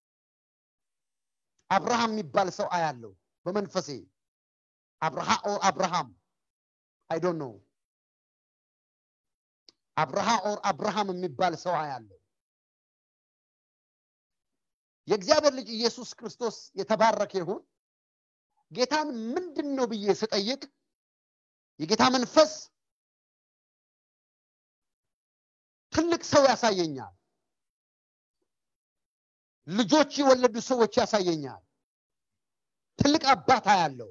S1: አብርሃም የሚባል ሰው አያለው በመንፈሴ አብርሃ ኦር አብርሃም አይ ዶንት ኖ አብርሃ ኦር አብርሃም የሚባል ሰው አያለው የእግዚአብሔር ልጅ ኢየሱስ ክርስቶስ የተባረከ ይሁን ጌታን ምንድን ነው ብዬ ስጠይቅ የጌታ መንፈስ ትልቅ ሰው ያሳየኛል ልጆች የወለዱ ሰዎች ያሳየኛል ትልቅ አባታ ያለው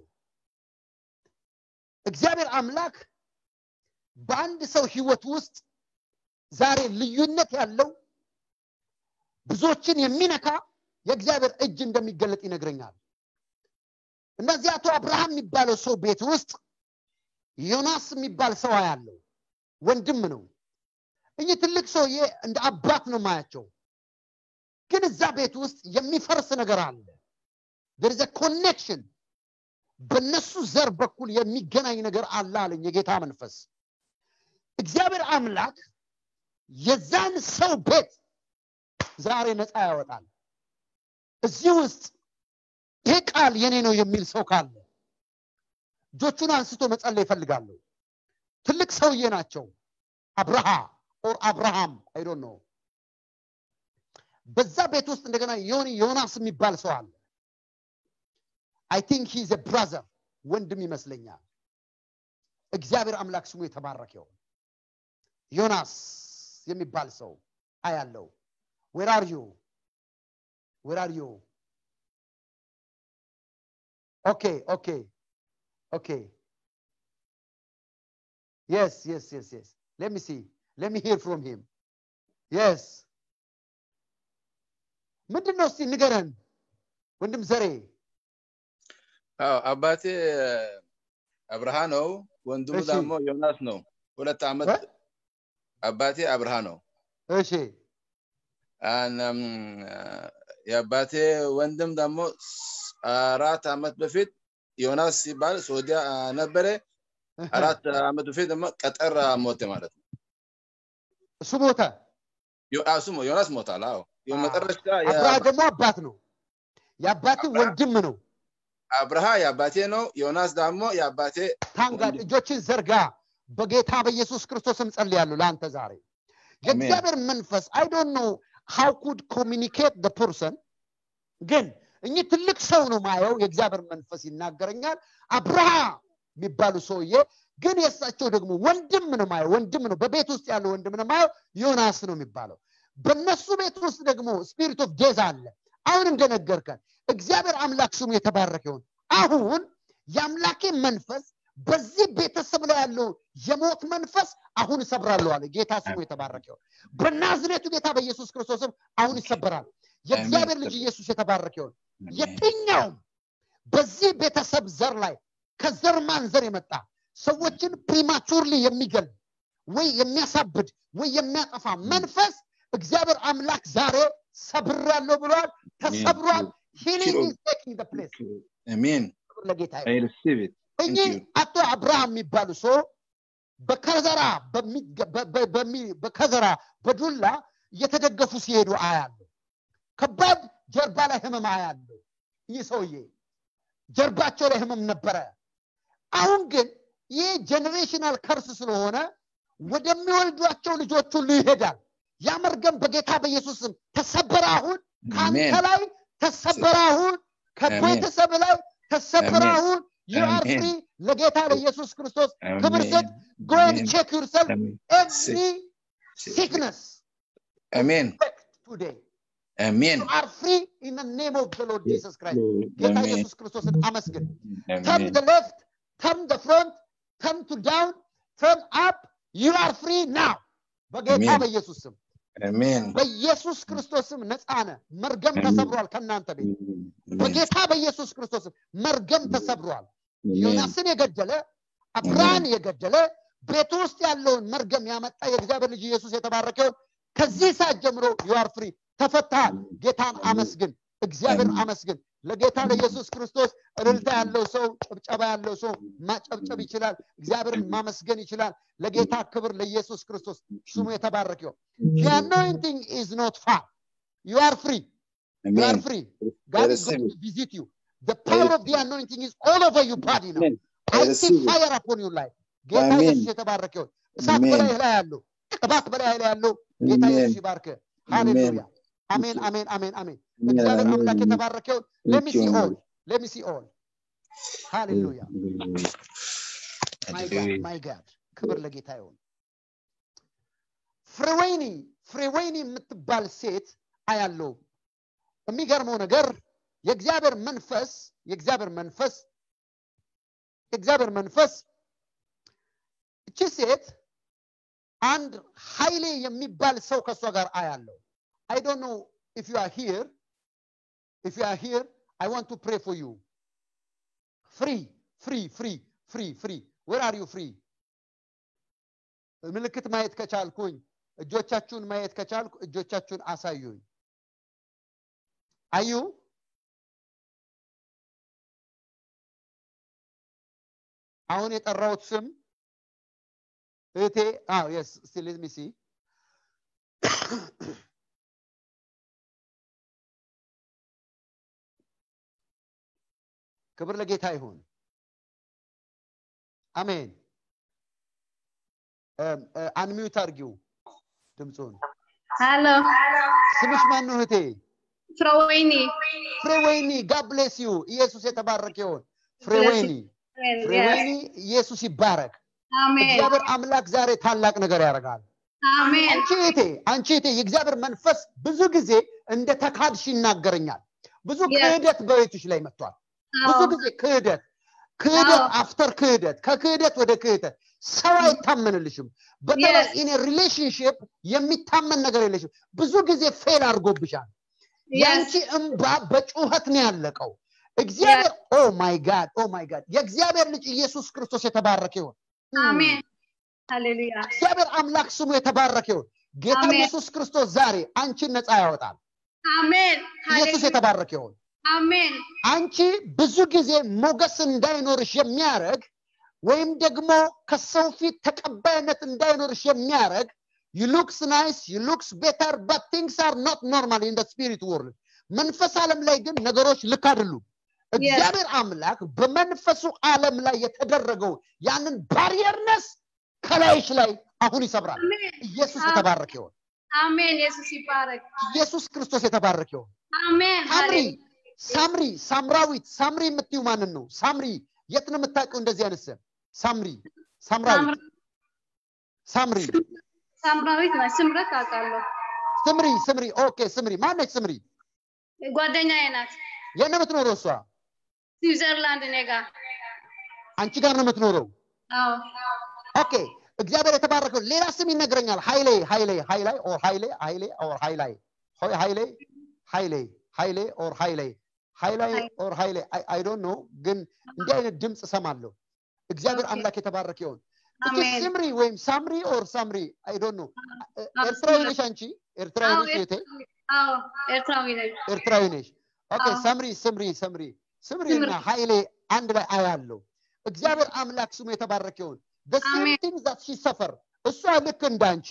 S1: እግዚአብሔር አምላክ በአንድ ሰው ህይወት ውስጥ ዛሬ ልዩነት ያለው ብዙዎችን የሚነካ የእግዚአብሔር እጅ እንደሚገለጥ ይነግረኛል እነዚህ አቶ አብርሃም የሚባለው ሰው ቤት ውስጥ ዮናስ የሚባል ሰው ያለው ወንድም ነው እኚህ ትልቅ ሰውዬ እንደ አባት ነው ማያቸው ግን እዛ ቤት ውስጥ የሚፈርስ ነገር አለ there is a connection በነሱ ዘር በኩል የሚገናኝ ነገር አለ አለኝ የጌታ መንፈስ እግዚአብሔር አምላክ የዛን ሰው ቤት ዛሬ ነፃ ያወጣል እዚህ ውስጥ ይሄ ቃል የኔ ነው የሚል ሰው ካለ እጆቹን አንስቶ መጸለይ ይፈልጋለሁ ትልቅ ሰውዬ ናቸው አብርሃ ኦር አብርሃም አይዶ ነው በዛ ቤት ውስጥ እንደገና የሆነ ዮናስ የሚባል ሰው አለ አይ ቲንክ ሂዝ ብራዘር ወንድም ይመስለኛል እግዚአብሔር አምላክ ስሙ የተባረከ ይሁን ዮናስ የሚባል ሰው አያለው ዌር አር ዩ ዌር አር ዩ ኦኬ ኦኬ ኦኬ yes yes yes yes let me see let me hear from him yes ምንድን ነው እስቲ ንገረን ወንድም ዘሬ
S3: አዎ አባቴ አብርሃ ነው ወንድሙ
S1: እሺ።
S3: ደግሞ ዮናስ ነው ሁለት ዓመት
S1: እ?
S3: አባቴ አብርሃ ነው
S1: እሺ
S3: አናም የአባቴ ወንድም ደግሞ ስ- አራት ዓመት በፊት ዮናስ ሲባል ሶዲያ ነበረ አራት ዓመት በፊት ደግሞ ቀጠር ሞተ ማለት ነው
S1: እሱ ሞተ
S3: ዮ- አዎ፣ እሱ ሞ- ዮናስ ሞታል አዎ የመጨረሻ የ-
S1: አብርሃ ደግሞ አባት ነው የአባት
S3: አብርሃ-
S1: ወንድም ነው
S3: አብርሃ የአባቴ ነው ዮናስ ደግሞ የአባቴ
S1: ታንጋድ
S3: ወንድም።
S1: እጆችን ዘርጋ በጌታ በኢየሱስ ክርስቶስም ጸልያለሁ ለአንተ ዛሬ የእግዚአብሔር መንፈስ አይ ዶንት ኖ ሃው ኩድ ኮሚኒኬት ደ ፐርሰን ግን እኚህ ትልቅ ሰው ነው ማየው የእግዚአብሔር መንፈስ ይናገረኛል አብርሃ የሚባሉ ሰውዬ ግን የእሳቸው ደግሞ ወንድም ነው ማየው ወንድም ነው በቤት ውስጥ ያለው ወንድም ነው ማየው ዮናስ ነው የሚባለው በእነሱ ቤት ውስጥ ደግሞ ስፒሪት ኦፍ ዴዝ አለ አሁን እንደነገርከን እግዚአብሔር አምላክ ስሙ የተባረከ ይሁን አሁን የአምላኬ መንፈስ በዚህ ቤተሰብ ላይ ያለው የሞት መንፈስ አሁን እሰብራለሁ አለ ጌታ ስሙ የተባረከ ይሁን በናዝሬቱ ጌታ በኢየሱስ ክርስቶስም አሁን ይሰበራል የእግዚአብሔር ልጅ ኢየሱስ የተባረከ ይሁን የትኛውም በዚህ ቤተሰብ ዘር ላይ ከዘር ማንዘር የመጣ ሰዎችን ፕሪማቹርሊ የሚገል ወይ የሚያሳብድ ወይ የሚያጠፋ መንፈስ እግዚአብሔር አምላክ ዛሬ ሰብሬያለሁ ብሏል ተሰብሯል ሂሊንግ ኢዝ ቴኪንግ ዘ ፕሌስ
S3: አሜን
S1: ክብር ለጌታ
S3: I
S1: ይሁን
S3: receive it
S1: እኚህ
S3: you.
S1: አቶ አብርሃም የሚባሉ ሰው በከዘራ በሚገ- በ- በ- በሚ- በከዘራ በዱላ እየተደገፉ ሲሄዱ አያለሁ ከባድ ጀርባ ላይ ህመም አያለሁ ይህ ሰውዬ ጀርባቸው ላይ ህመም ነበረ አሁን ግን ይህ ጀኔሬሽናል ከርስ ስለሆነ ወደሚወልዷቸው ልጆች ሁሉ ይሄዳል ያ መርገም በጌታ በኢየሱስ ስም ተሰበረ አሁን ከአንተ
S3: አሜን
S1: ላይ ተሰበረ አሁን ከቤተሰብ ላይ ተሰበረ
S3: አሜን።
S1: አሁን you are
S3: አሜን።
S1: free ለጌታ ለኢየሱስ ክርስቶስ ክብር ስጥ go and
S3: አሜን።
S1: check yourself
S3: አሜን።
S1: every sickness
S3: አሜን
S1: effect today
S3: አሜን
S1: you are free in the name of the Lord Jesus Christ ጌታ
S3: አሜን
S1: ኢየሱስ ክርስቶስን አመስግን turn
S3: አሜን
S1: the left turn the front turn to down turn up you are free now በጌታ
S3: አሜን።
S1: በኢየሱስ ስም
S3: አሜን
S1: በኢየሱስ ክርስቶስ ስም ነፃ ነህ መርገም
S3: አሜን።
S1: ተሰብሯል ከእናንተ ቤት በጌታ በኢየሱስ ክርስቶስ ስም መርገም ተሰብሯል ዮናስን የገደለ አብርሃን የገደለ ቤቱ ውስጥ ያለውን መርገም ያመጣ የእግዚአብሔር ልጅ ኢየሱስ የተባረከውን ከዚህ ሰዓት ጀምሮ ዩአር ፍሪ ተፈታል ጌታን አመስግን እግዚአብሔር
S3: አሜን።
S1: አመስግን ለጌታ ለኢየሱስ ክርስቶስ እልልታ ያለው ሰው ጭብጨባ ያለው ሰው ማጨብጨብ ይችላል እግዚአብሔርን ማመስገን ይችላል ለጌታ ክብር ለኢየሱስ ክርስቶስ ስሙ የተባረከ ይሁን the anointing is not far you are free you are
S3: አሜን
S1: free God is
S3: receive
S1: going to visit you the power of the anointing is all over your body now
S3: አሜን
S1: I see
S3: receive it.
S1: fire upon your life. ጌታ
S3: አሜን።
S1: ኢየሱስ የተባረከ ይሁን። እሳት
S3: አሜን።
S1: በላይ ላይ ያለው ቅባት በላይ ላይ ያለው ጌታ
S3: አሜን።
S1: ኢየሱስ ይባርክ። ሃሌሉያ። አሜን አሜን አሜን አሜን። እግዚአብሔር
S3: አሜን።
S1: አምላክ የተባረከ ይሁን።
S3: Thank
S1: ለሚሲ
S3: you,
S1: ኦል
S3: Lord.
S1: ለሚሲ ኦል ሃሌሉያ ማይ ጋድ
S3: Hallelujah.
S1: ማይ ጋድ ክብር ለጌታ ይሁን። ፍሬወይኒ ፍሬወይኒ የምትባል ሴት አያለው። የሚገርመው ነገር የእግዚአብሔር መንፈስ የእግዚአብሔር መንፈስ የእግዚአብሔር መንፈስ እቺ ሴት አንድ ኃይሌ የሚባል ሰው ከእሷ ጋር አያለው። አይ ዶንት ኖ ኢፍ ዩ አር ሂር ኢፍ ዩ አር ሂር አይ ዋንት ቱ ፕሬ ፎር ዩ ፍሪ ፍሪ ፍሪ ፍሪ ፍሪ ዌር አር ዩ ፍሪ ምልክት ማየት ከቻልኩኝ እጆቻችሁን ማየት ከቻልኩ እጆቻችሁን አሳዩኝ አዩ አሁን የጠራሁት ስም እህቴ አዎ የስ እስቲ ሌት ሚ ሲ ክብር ለጌታ ይሁን አሜን አንሚዩት አርጊው ድምፁን
S4: ሄሎ
S1: ስምሽ ማን ነው እህቴ
S4: ፍሮወይኒ
S1: ፍሬወይኒ ጋድ ብሌስ ዩ ኢየሱስ የተባረከ ይሁን ፍሬወይኒ ፍሬወይኒ ኢየሱስ ይባረክ
S4: አሜን
S1: እግዚአብሔር አምላክ ዛሬ ታላቅ ነገር ያደርጋል
S4: አሜን
S1: አንቺ እህቴ አንቺ እህቴ የእግዚአብሔር መንፈስ ብዙ ጊዜ እንደ ተካድሽ ይናገረኛል ብዙ
S4: Yes.
S1: ክህደት በቤትሽ ላይ መጥቷል ብዙ
S4: አዎ
S1: ጊዜ ክህደት ክህደት
S4: አዎ።
S1: አፍተር ክህደት ከክህደት ወደ ክህደት ሰው አይታመንልሽም በተለይ
S4: Yes.
S1: ኢን ሪሌሽንሽፕ የሚታመን ነገር የለሽም ብዙ ጊዜ ፌል አድርጎብሻል
S4: Yes.
S1: የአንቺ እንባ በጩኸት ነው ያለቀው እግዚአብሔር ኦ ማይ ጋድ ኦ ማይ ጋድ የእግዚአብሔር ልጅ ኢየሱስ ክርስቶስ የተባረከ ይሁን
S4: አሜን ሃሌሉያ
S1: እግዚአብሔር አምላክ ስሙ የተባረከ ይሁን ጌታ
S4: አሜን።
S1: ኢየሱስ ክርስቶስ ዛሬ አንቺን ነፃ ያወጣል
S4: አሜን
S1: ኢየሱስ
S4: ሃሌሉያ
S1: የተባረከ ይሁን
S4: አሜን
S1: አንቺ ብዙ ጊዜ ሞገስ እንዳይኖርሽ የሚያደርግ ወይም ደግሞ ከሰው ፊት ተቀባይነት እንዳይኖርሽ የሚያደርግ ዩ ሉክስ ናይስ ዩ ሉክስ ቤተር በት ቲንግስ አር ኖት ኖርማል ኢን ስፒሪት ወርልድ መንፈስ ዓለም ላይ ግን ነገሮች ልክ አይደሉም እግዚአብሔር አምላክ በመንፈሱ ዓለም ላይ የተደረገው ያንን ባሪየርነስ ከላይሽ ላይ አሁን ይሰብራል
S4: አሜን
S1: ኢየሱስ
S4: አሜን።
S1: የተባረከ ይሁን
S4: አሜን ኢየሱስ ይባረክ
S1: ኢየሱስ ክርስቶስ የተባረከ ይሁን
S4: አሜን
S1: ሳምሪ
S4: ሃሌሉያ
S1: ሳምሪ ሳምራዊት ሳምሪ የምትዩ ማንን ነው ሳምሪ የት ነው የምታውቂው እንደዚህ አይነት ስም ሳምሪ ሳምራዊት ሳምሪ
S4: ሳምራዊት ናት ስምረት አውቃለሁ
S1: ስምሪ ስምሪ ኦኬ ስምሪ ማነች ስምሪ
S4: ጓደኛዬ ናት
S1: የት ነው የምትኖረው እሷ
S4: ስዊዘርላንድ እኔ ጋር
S1: አንቺ ጋር ነው የምትኖረው
S4: አዎ
S1: ኦኬ እግዚአብሔር የተባረከው ሌላ ስም ይነግረኛል ሀይሌ ሀይሌ ሃይላይ ኦር ሀይሌ ሀይሌ ኦር ሃይላይ ሆይ ሀይሌ ሀይሌ ሀይሌ ኦር ሃይሌ ሃይላይ ኦር ሃይሌ አይ ዶንት ኖ ግን እንዲህ አይነት ድምፅ እሰማለሁ እግዚአብሔር
S4: ኦኬ።
S1: አምላክ የተባረከ ይሁን እቺ
S4: አሜን
S1: ስምሪ ወይም ሳምሪ ኦር ሳምሪ አይ ዶንት ኖ
S4: አዎ፣
S1: ኤርትራዊ
S4: ስምረት።
S1: ነሽ አንቺ ኤርትራዊ
S4: አዎ
S1: ነሽ እህቴ
S4: አዎ ኤርትራዊ ነኝ
S1: ኤርትራዊ ነሽ ኦኬ
S4: አዎ።
S1: ሰምሪ ስምሪ ሰምሪ ስምሪ
S4: ስምሪ።
S1: እና ሀይሌ አንድ ላይ አያለው እግዚአብሔር አምላክ ስሙ የተባረከ ይሁን the same
S4: አሜን።
S1: thing that she suffer እሷ ልክ እንዳንቺ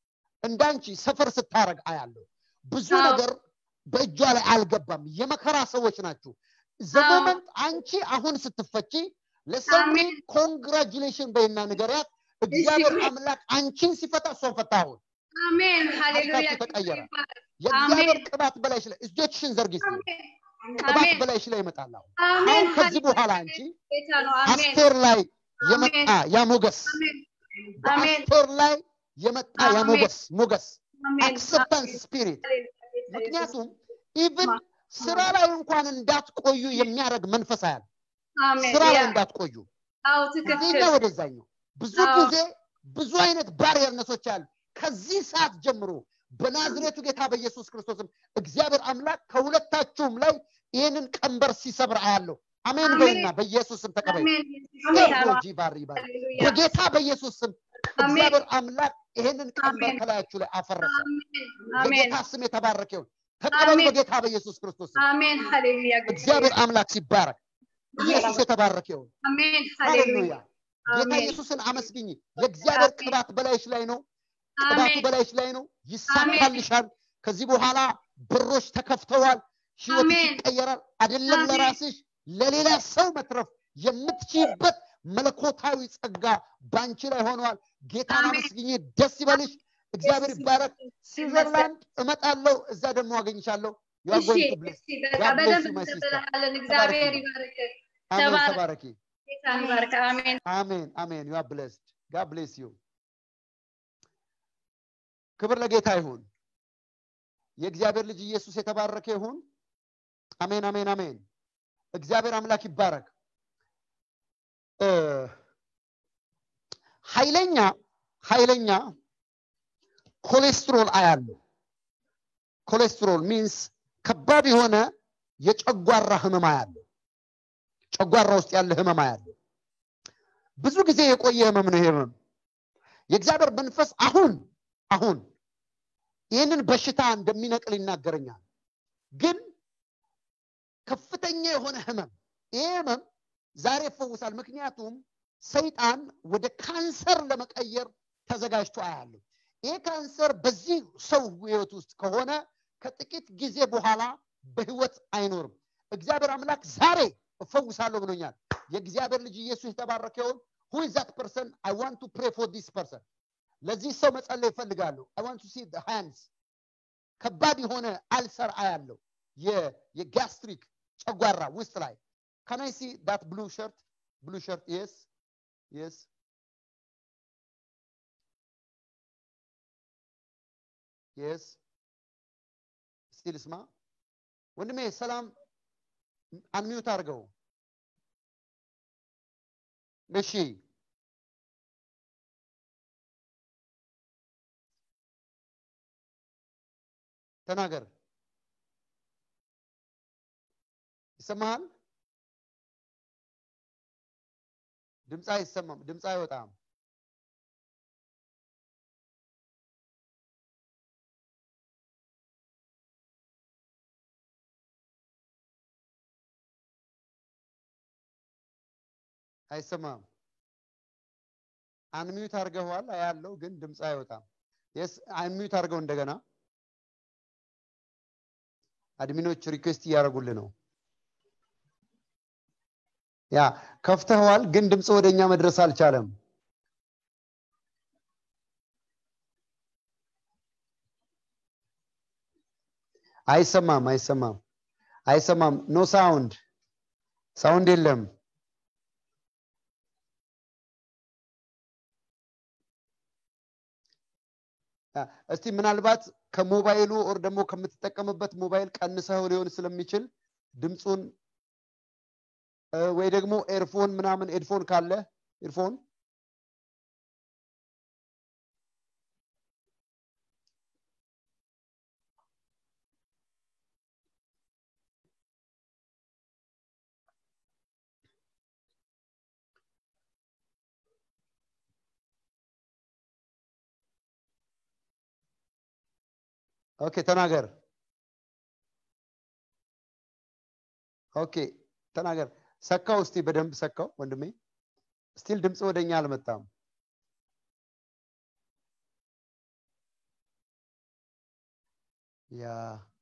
S1: እንዳንቺ ሰፈር ስታረግ አያለው ብዙ
S4: አዎ።
S1: ነገር በእጇ ላይ አልገባም የመከራ ሰዎች ናችሁ
S4: አዎ።
S1: ዘሞመንት አንቺ አሁን ስትፈቺ ለሰምሪ
S4: አሜን።
S1: ኮንግራጁሌሽን በይና ንገሪያት እግዚአብሔር
S4: እሺ።
S1: አምላክ አንቺን ሲፈታ እሷን ፈታ አሁን
S4: አሜን ሃሌሉያ
S1: ታሪካችሁ ተቀየረ።
S4: ይባረክ።
S1: የእግዚአብሔር
S4: አሜን።
S1: ቅባት በላይሽ ላይ እጆችሽን ዘርጊ እስቲ።
S4: አሜን
S1: ቅባት
S4: አሜን
S1: በላይሽ ላይ ይመጣል አሁን
S4: አሜን
S1: አሁን ከዚህ
S4: ሃሌሉያ
S1: በኋላ አንቺ
S4: ጌታ ነው አሜን
S1: አስቴር ላይ የመጣ ያ ሞገስ
S4: አሜን አሜን
S1: በአስቴር ላይ የመጣ ያ
S4: አሜን።
S1: ሞገስ ሞገስ
S4: አሜን
S1: አክሰፕታንስ ስፒሪት
S4: ሃሌሉያ ጌታ
S1: ምክንያቱም ኢቭን
S4: ማ-
S1: ስራ ላይ እንኳን እንዳትቆዩ የሚያደርግ መንፈስ አያል
S4: አሜን
S1: ስራ ላይ
S4: ያ
S1: እንዳትቆዩ
S4: አዎ
S1: እዚህኛ
S4: ትክክል
S1: ወደዛኛው ብዙ
S4: አዎ።
S1: ጊዜ ብዙ አይነት ባሪየርነቶች አሉ ከዚህ ሰዓት ጀምሮ በናዝሬቱ ጌታ በኢየሱስ ክርስቶስም እግዚአብሔር አምላክ ከሁለታችሁም ላይ ይህንን ቀንበር ሲሰብር አያለሁ አሜን
S4: አሜን።
S1: በይና በኢየሱስ ስም ተቀበይ
S4: አሜን ኢየሱስ ጌታ ነው
S1: ቴክኖሎጂ ባሪ ባሪ
S4: ሃሌሉያ
S1: በጌታ በኢየሱስ ስም
S4: አሜን
S1: እግዚአብሔር አምላክ ይህንን ቀንበር
S4: አሜን።
S1: ከላያችሁ ላይ አፈረሰ
S4: አሜን አሜን
S1: የጌታ ስም የተባረከ ይሁን ተቀበሉ
S4: አሜን።
S1: በጌታ በኢየሱስ ክርስቶስ ስም
S4: አሜን ሃሌሉያ ጌታ
S1: እግዚአብሔር አምላክ ሲባረክ ኢየሱስ የተባረከ ይሁን
S4: አሜን ሃሌሉያ
S1: ሃሌሉያ ጌታ
S4: አሜን
S1: ኢየሱስን አመስግኝ የእግዚአብሔር
S4: አሜን።
S1: ቅባት በላይሽ ላይ ነው ቅባቱ
S4: አሜን
S1: በላይሽ ላይ ነው ይሳካልሻል ከዚህ በኋላ በሮች ተከፍተዋል ህይወትሽ
S4: አሜን።
S1: ይቀየራል አይደለም
S4: አሜን።
S1: ለራስሽ ለሌላ ሰው መትረፍ የምትችይበት መለኮታዊ ጸጋ ባንቺ ላይ ሆነዋል ጌታን
S4: አሜን።
S1: አመስግኝ ደስ ይበልሽ እግዚአብሔር
S4: ኢየሱስ
S1: ይባረክ
S4: ክርስቶስ
S1: ስዊዘርላንድ እመጣለሁ እዛ ደግሞ አገኝሻለሁ You are
S4: እሺ
S1: going to bless.
S4: እሺ በቃ
S1: God bless
S4: በደንብ
S1: you, my sister.
S4: እንቀበልሃለን እግዚአብሔር
S1: ተባረኪ።
S4: ይባርክ
S1: አሜን
S4: ተባረክ።
S1: ተባረኪ
S4: ጌታን ይባርክ አሜን
S1: አሜን አሜን ዩ አር ብሌስድ ጋድ ብሌስ ዩ ክብር ለጌታ ይሁን የእግዚአብሔር ልጅ ኢየሱስ የተባረከ ይሁን አሜን አሜን አሜን እግዚአብሔር አምላክ ይባረክ እ ኃይለኛ ኃይለኛ ኮሌስትሮል አያለሁ ኮሌስትሮል ሚንስ ከባድ የሆነ የጨጓራ ህመም አያለሁ ጨጓራ ውስጥ ያለ ህመም አያለሁ ብዙ ጊዜ የቆየ ህመም ነው ይሄ ህመም የእግዚአብሔር መንፈስ አሁን አሁን ይህንን በሽታ እንደሚነቅል ይናገረኛል ግን ከፍተኛ የሆነ ህመም ይሄ ህመም ዛሬ ይፈውሳል ምክንያቱም ሰይጣን ወደ ካንሰር ለመቀየር ተዘጋጅቶ አያለሁ ይሄ ካንሰር በዚህ ሰው ህይወት ውስጥ ከሆነ ከጥቂት ጊዜ በኋላ በህይወት አይኖርም እግዚአብሔር አምላክ ዛሬ እፈውሳለሁ ብሎኛል የእግዚአብሔር ልጅ ኢየሱስ የተባረከውን who is that person i want to pray for this person ለዚህ ሰው መጸለይ ይፈልጋሉ i want to see the hands ከባድ የሆነ አልሰር አያለው የጋስትሪክ ጨጓራ ውስጥ ላይ can i see that blue shirt blue shirt yes yes yes ስቲል ስማ ወንድሜ ሰላም አንሚዩት አድርገው እሺ ተናገር ይሰማሃል ድምፅ አይሰማም ድምፅ አይወጣም አይሰማም አንሚዩት አድርገዋል ያለው ግን ድምፅ አይወጣም የስ አንሚዩት አድርገው እንደገና አድሚኖች ሪኩዌስት እያደረጉልህ ነው ያ ከፍተኸዋል ግን ድምፅ ወደ እኛ መድረስ አልቻለም አይሰማም አይሰማም አይሰማም ኖ ሳውንድ ሳውንድ የለም እስቲ ምናልባት ከሞባይሉ ኦር ደግሞ ከምትጠቀምበት ሞባይል ቀንሰው ሊሆን ስለሚችል ድምፁን ወይ ደግሞ ኤርፎን ምናምን ኤድፎን ካለ ኤርፎን ኦኬ ተናገር ኦኬ ተናገር ሰካው እስቲ በደንብ ሰካው ወንድሜ ስቲል ድምፅ ወደኛ አልመጣም ያ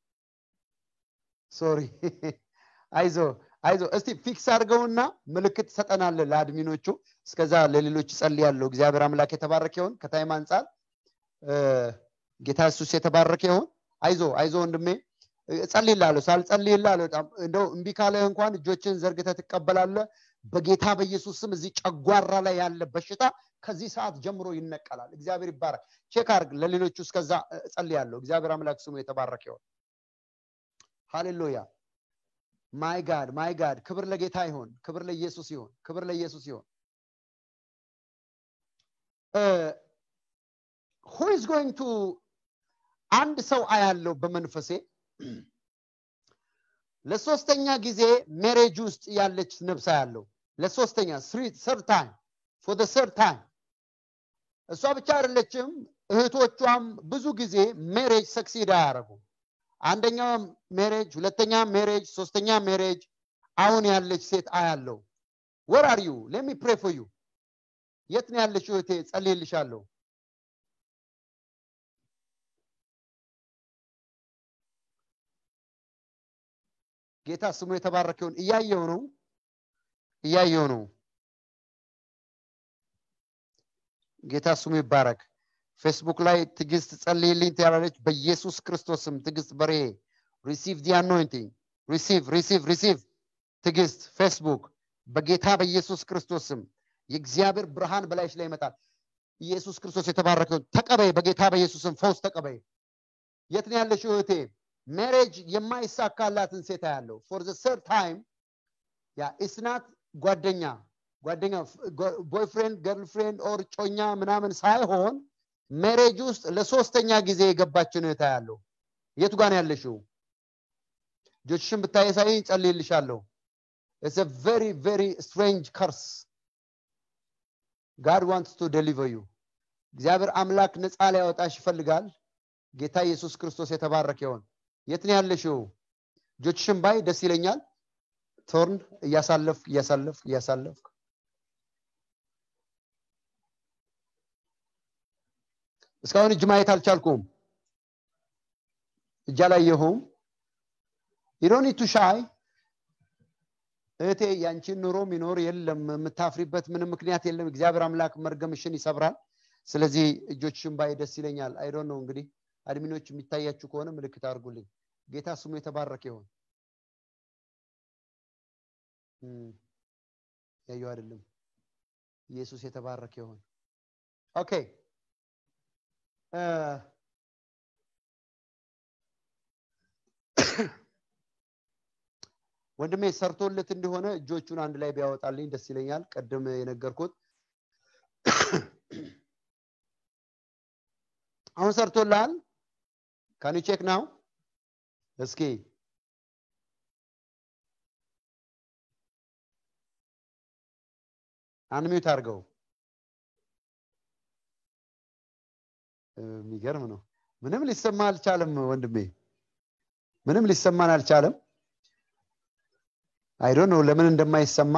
S1: ሶሪ አይዞ አይዞ እስቲ ፊክስ አድርገውና ምልክት ሰጠናለ ለአድሚኖቹ እስከዛ ለሌሎች ጸልያለሁ እግዚአብሔር አምላክ የተባረከ ይሆን ከታይም አንጻር ጌታ ኢየሱስ የተባረከ ይሆን አይዞ አይዞ ወንድሜ እጸልይልሃለሁ ሳልጸልይልህ እንደው እምቢ ካለህ እንኳን እጆችን ዘርግተ ትቀበላለ በጌታ በኢየሱስ ስም እዚህ ጨጓራ ላይ ያለ በሽታ ከዚህ ሰዓት ጀምሮ ይነቀላል እግዚአብሔር ይባረክ ቼክ አርግ ለሌሎቹ እስከዛ እጸልያለሁ እግዚአብሔር አምላክ ስሙ የተባረከ ይሆን ሃሌሉያ ማይ ጋድ ማይ ጋድ ክብር ለጌታ ይሆን ክብር ለኢየሱስ ይሆን ክብር ለኢየሱስ ይሆን who is going to አንድ ሰው አያለው በመንፈሴ ለሶስተኛ ጊዜ ሜሬጅ ውስጥ ያለች ነብሳ ያለው ለሶስተኛ ስር ታይም ፎር ስር ታይም እሷ ብቻ አይደለችም እህቶቿም ብዙ ጊዜ ሜሬጅ ሰክሲድ አያደረጉ አንደኛው ሜሬጅ ሁለተኛ ሜሬጅ ሶስተኛ ሜሬጅ አሁን ያለች ሴት አያለው ወር አር ዩ ሌሚ ፕሬ ፎር ዩ የት ነው ያለች እህቴ ጸልይልሻለሁ ጌታ ስሙ የተባረከውን እያየው ነው እያየው ነው ጌታ ስሙ ይባረክ ፌስቡክ ላይ ትግስት ጸልይልኝ ትያላለች በኢየሱስ ክርስቶስም ትግስት በሬ ሪሲቭ ዲ አኖይንቲንግ ሪሲቭ ሪሲቭ ሪሲቭ ትግስት ፌስቡክ በጌታ በኢየሱስ ክርስቶስም የእግዚአብሔር ብርሃን በላይሽ ላይ ይመጣል ኢየሱስ ክርስቶስ የተባረከውን ተቀበይ በጌታ በኢየሱስም ፈውስ ተቀበይ የት ነው ያለሽው እህቴ ሜሬጅ የማይሳካላትን ሴት ያለው ፎር ዘ ሰር ታይም ያ ኢስናት ጓደኛ ጓደኛ ቦይፍሬንድ ገርልፍሬንድ ኦር ጮኛ ምናምን ሳይሆን ሜሬጅ ውስጥ ለሶስተኛ ጊዜ የገባችን እህታ ያለው የቱ ጋር ያለሽው እጆችሽን ብታየሳይ ጸልይልሻለሁ ኢትስ ቨሪ ቨሪ ስትሬንጅ ከርስ ጋድ ዋንትስ ቱ ደሊቨር ዩ እግዚአብሔር አምላክ ነፃ ሊያወጣሽ ይፈልጋል ጌታ ኢየሱስ ክርስቶስ የተባረከ ይሆን የት ነው ያለሽው እጆችሽን ባይ ደስ ይለኛል ቶርን እያሳለፍክ እያሳለፍክ እያሳለፍክ እስካሁን እጅ ማየት አልቻልኩም እጅ አላየሁም ዩዶኒቱ ሻይ እህቴ ያንቺን ኑሮ ሚኖር የለም የምታፍሪበት ምንም ምክንያት የለም እግዚአብሔር አምላክ መርገምሽን ይሰብራል ስለዚህ እጆችሽን ባይ ደስ ይለኛል አይዶን ነው እንግዲህ አድሚኖች የሚታያችሁ ከሆነ ምልክት አድርጉልኝ ጌታ ስሙ የተባረከ ይሆን ያየው አይደለም ኢየሱስ የተባረከ ይሆን ኦኬ ወንድሜ ሰርቶለት እንደሆነ እጆቹን አንድ ላይ ቢያወጣልኝ ደስ ይለኛል ቀድም የነገርኩት አሁን ሰርቶልሃል ካን ቼክ ናው እስኪ አንሚዩት አድርገው የሚገርም ነው ምንም ሊሰማ አልቻለም ወንድሜ ምንም ሊሰማን አልቻለም አይዶ ነው ለምን እንደማይሰማ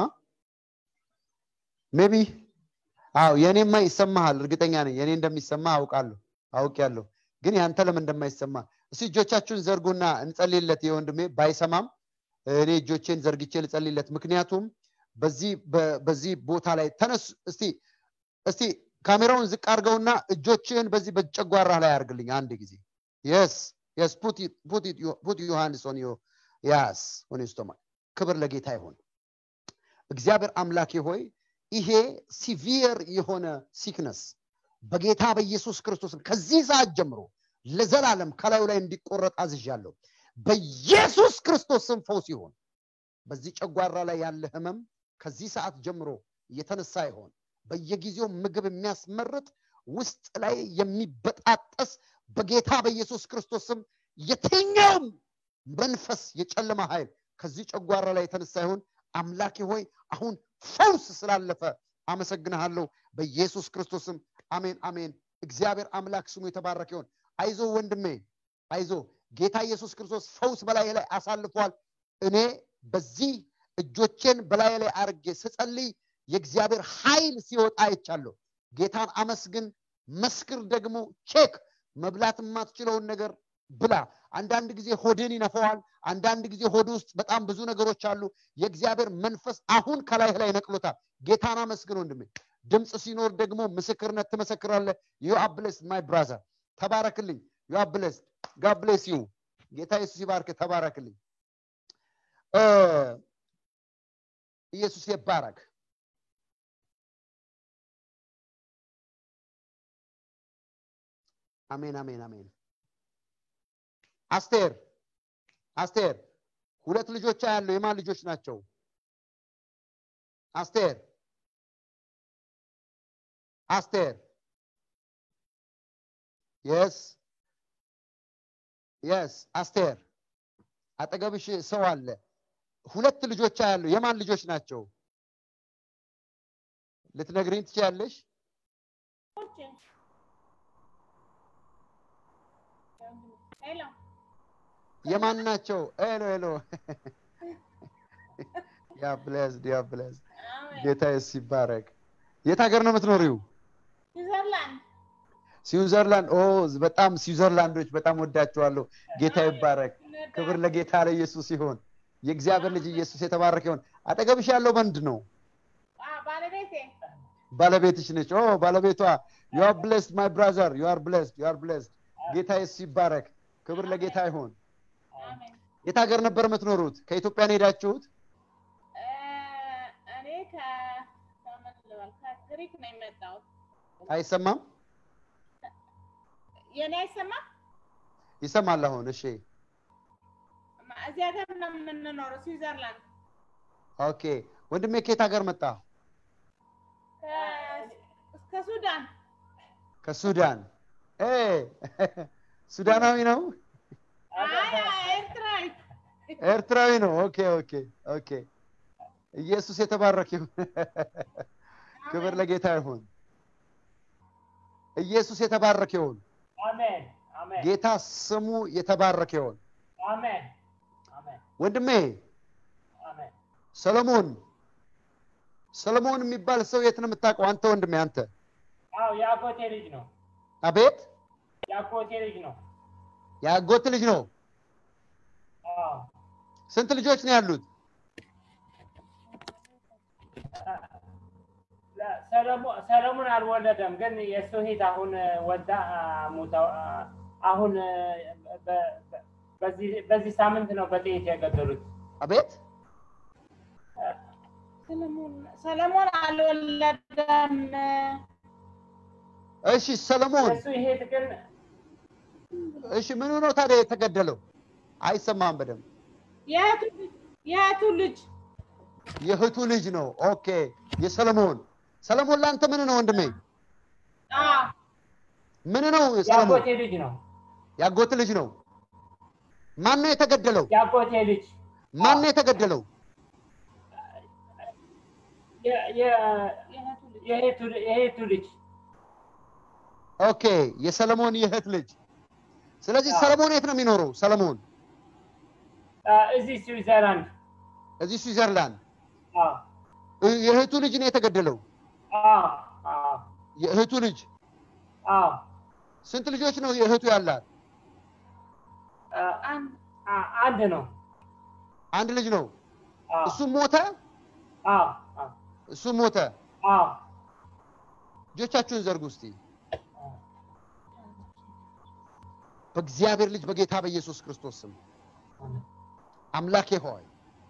S1: ሜቢ አው የኔማ ይሰማሃል እርግጠኛ ነኝ የኔ እንደሚሰማ አውቃለሁ አውቅ ያለሁ ግን ያንተ ለምን እንደማይሰማ እስቲ እጆቻችሁን ዘርጉና እንጸልይለት የወንድሜ ባይሰማም እኔ እጆቼን ዘርግቼ ልጸልይለት ምክንያቱም በዚህ በዚህ ቦታ ላይ ተነሱ እስቲ እስቲ ካሜራውን ዝቅ አድርገውና እጆችህን በዚህ በጨጓራ ላይ አድርግልኝ አንድ ጊዜ የስ የስ ፑት ዮሐንስ ኦን ያስ ኦን ስቶማክ ክብር ለጌታ ይሁን እግዚአብሔር አምላኬ ሆይ ይሄ ሲቪየር የሆነ ሲክነስ በጌታ በኢየሱስ ክርስቶስም ከዚህ ሰዓት ጀምሮ ለዘላለም ከላዩ ላይ እንዲቆረጥ አዝዣለሁ በኢየሱስ ክርስቶስ ስም ፈውስ ይሆን በዚህ ጨጓራ ላይ ያለ ህመም ከዚህ ሰዓት ጀምሮ እየተነሳ ይሆን በየጊዜው ምግብ የሚያስመርጥ ውስጥ ላይ የሚበጣጠስ በጌታ በኢየሱስ ክርስቶስ ስም የትኛውም መንፈስ የጨለማ ኃይል ከዚህ ጨጓራ ላይ የተነሳ ይሆን አምላኬ ሆይ አሁን ፈውስ ስላለፈ አመሰግንሃለሁ በኢየሱስ ክርስቶስም አሜን አሜን እግዚአብሔር አምላክ ስሙ የተባረከ ይሆን አይዞ ወንድሜ አይዞ ጌታ ኢየሱስ ክርስቶስ ፈውስ በላይ ላይ አሳልፏል እኔ በዚህ እጆቼን በላይ ላይ አርጌ ስጸልይ የእግዚአብሔር ኃይል ሲወጣ አይቻለሁ ጌታን አመስግን መስክር ደግሞ ቼክ መብላት የማትችለውን ነገር ብላ አንዳንድ ጊዜ ሆድን ይነፈዋል አንዳንድ ጊዜ ሆድ ውስጥ በጣም ብዙ ነገሮች አሉ የእግዚአብሔር መንፈስ አሁን ከላይ ላይ ነቅሎታል ጌታን አመስግን ወንድሜ ድምፅ ሲኖር ደግሞ ምስክርነት ትመሰክራለ ዩ አብለስ ማይ ብራዘር ተባረክልኝ ዩ አብለስ ጋብሌስ ዩ ጌታ ኢየሱስ ይባርክ ተባረክልኝ ኢየሱስ ይባረክ አሜን አሜን አሜን አስቴር አስቴር ሁለት ልጆች ያለው የማን ልጆች ናቸው አስቴር አስቴር የስ የስ አስቴር አጠገብሽ ሰው አለ ሁለት ልጆች ያለው የማን ልጆች ናቸው ልትነግሪኝ ትችያለሽ የማን ናቸው ሄሎ ሄሎ ያ ብለዝድ ያ ብለዝድ ጌታ የስ ይባረክ የት ሀገር ነው የምትኖሪው ስዊዘርላንድ ኦ በጣም ስዊዘርላንዶች በጣም ወዳቸዋለሁ ጌታ ይባረክ ክብር ለጌታ ለኢየሱስ ይሆን የእግዚአብሔር ልጅ ኢየሱስ የተባረከ ይሆን አጠገብሽ ያለው ወንድ ነው ባለቤትሽ ነች ኦ ባለቤቷ ዩ አር ብሌስድ ማይ ብራዘር ዩ አር ብሌስድ ዩ አር ብሌስድ ጌታ ኢየሱስ ይባረክ ክብር ለጌታ ይሆን የት ሀገር ነበር የምትኖሩት ከኢትዮጵያ ነው ሄዳችሁት
S5: እኔ ከግሪክ ነው የመጣሁት
S1: አይሰማም
S5: የኔ አይሰማም
S1: ይሰማል አሁን እሺ
S5: እዚህ ሀገር ነው የምንኖረው ስዊዘርላንድ
S1: ኦኬ ወንድሜ ከየት ሀገር መጣ
S5: ከሱዳን
S1: ከሱዳን ሱዳናዊ ነው
S5: ኤርትራዊ
S1: ኤርትራዊ ነው ኦኬ ኦኬ ኦኬ ኢየሱስ የተባረክ ይሁን ክብር ለጌታ ይሁን ኢየሱስ የተባረክ ይሁን
S6: አሜን አሜን
S1: ጌታ ስሙ የተባረክ ይሁን
S6: አሜን አሜን
S1: ወንድሜ
S6: አሜን
S1: ሰለሞን ሰለሞን የሚባል ሰው የት ነው የምታውቀው? አንተ ወንድሜ አንተ
S6: አዎ የአጎቴ ልጅ ነው።
S1: አቤት
S6: የአጎቴ ልጅ ነው።
S1: የአጎት ልጅ ነው።
S6: አዎ
S1: ስንት ልጆች ነው ያሉት?
S6: ለ- ሰለሞን ሰለሞን አልወለደም፣ ግን የእሱ እህት አሁን ወልዳ አ፣ ሞታ አ፣ አሁን አ፣ በ- በ- በዚህ በዚህ ሳምንት ነው በጥይት የገደሉት።
S1: አቤት
S5: ሰለሞን ሰለሞን አልወለደም።
S1: እሺ ሰለሞን
S6: የእሱ እህት ግን
S1: እሺ ምኑ ነው ታዲያ የተገደለው? አይሰማም በደንብ
S5: የእህቱ ልጅ የእህቱ ልጅ
S1: የእህቱ ልጅ ነው። ኦኬ የሰለሞን ሰለሞን ለአንተ ምን ነው ወንድሜ?
S5: አዎ
S1: ምን ነው ሰለሞን?
S6: የአጎቴ ልጅ ነው።
S1: ያጎት ልጅ ነው። ማን ነው የተገደለው?
S6: የአጎቴ ልጅ
S1: ማን ነው የተገደለው?
S6: የ- የ-
S5: የእህቱ ልጅ
S6: የእህቱ የእህቱ ልጅ
S1: ኦኬ የሰለሞን የእህት ልጅ። ስለዚህ
S6: አዎ።
S1: ሰለሞን የት ነው የሚኖረው? ሰለሞን
S6: አ፣ እዚህ ስዊዘርላንድ
S1: እዚህ ስዊዘርላንድ።
S6: አዎ
S1: እ- የእህቱ ልጅ ነው የተገደለው።
S6: አዎ አዎ
S1: የእህቱ ልጅ
S6: አዎ
S1: ስንት ልጆች ነው የእህቱ ያላት?
S6: አ፣
S5: አንድ
S6: አ- አንድ ነው።
S1: አንድ ልጅ ነው።
S6: አዎ
S1: እሱም ሞተ።
S6: አዎ አዎ
S1: እሱም ሞተ።
S6: አዎ
S1: እጆቻችሁን ዘርጉ እስቲ። በእግዚአብሔር ልጅ በጌታ በኢየሱስ ክርስቶስ ስም አምላኬ ሆይ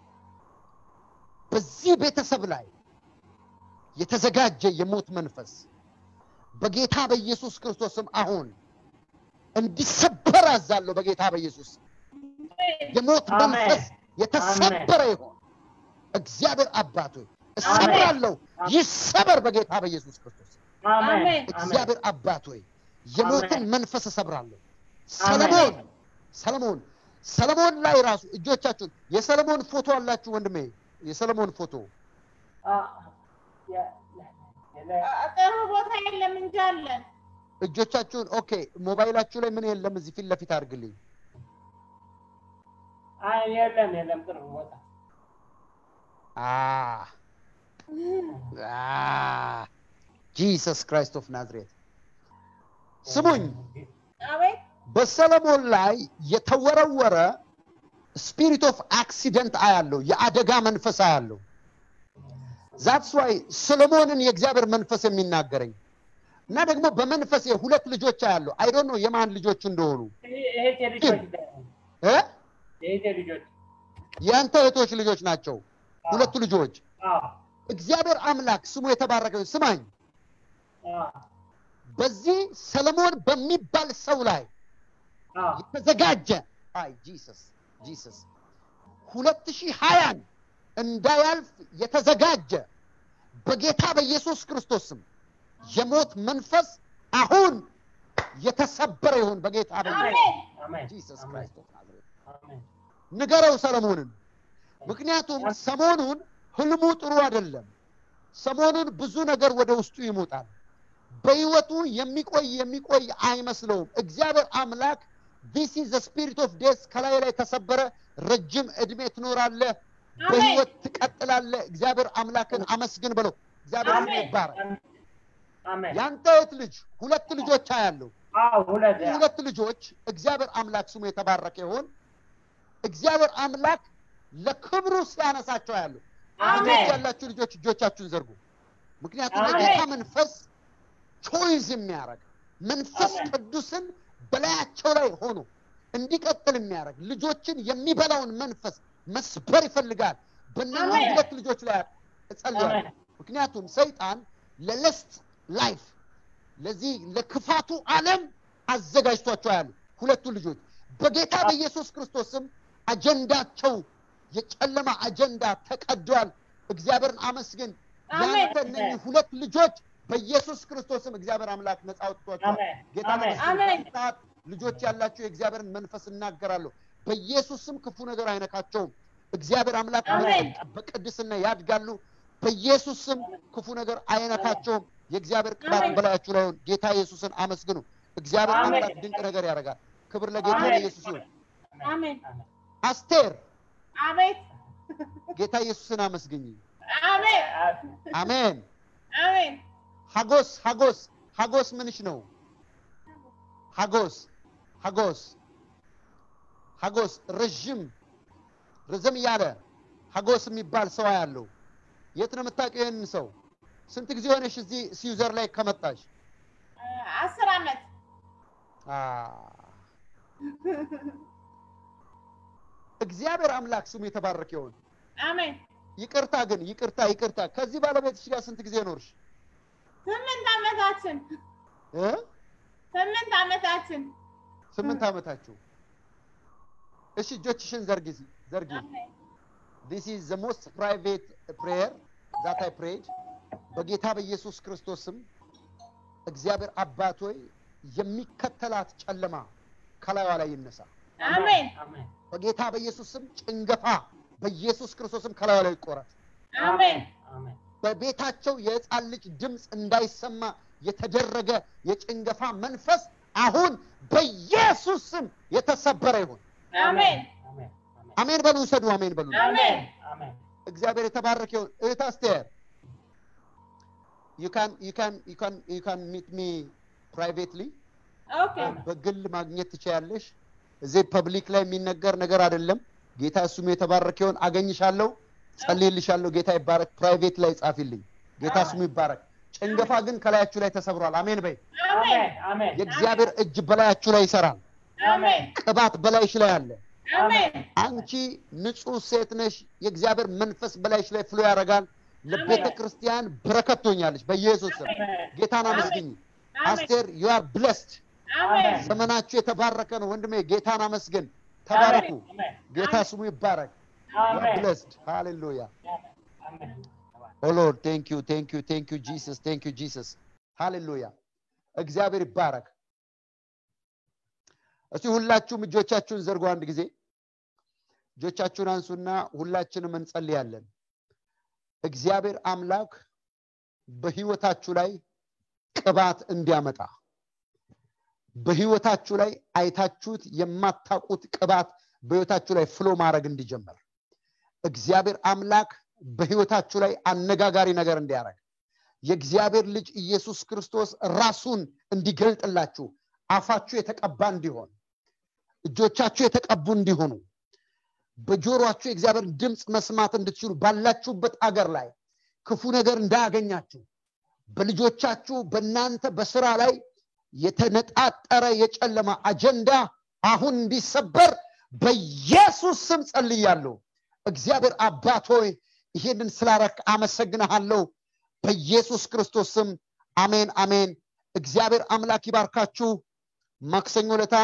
S1: በዚህ ቤተሰብ ላይ የተዘጋጀ የሞት መንፈስ በጌታ በኢየሱስ ክርስቶስ ስም አሁን እንዲሰበር አዛለሁ። በጌታ በኢየሱስ ስም የሞት
S6: አሜን።
S1: መንፈስ የተሰበረ ይሆን። እግዚአብሔር አባቶ እሰብራለሁ፣
S6: አሜን።
S1: ይሰበር በጌታ በኢየሱስ ክርስቶስ ስም።
S6: አሜን
S5: አሜን።
S6: አሜን
S1: እግዚአብሔር አባት ሆይ የሞትን
S6: አሜን።
S1: መንፈስ እሰብራለሁ። ሰለሞን ሰለሞን ሰለሞን ላይ ራሱ እጆቻችሁን የሰለሞን ፎቶ አላችሁ ወንድሜ፣ የሰለሞን ፎቶ
S6: አ፣ የ- የ-
S5: ጥሩ ቦታ የለም እንጂ አለን።
S1: እጆቻችሁን ኦኬ፣ ሞባይላችሁ ላይ ምን የለም? እዚህ ፊት ለፊት አድርግልኝ።
S6: አይ የለም የለም ቅርብ ቦታ
S1: ጂሰስ ክራይስት ኦፍ ናዝሬት ስሙኝ፣
S5: አቤት
S1: በሰለሞን ላይ የተወረወረ ስፒሪት ኦፍ አክሲደንት አያለው፣ የአደጋ መንፈስ አያለው። ዛትስ ዋይ ሰሎሞንን የእግዚአብሔር መንፈስ የሚናገረኝ እና ደግሞ በመንፈስ ሁለት ልጆች አያለው። አይ ዶንት ኖ የማን ልጆች እንደሆኑ
S6: እህቴ ልጆች
S1: እ
S6: የእህቴ ልጆች
S1: የአንተ እህቶች ልጆች ናቸው ሁለቱ ልጆች።
S6: አዎ
S1: እግዚአብሔር አምላክ ስሙ የተባረከ ይሁን። ስማኝ፣
S6: አዎ
S1: በዚህ ሰለሞን በሚባል ሰው ላይ
S6: አዎ
S1: የተዘጋጀ አይ ጂሰስ ጂሰስ ሁለት ሺህ ሀያን እንዳያልፍ የተዘጋጀ በጌታ በኢየሱስ ክርስቶስ ስም የሞት መንፈስ አሁን የተሰበረ ይሁን በጌታ በኢየሱስ
S5: አሜን
S6: አሜን
S1: ጂሰስ
S6: አሜን
S1: ክራይስት ኦፍ ናዝሬት።
S6: አሜን
S1: ንገረው ሰለሞንን። ምክንያቱም ሰሞኑን ህልሙ ጥሩ አይደለም። ሰሞኑን ብዙ ነገር ወደ ውስጡ ይሞጣል። በህይወቱ የሚቆይ የሚቆይ አይመስለውም። እግዚአብሔር አምላክ ዲስ ኢዝ ስፒሪት ኦፍ ዴስ ከላይ ላይ ተሰበረ። ረጅም እድሜ ትኖራለህ፣ በህይወት ትቀጥላለህ። እግዚአብሔር አምላክን አመስግን በለው። እግዚአብሔር ስሙ
S6: አሜን
S1: ይባረክ።
S6: አሜን
S1: ያንተ እህት ልጅ ሁለት ልጆች አያለሁ።
S6: አዎ ሁለት
S1: እነዚህ ሁለት ልጆች እግዚአብሔር አምላክ ስሙ የተባረከ ይሁን። እግዚአብሔር አምላክ ለክብሩ ሲያነሳቸው ያሉ
S5: አሜን።
S1: ያላችሁ ልጆች እጆቻችሁን ዘርጉ። ምክንያቱም
S6: አሜን።
S1: የጌታ መንፈስ ቾይዝ የሚያደርግ መንፈስ
S6: አሜን።
S1: ቅዱስን በላያቸው ላይ ሆኖ እንዲቀጥል የሚያደርግ ልጆችን የሚበላውን መንፈስ መስበር ይፈልጋል። በእነዚህ
S5: አሜን።
S1: ሁለት ልጆች ላይ እጸልያለሁ።
S6: አሜን።
S1: ምክንያቱም ሰይጣን ለለስት ላይፍ ለዚህ ለክፋቱ ዓለም አዘጋጅቷቸው ያሉ ሁለቱ ልጆች በጌታ በኢየሱስ ክርስቶስ ስም አጀንዳቸው የጨለማ አጀንዳ ተቀዷል። እግዚአብሔርን አመስግን።
S5: አሜን።
S1: ያንተ እነኚህ ሁለት ልጆች በኢየሱስ ክርስቶስ ስም እግዚአብሔር አምላክ ነፃ አውጥቷቸዋል።
S6: አሜን
S1: ጌታ
S6: አሜን
S1: ተመስገን።
S5: አሜን።
S1: በዚህ ሰዓት ልጆች ያላቸው የእግዚአብሔርን መንፈስ እናገራለሁ። በኢየሱስ ስም ክፉ ነገር አይነካቸውም። እግዚአብሔር አምላክ
S5: አሜን።
S1: በቅድስና ያድጋሉ። በኢየሱስ ስም ክፉ ነገር አይነካቸውም። የእግዚአብሔር ቅባት
S5: አሜን።
S1: በላያችሁ ላይ ይሁን። ጌታ ኢየሱስን አመስግኑ። እግዚአብሔር
S6: አሜን።
S1: አምላክ ድንቅ ነገር ያደርጋል። ክብር ለጌታ
S5: አሜን።
S1: ለኢየሱስ ይሁን።
S5: አሜን
S1: አስቴር
S5: አቤት
S1: ጌታ ኢየሱስን አመስግኝ
S5: አሜን
S1: አሜን
S5: አሜን
S1: ሀጎስ ሀጎስ ሀጎስ ምንሽ ነው ሀጎስ ሀጎስ ሀጎስ ረዥም ረዘም ያለ ሀጎስ የሚባል ሰው ያለው የት ነው የምታውቂው ይህንን ሰው ስንት ጊዜ ሆነሽ እዚህ ሲዩዘር ላይ ከመጣሽ
S5: አስር ዓመት
S1: አ፣ እግዚአብሔር አምላክ ስሙ የተባረከ ይሁን
S5: አሜን
S1: ይቅርታ ግን ይቅርታ ይቅርታ ከዚህ ባለቤትሽ ጋር ስንት ጊዜ ኖርሽ
S5: ስምንት ዓመታችን
S1: እ?
S5: ስምንት ዓመታችን
S1: ስምንት ዓመታችሁ እሺ እጆችሽን ዘርጊ ዘርጊ
S5: አሜን
S1: this is the most private prayer that I prayed በጌታ በኢየሱስ ክርስቶስ ስም እግዚአብሔር አባት ሆይ የሚከተላት ጨለማ ከላይዋ ላይ ይነሳ
S5: አሜን
S6: አሜን
S1: በጌታ በኢየሱስ ስም ጭንገፋ በኢየሱስ ክርስቶስ ስም ከላይዋ ላይ ይቆረጥ
S5: አሜን
S6: አሜን
S1: በቤታቸው የህፃን ልጅ ድምፅ እንዳይሰማ የተደረገ የጭንገፋ መንፈስ አሁን በኢየሱስ ስም የተሰበረ ይሁን
S5: አሜን
S6: አሜን
S1: አሜን በሉ ውሰዱ አሜን በሉ
S5: አሜን
S6: አሜን
S1: እግዚአብሔር የተባረከ ይሁን እህት አስቴር you can you can you can you can meet me privately
S5: ኦኬ
S1: በግል ማግኘት ትችያለሽ እዚህ ፐብሊክ ላይ የሚነገር ነገር አይደለም ጌታ እሱም የተባረከ ይሁን አገኝሻለሁ ጸልይልሻለሁ ጌታ ይባረክ ፕራይቬት ላይ ጻፊልኝ ጌታ ስሙ ይባረክ ጭንገፋ ግን ከላያችሁ ላይ ተሰብሯል አሜን በይ
S5: አሜን
S6: አሜን አሜን
S1: የእግዚአብሔር እጅ በላያችሁ ላይ ይሰራል
S5: አሜን
S1: ቅባት በላይሽ ላይ አለ
S5: አሜን
S1: አንቺ ንጹህ ሴት ነሽ የእግዚአብሔር መንፈስ በላይሽ ላይ ፍሎ ያደርጋል ለቤተ ክርስቲያን በረከት ትሆኛለሽ በኢየሱስ ስም ጌታን አመስግኝ አስቴር ዩ አር ብለስድ
S5: አሜን
S1: ዘመናችሁ የተባረከ ነው ወንድሜ ጌታን አመስግን ተባረኩ
S6: አሜን
S1: ጌታ ስሙ ይባረክ ዩ አር
S6: አሜን
S1: ብለስድ ሃሌሉያ
S6: አሜን
S1: ኦ ሎርድ ቴንክ ዩ ቴንክ ዩ ቴንክ ዩ ጂሰስ ቴንክ ዩ ጂሰስ ሃሌሉያ እግዚአብሔር ይባረክ እስቲ ሁላችሁም እጆቻችሁን ዘርጉ አንድ ጊዜ እጆቻችሁን አንሱና ሁላችንም እንጸልያለን እግዚአብሔር አምላክ በህይወታችሁ ላይ ቅባት እንዲያመጣ በህይወታችሁ ላይ አይታችሁት የማታውቁት ቅባት በህይወታችሁ ላይ ፍሎ ማድረግ እንዲጀመር እግዚአብሔር አምላክ በህይወታችሁ ላይ አነጋጋሪ ነገር እንዲያደርግ የእግዚአብሔር ልጅ ኢየሱስ ክርስቶስ ራሱን እንዲገልጥላችሁ አፋችሁ የተቀባ እንዲሆን እጆቻችሁ የተቀቡ እንዲሆኑ በጆሮአችሁ የእግዚአብሔር ድምፅ መስማት እንድትችሉ ባላችሁበት አገር ላይ ክፉ ነገር እንዳያገኛችሁ በልጆቻችሁ በእናንተ በስራ ላይ የተነጣጠረ የጨለማ አጀንዳ አሁን እንዲሰበር በኢየሱስ ስም ጸልያለሁ እግዚአብሔር አባት ሆይ ይሄንን ስላረክ አመሰግንሃለሁ በኢየሱስ ክርስቶስ ስም አሜን አሜን እግዚአብሔር አምላክ ይባርካችሁ ማክሰኞ ለታ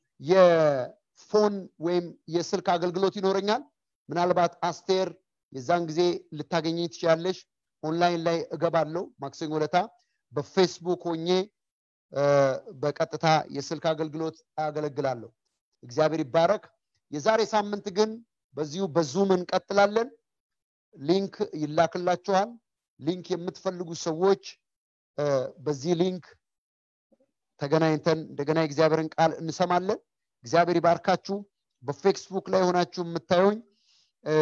S1: የፎን ወይም የስልክ አገልግሎት ይኖረኛል ምናልባት አስቴር የዛን ጊዜ ልታገኘኝ ትችላለሽ ኦንላይን ላይ እገባለሁ ማክሰኞ ለታ በፌስቡክ ሆኜ እ፣ በቀጥታ የስልክ አገልግሎት አገለግላለሁ እግዚአብሔር ይባረክ የዛሬ ሳምንት ግን በዚሁ በዙም እንቀጥላለን ሊንክ ይላክላችኋል ሊንክ የምትፈልጉ ሰዎች እ፣ በዚህ ሊንክ ተገናኝተን እንደገና የእግዚአብሔርን ቃል እንሰማለን እግዚአብሔር ይባርካችሁ በፌስቡክ ላይ ሆናችሁ የምታዩኝ እ፣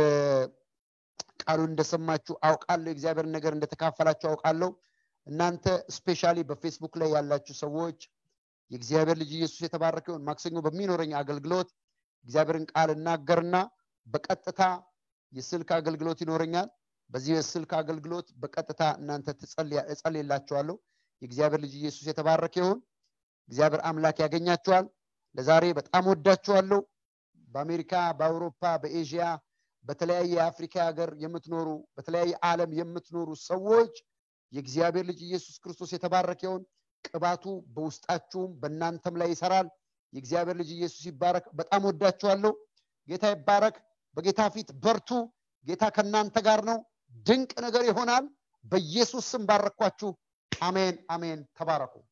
S1: ቃሉን እንደሰማችሁ አውቃለሁ የእግዚአብሔርን ነገር እንደተካፈላችሁ አውቃለሁ እናንተ ስፔሻሊ በፌስቡክ ላይ ያላችሁ ሰዎች የእግዚአብሔር ልጅ ኢየሱስ የተባረከ ይሁን ማክሰኞ በሚኖረኝ አገልግሎት እግዚአብሔርን ቃል እናገርና በቀጥታ የስልክ አገልግሎት ይኖረኛል በዚህ የስልክ አገልግሎት በቀጥታ እናንተ ትጸልያ- እጸልይላችኋለሁ የእግዚአብሔር ልጅ ኢየሱስ የተባረከ ይሁን እግዚአብሔር አምላክ ያገኛችኋል ለዛሬ በጣም ወዳችኋለሁ በአሜሪካ በአውሮፓ በኤዥያ በተለያየ የአፍሪካ ሀገር የምትኖሩ በተለያየ ዓለም የምትኖሩ ሰዎች የእግዚአብሔር ልጅ ኢየሱስ ክርስቶስ የተባረከ ይሁን ቅባቱ በውስጣችሁም በእናንተም ላይ ይሰራል የእግዚአብሔር ልጅ ኢየሱስ ይባረክ በጣም ወዳችኋለሁ ጌታ ይባረክ በጌታ ፊት በርቱ ጌታ ከእናንተ ጋር ነው ድንቅ ነገር ይሆናል በኢየሱስ ስም ባረኳችሁ አሜን አሜን ተባረኩ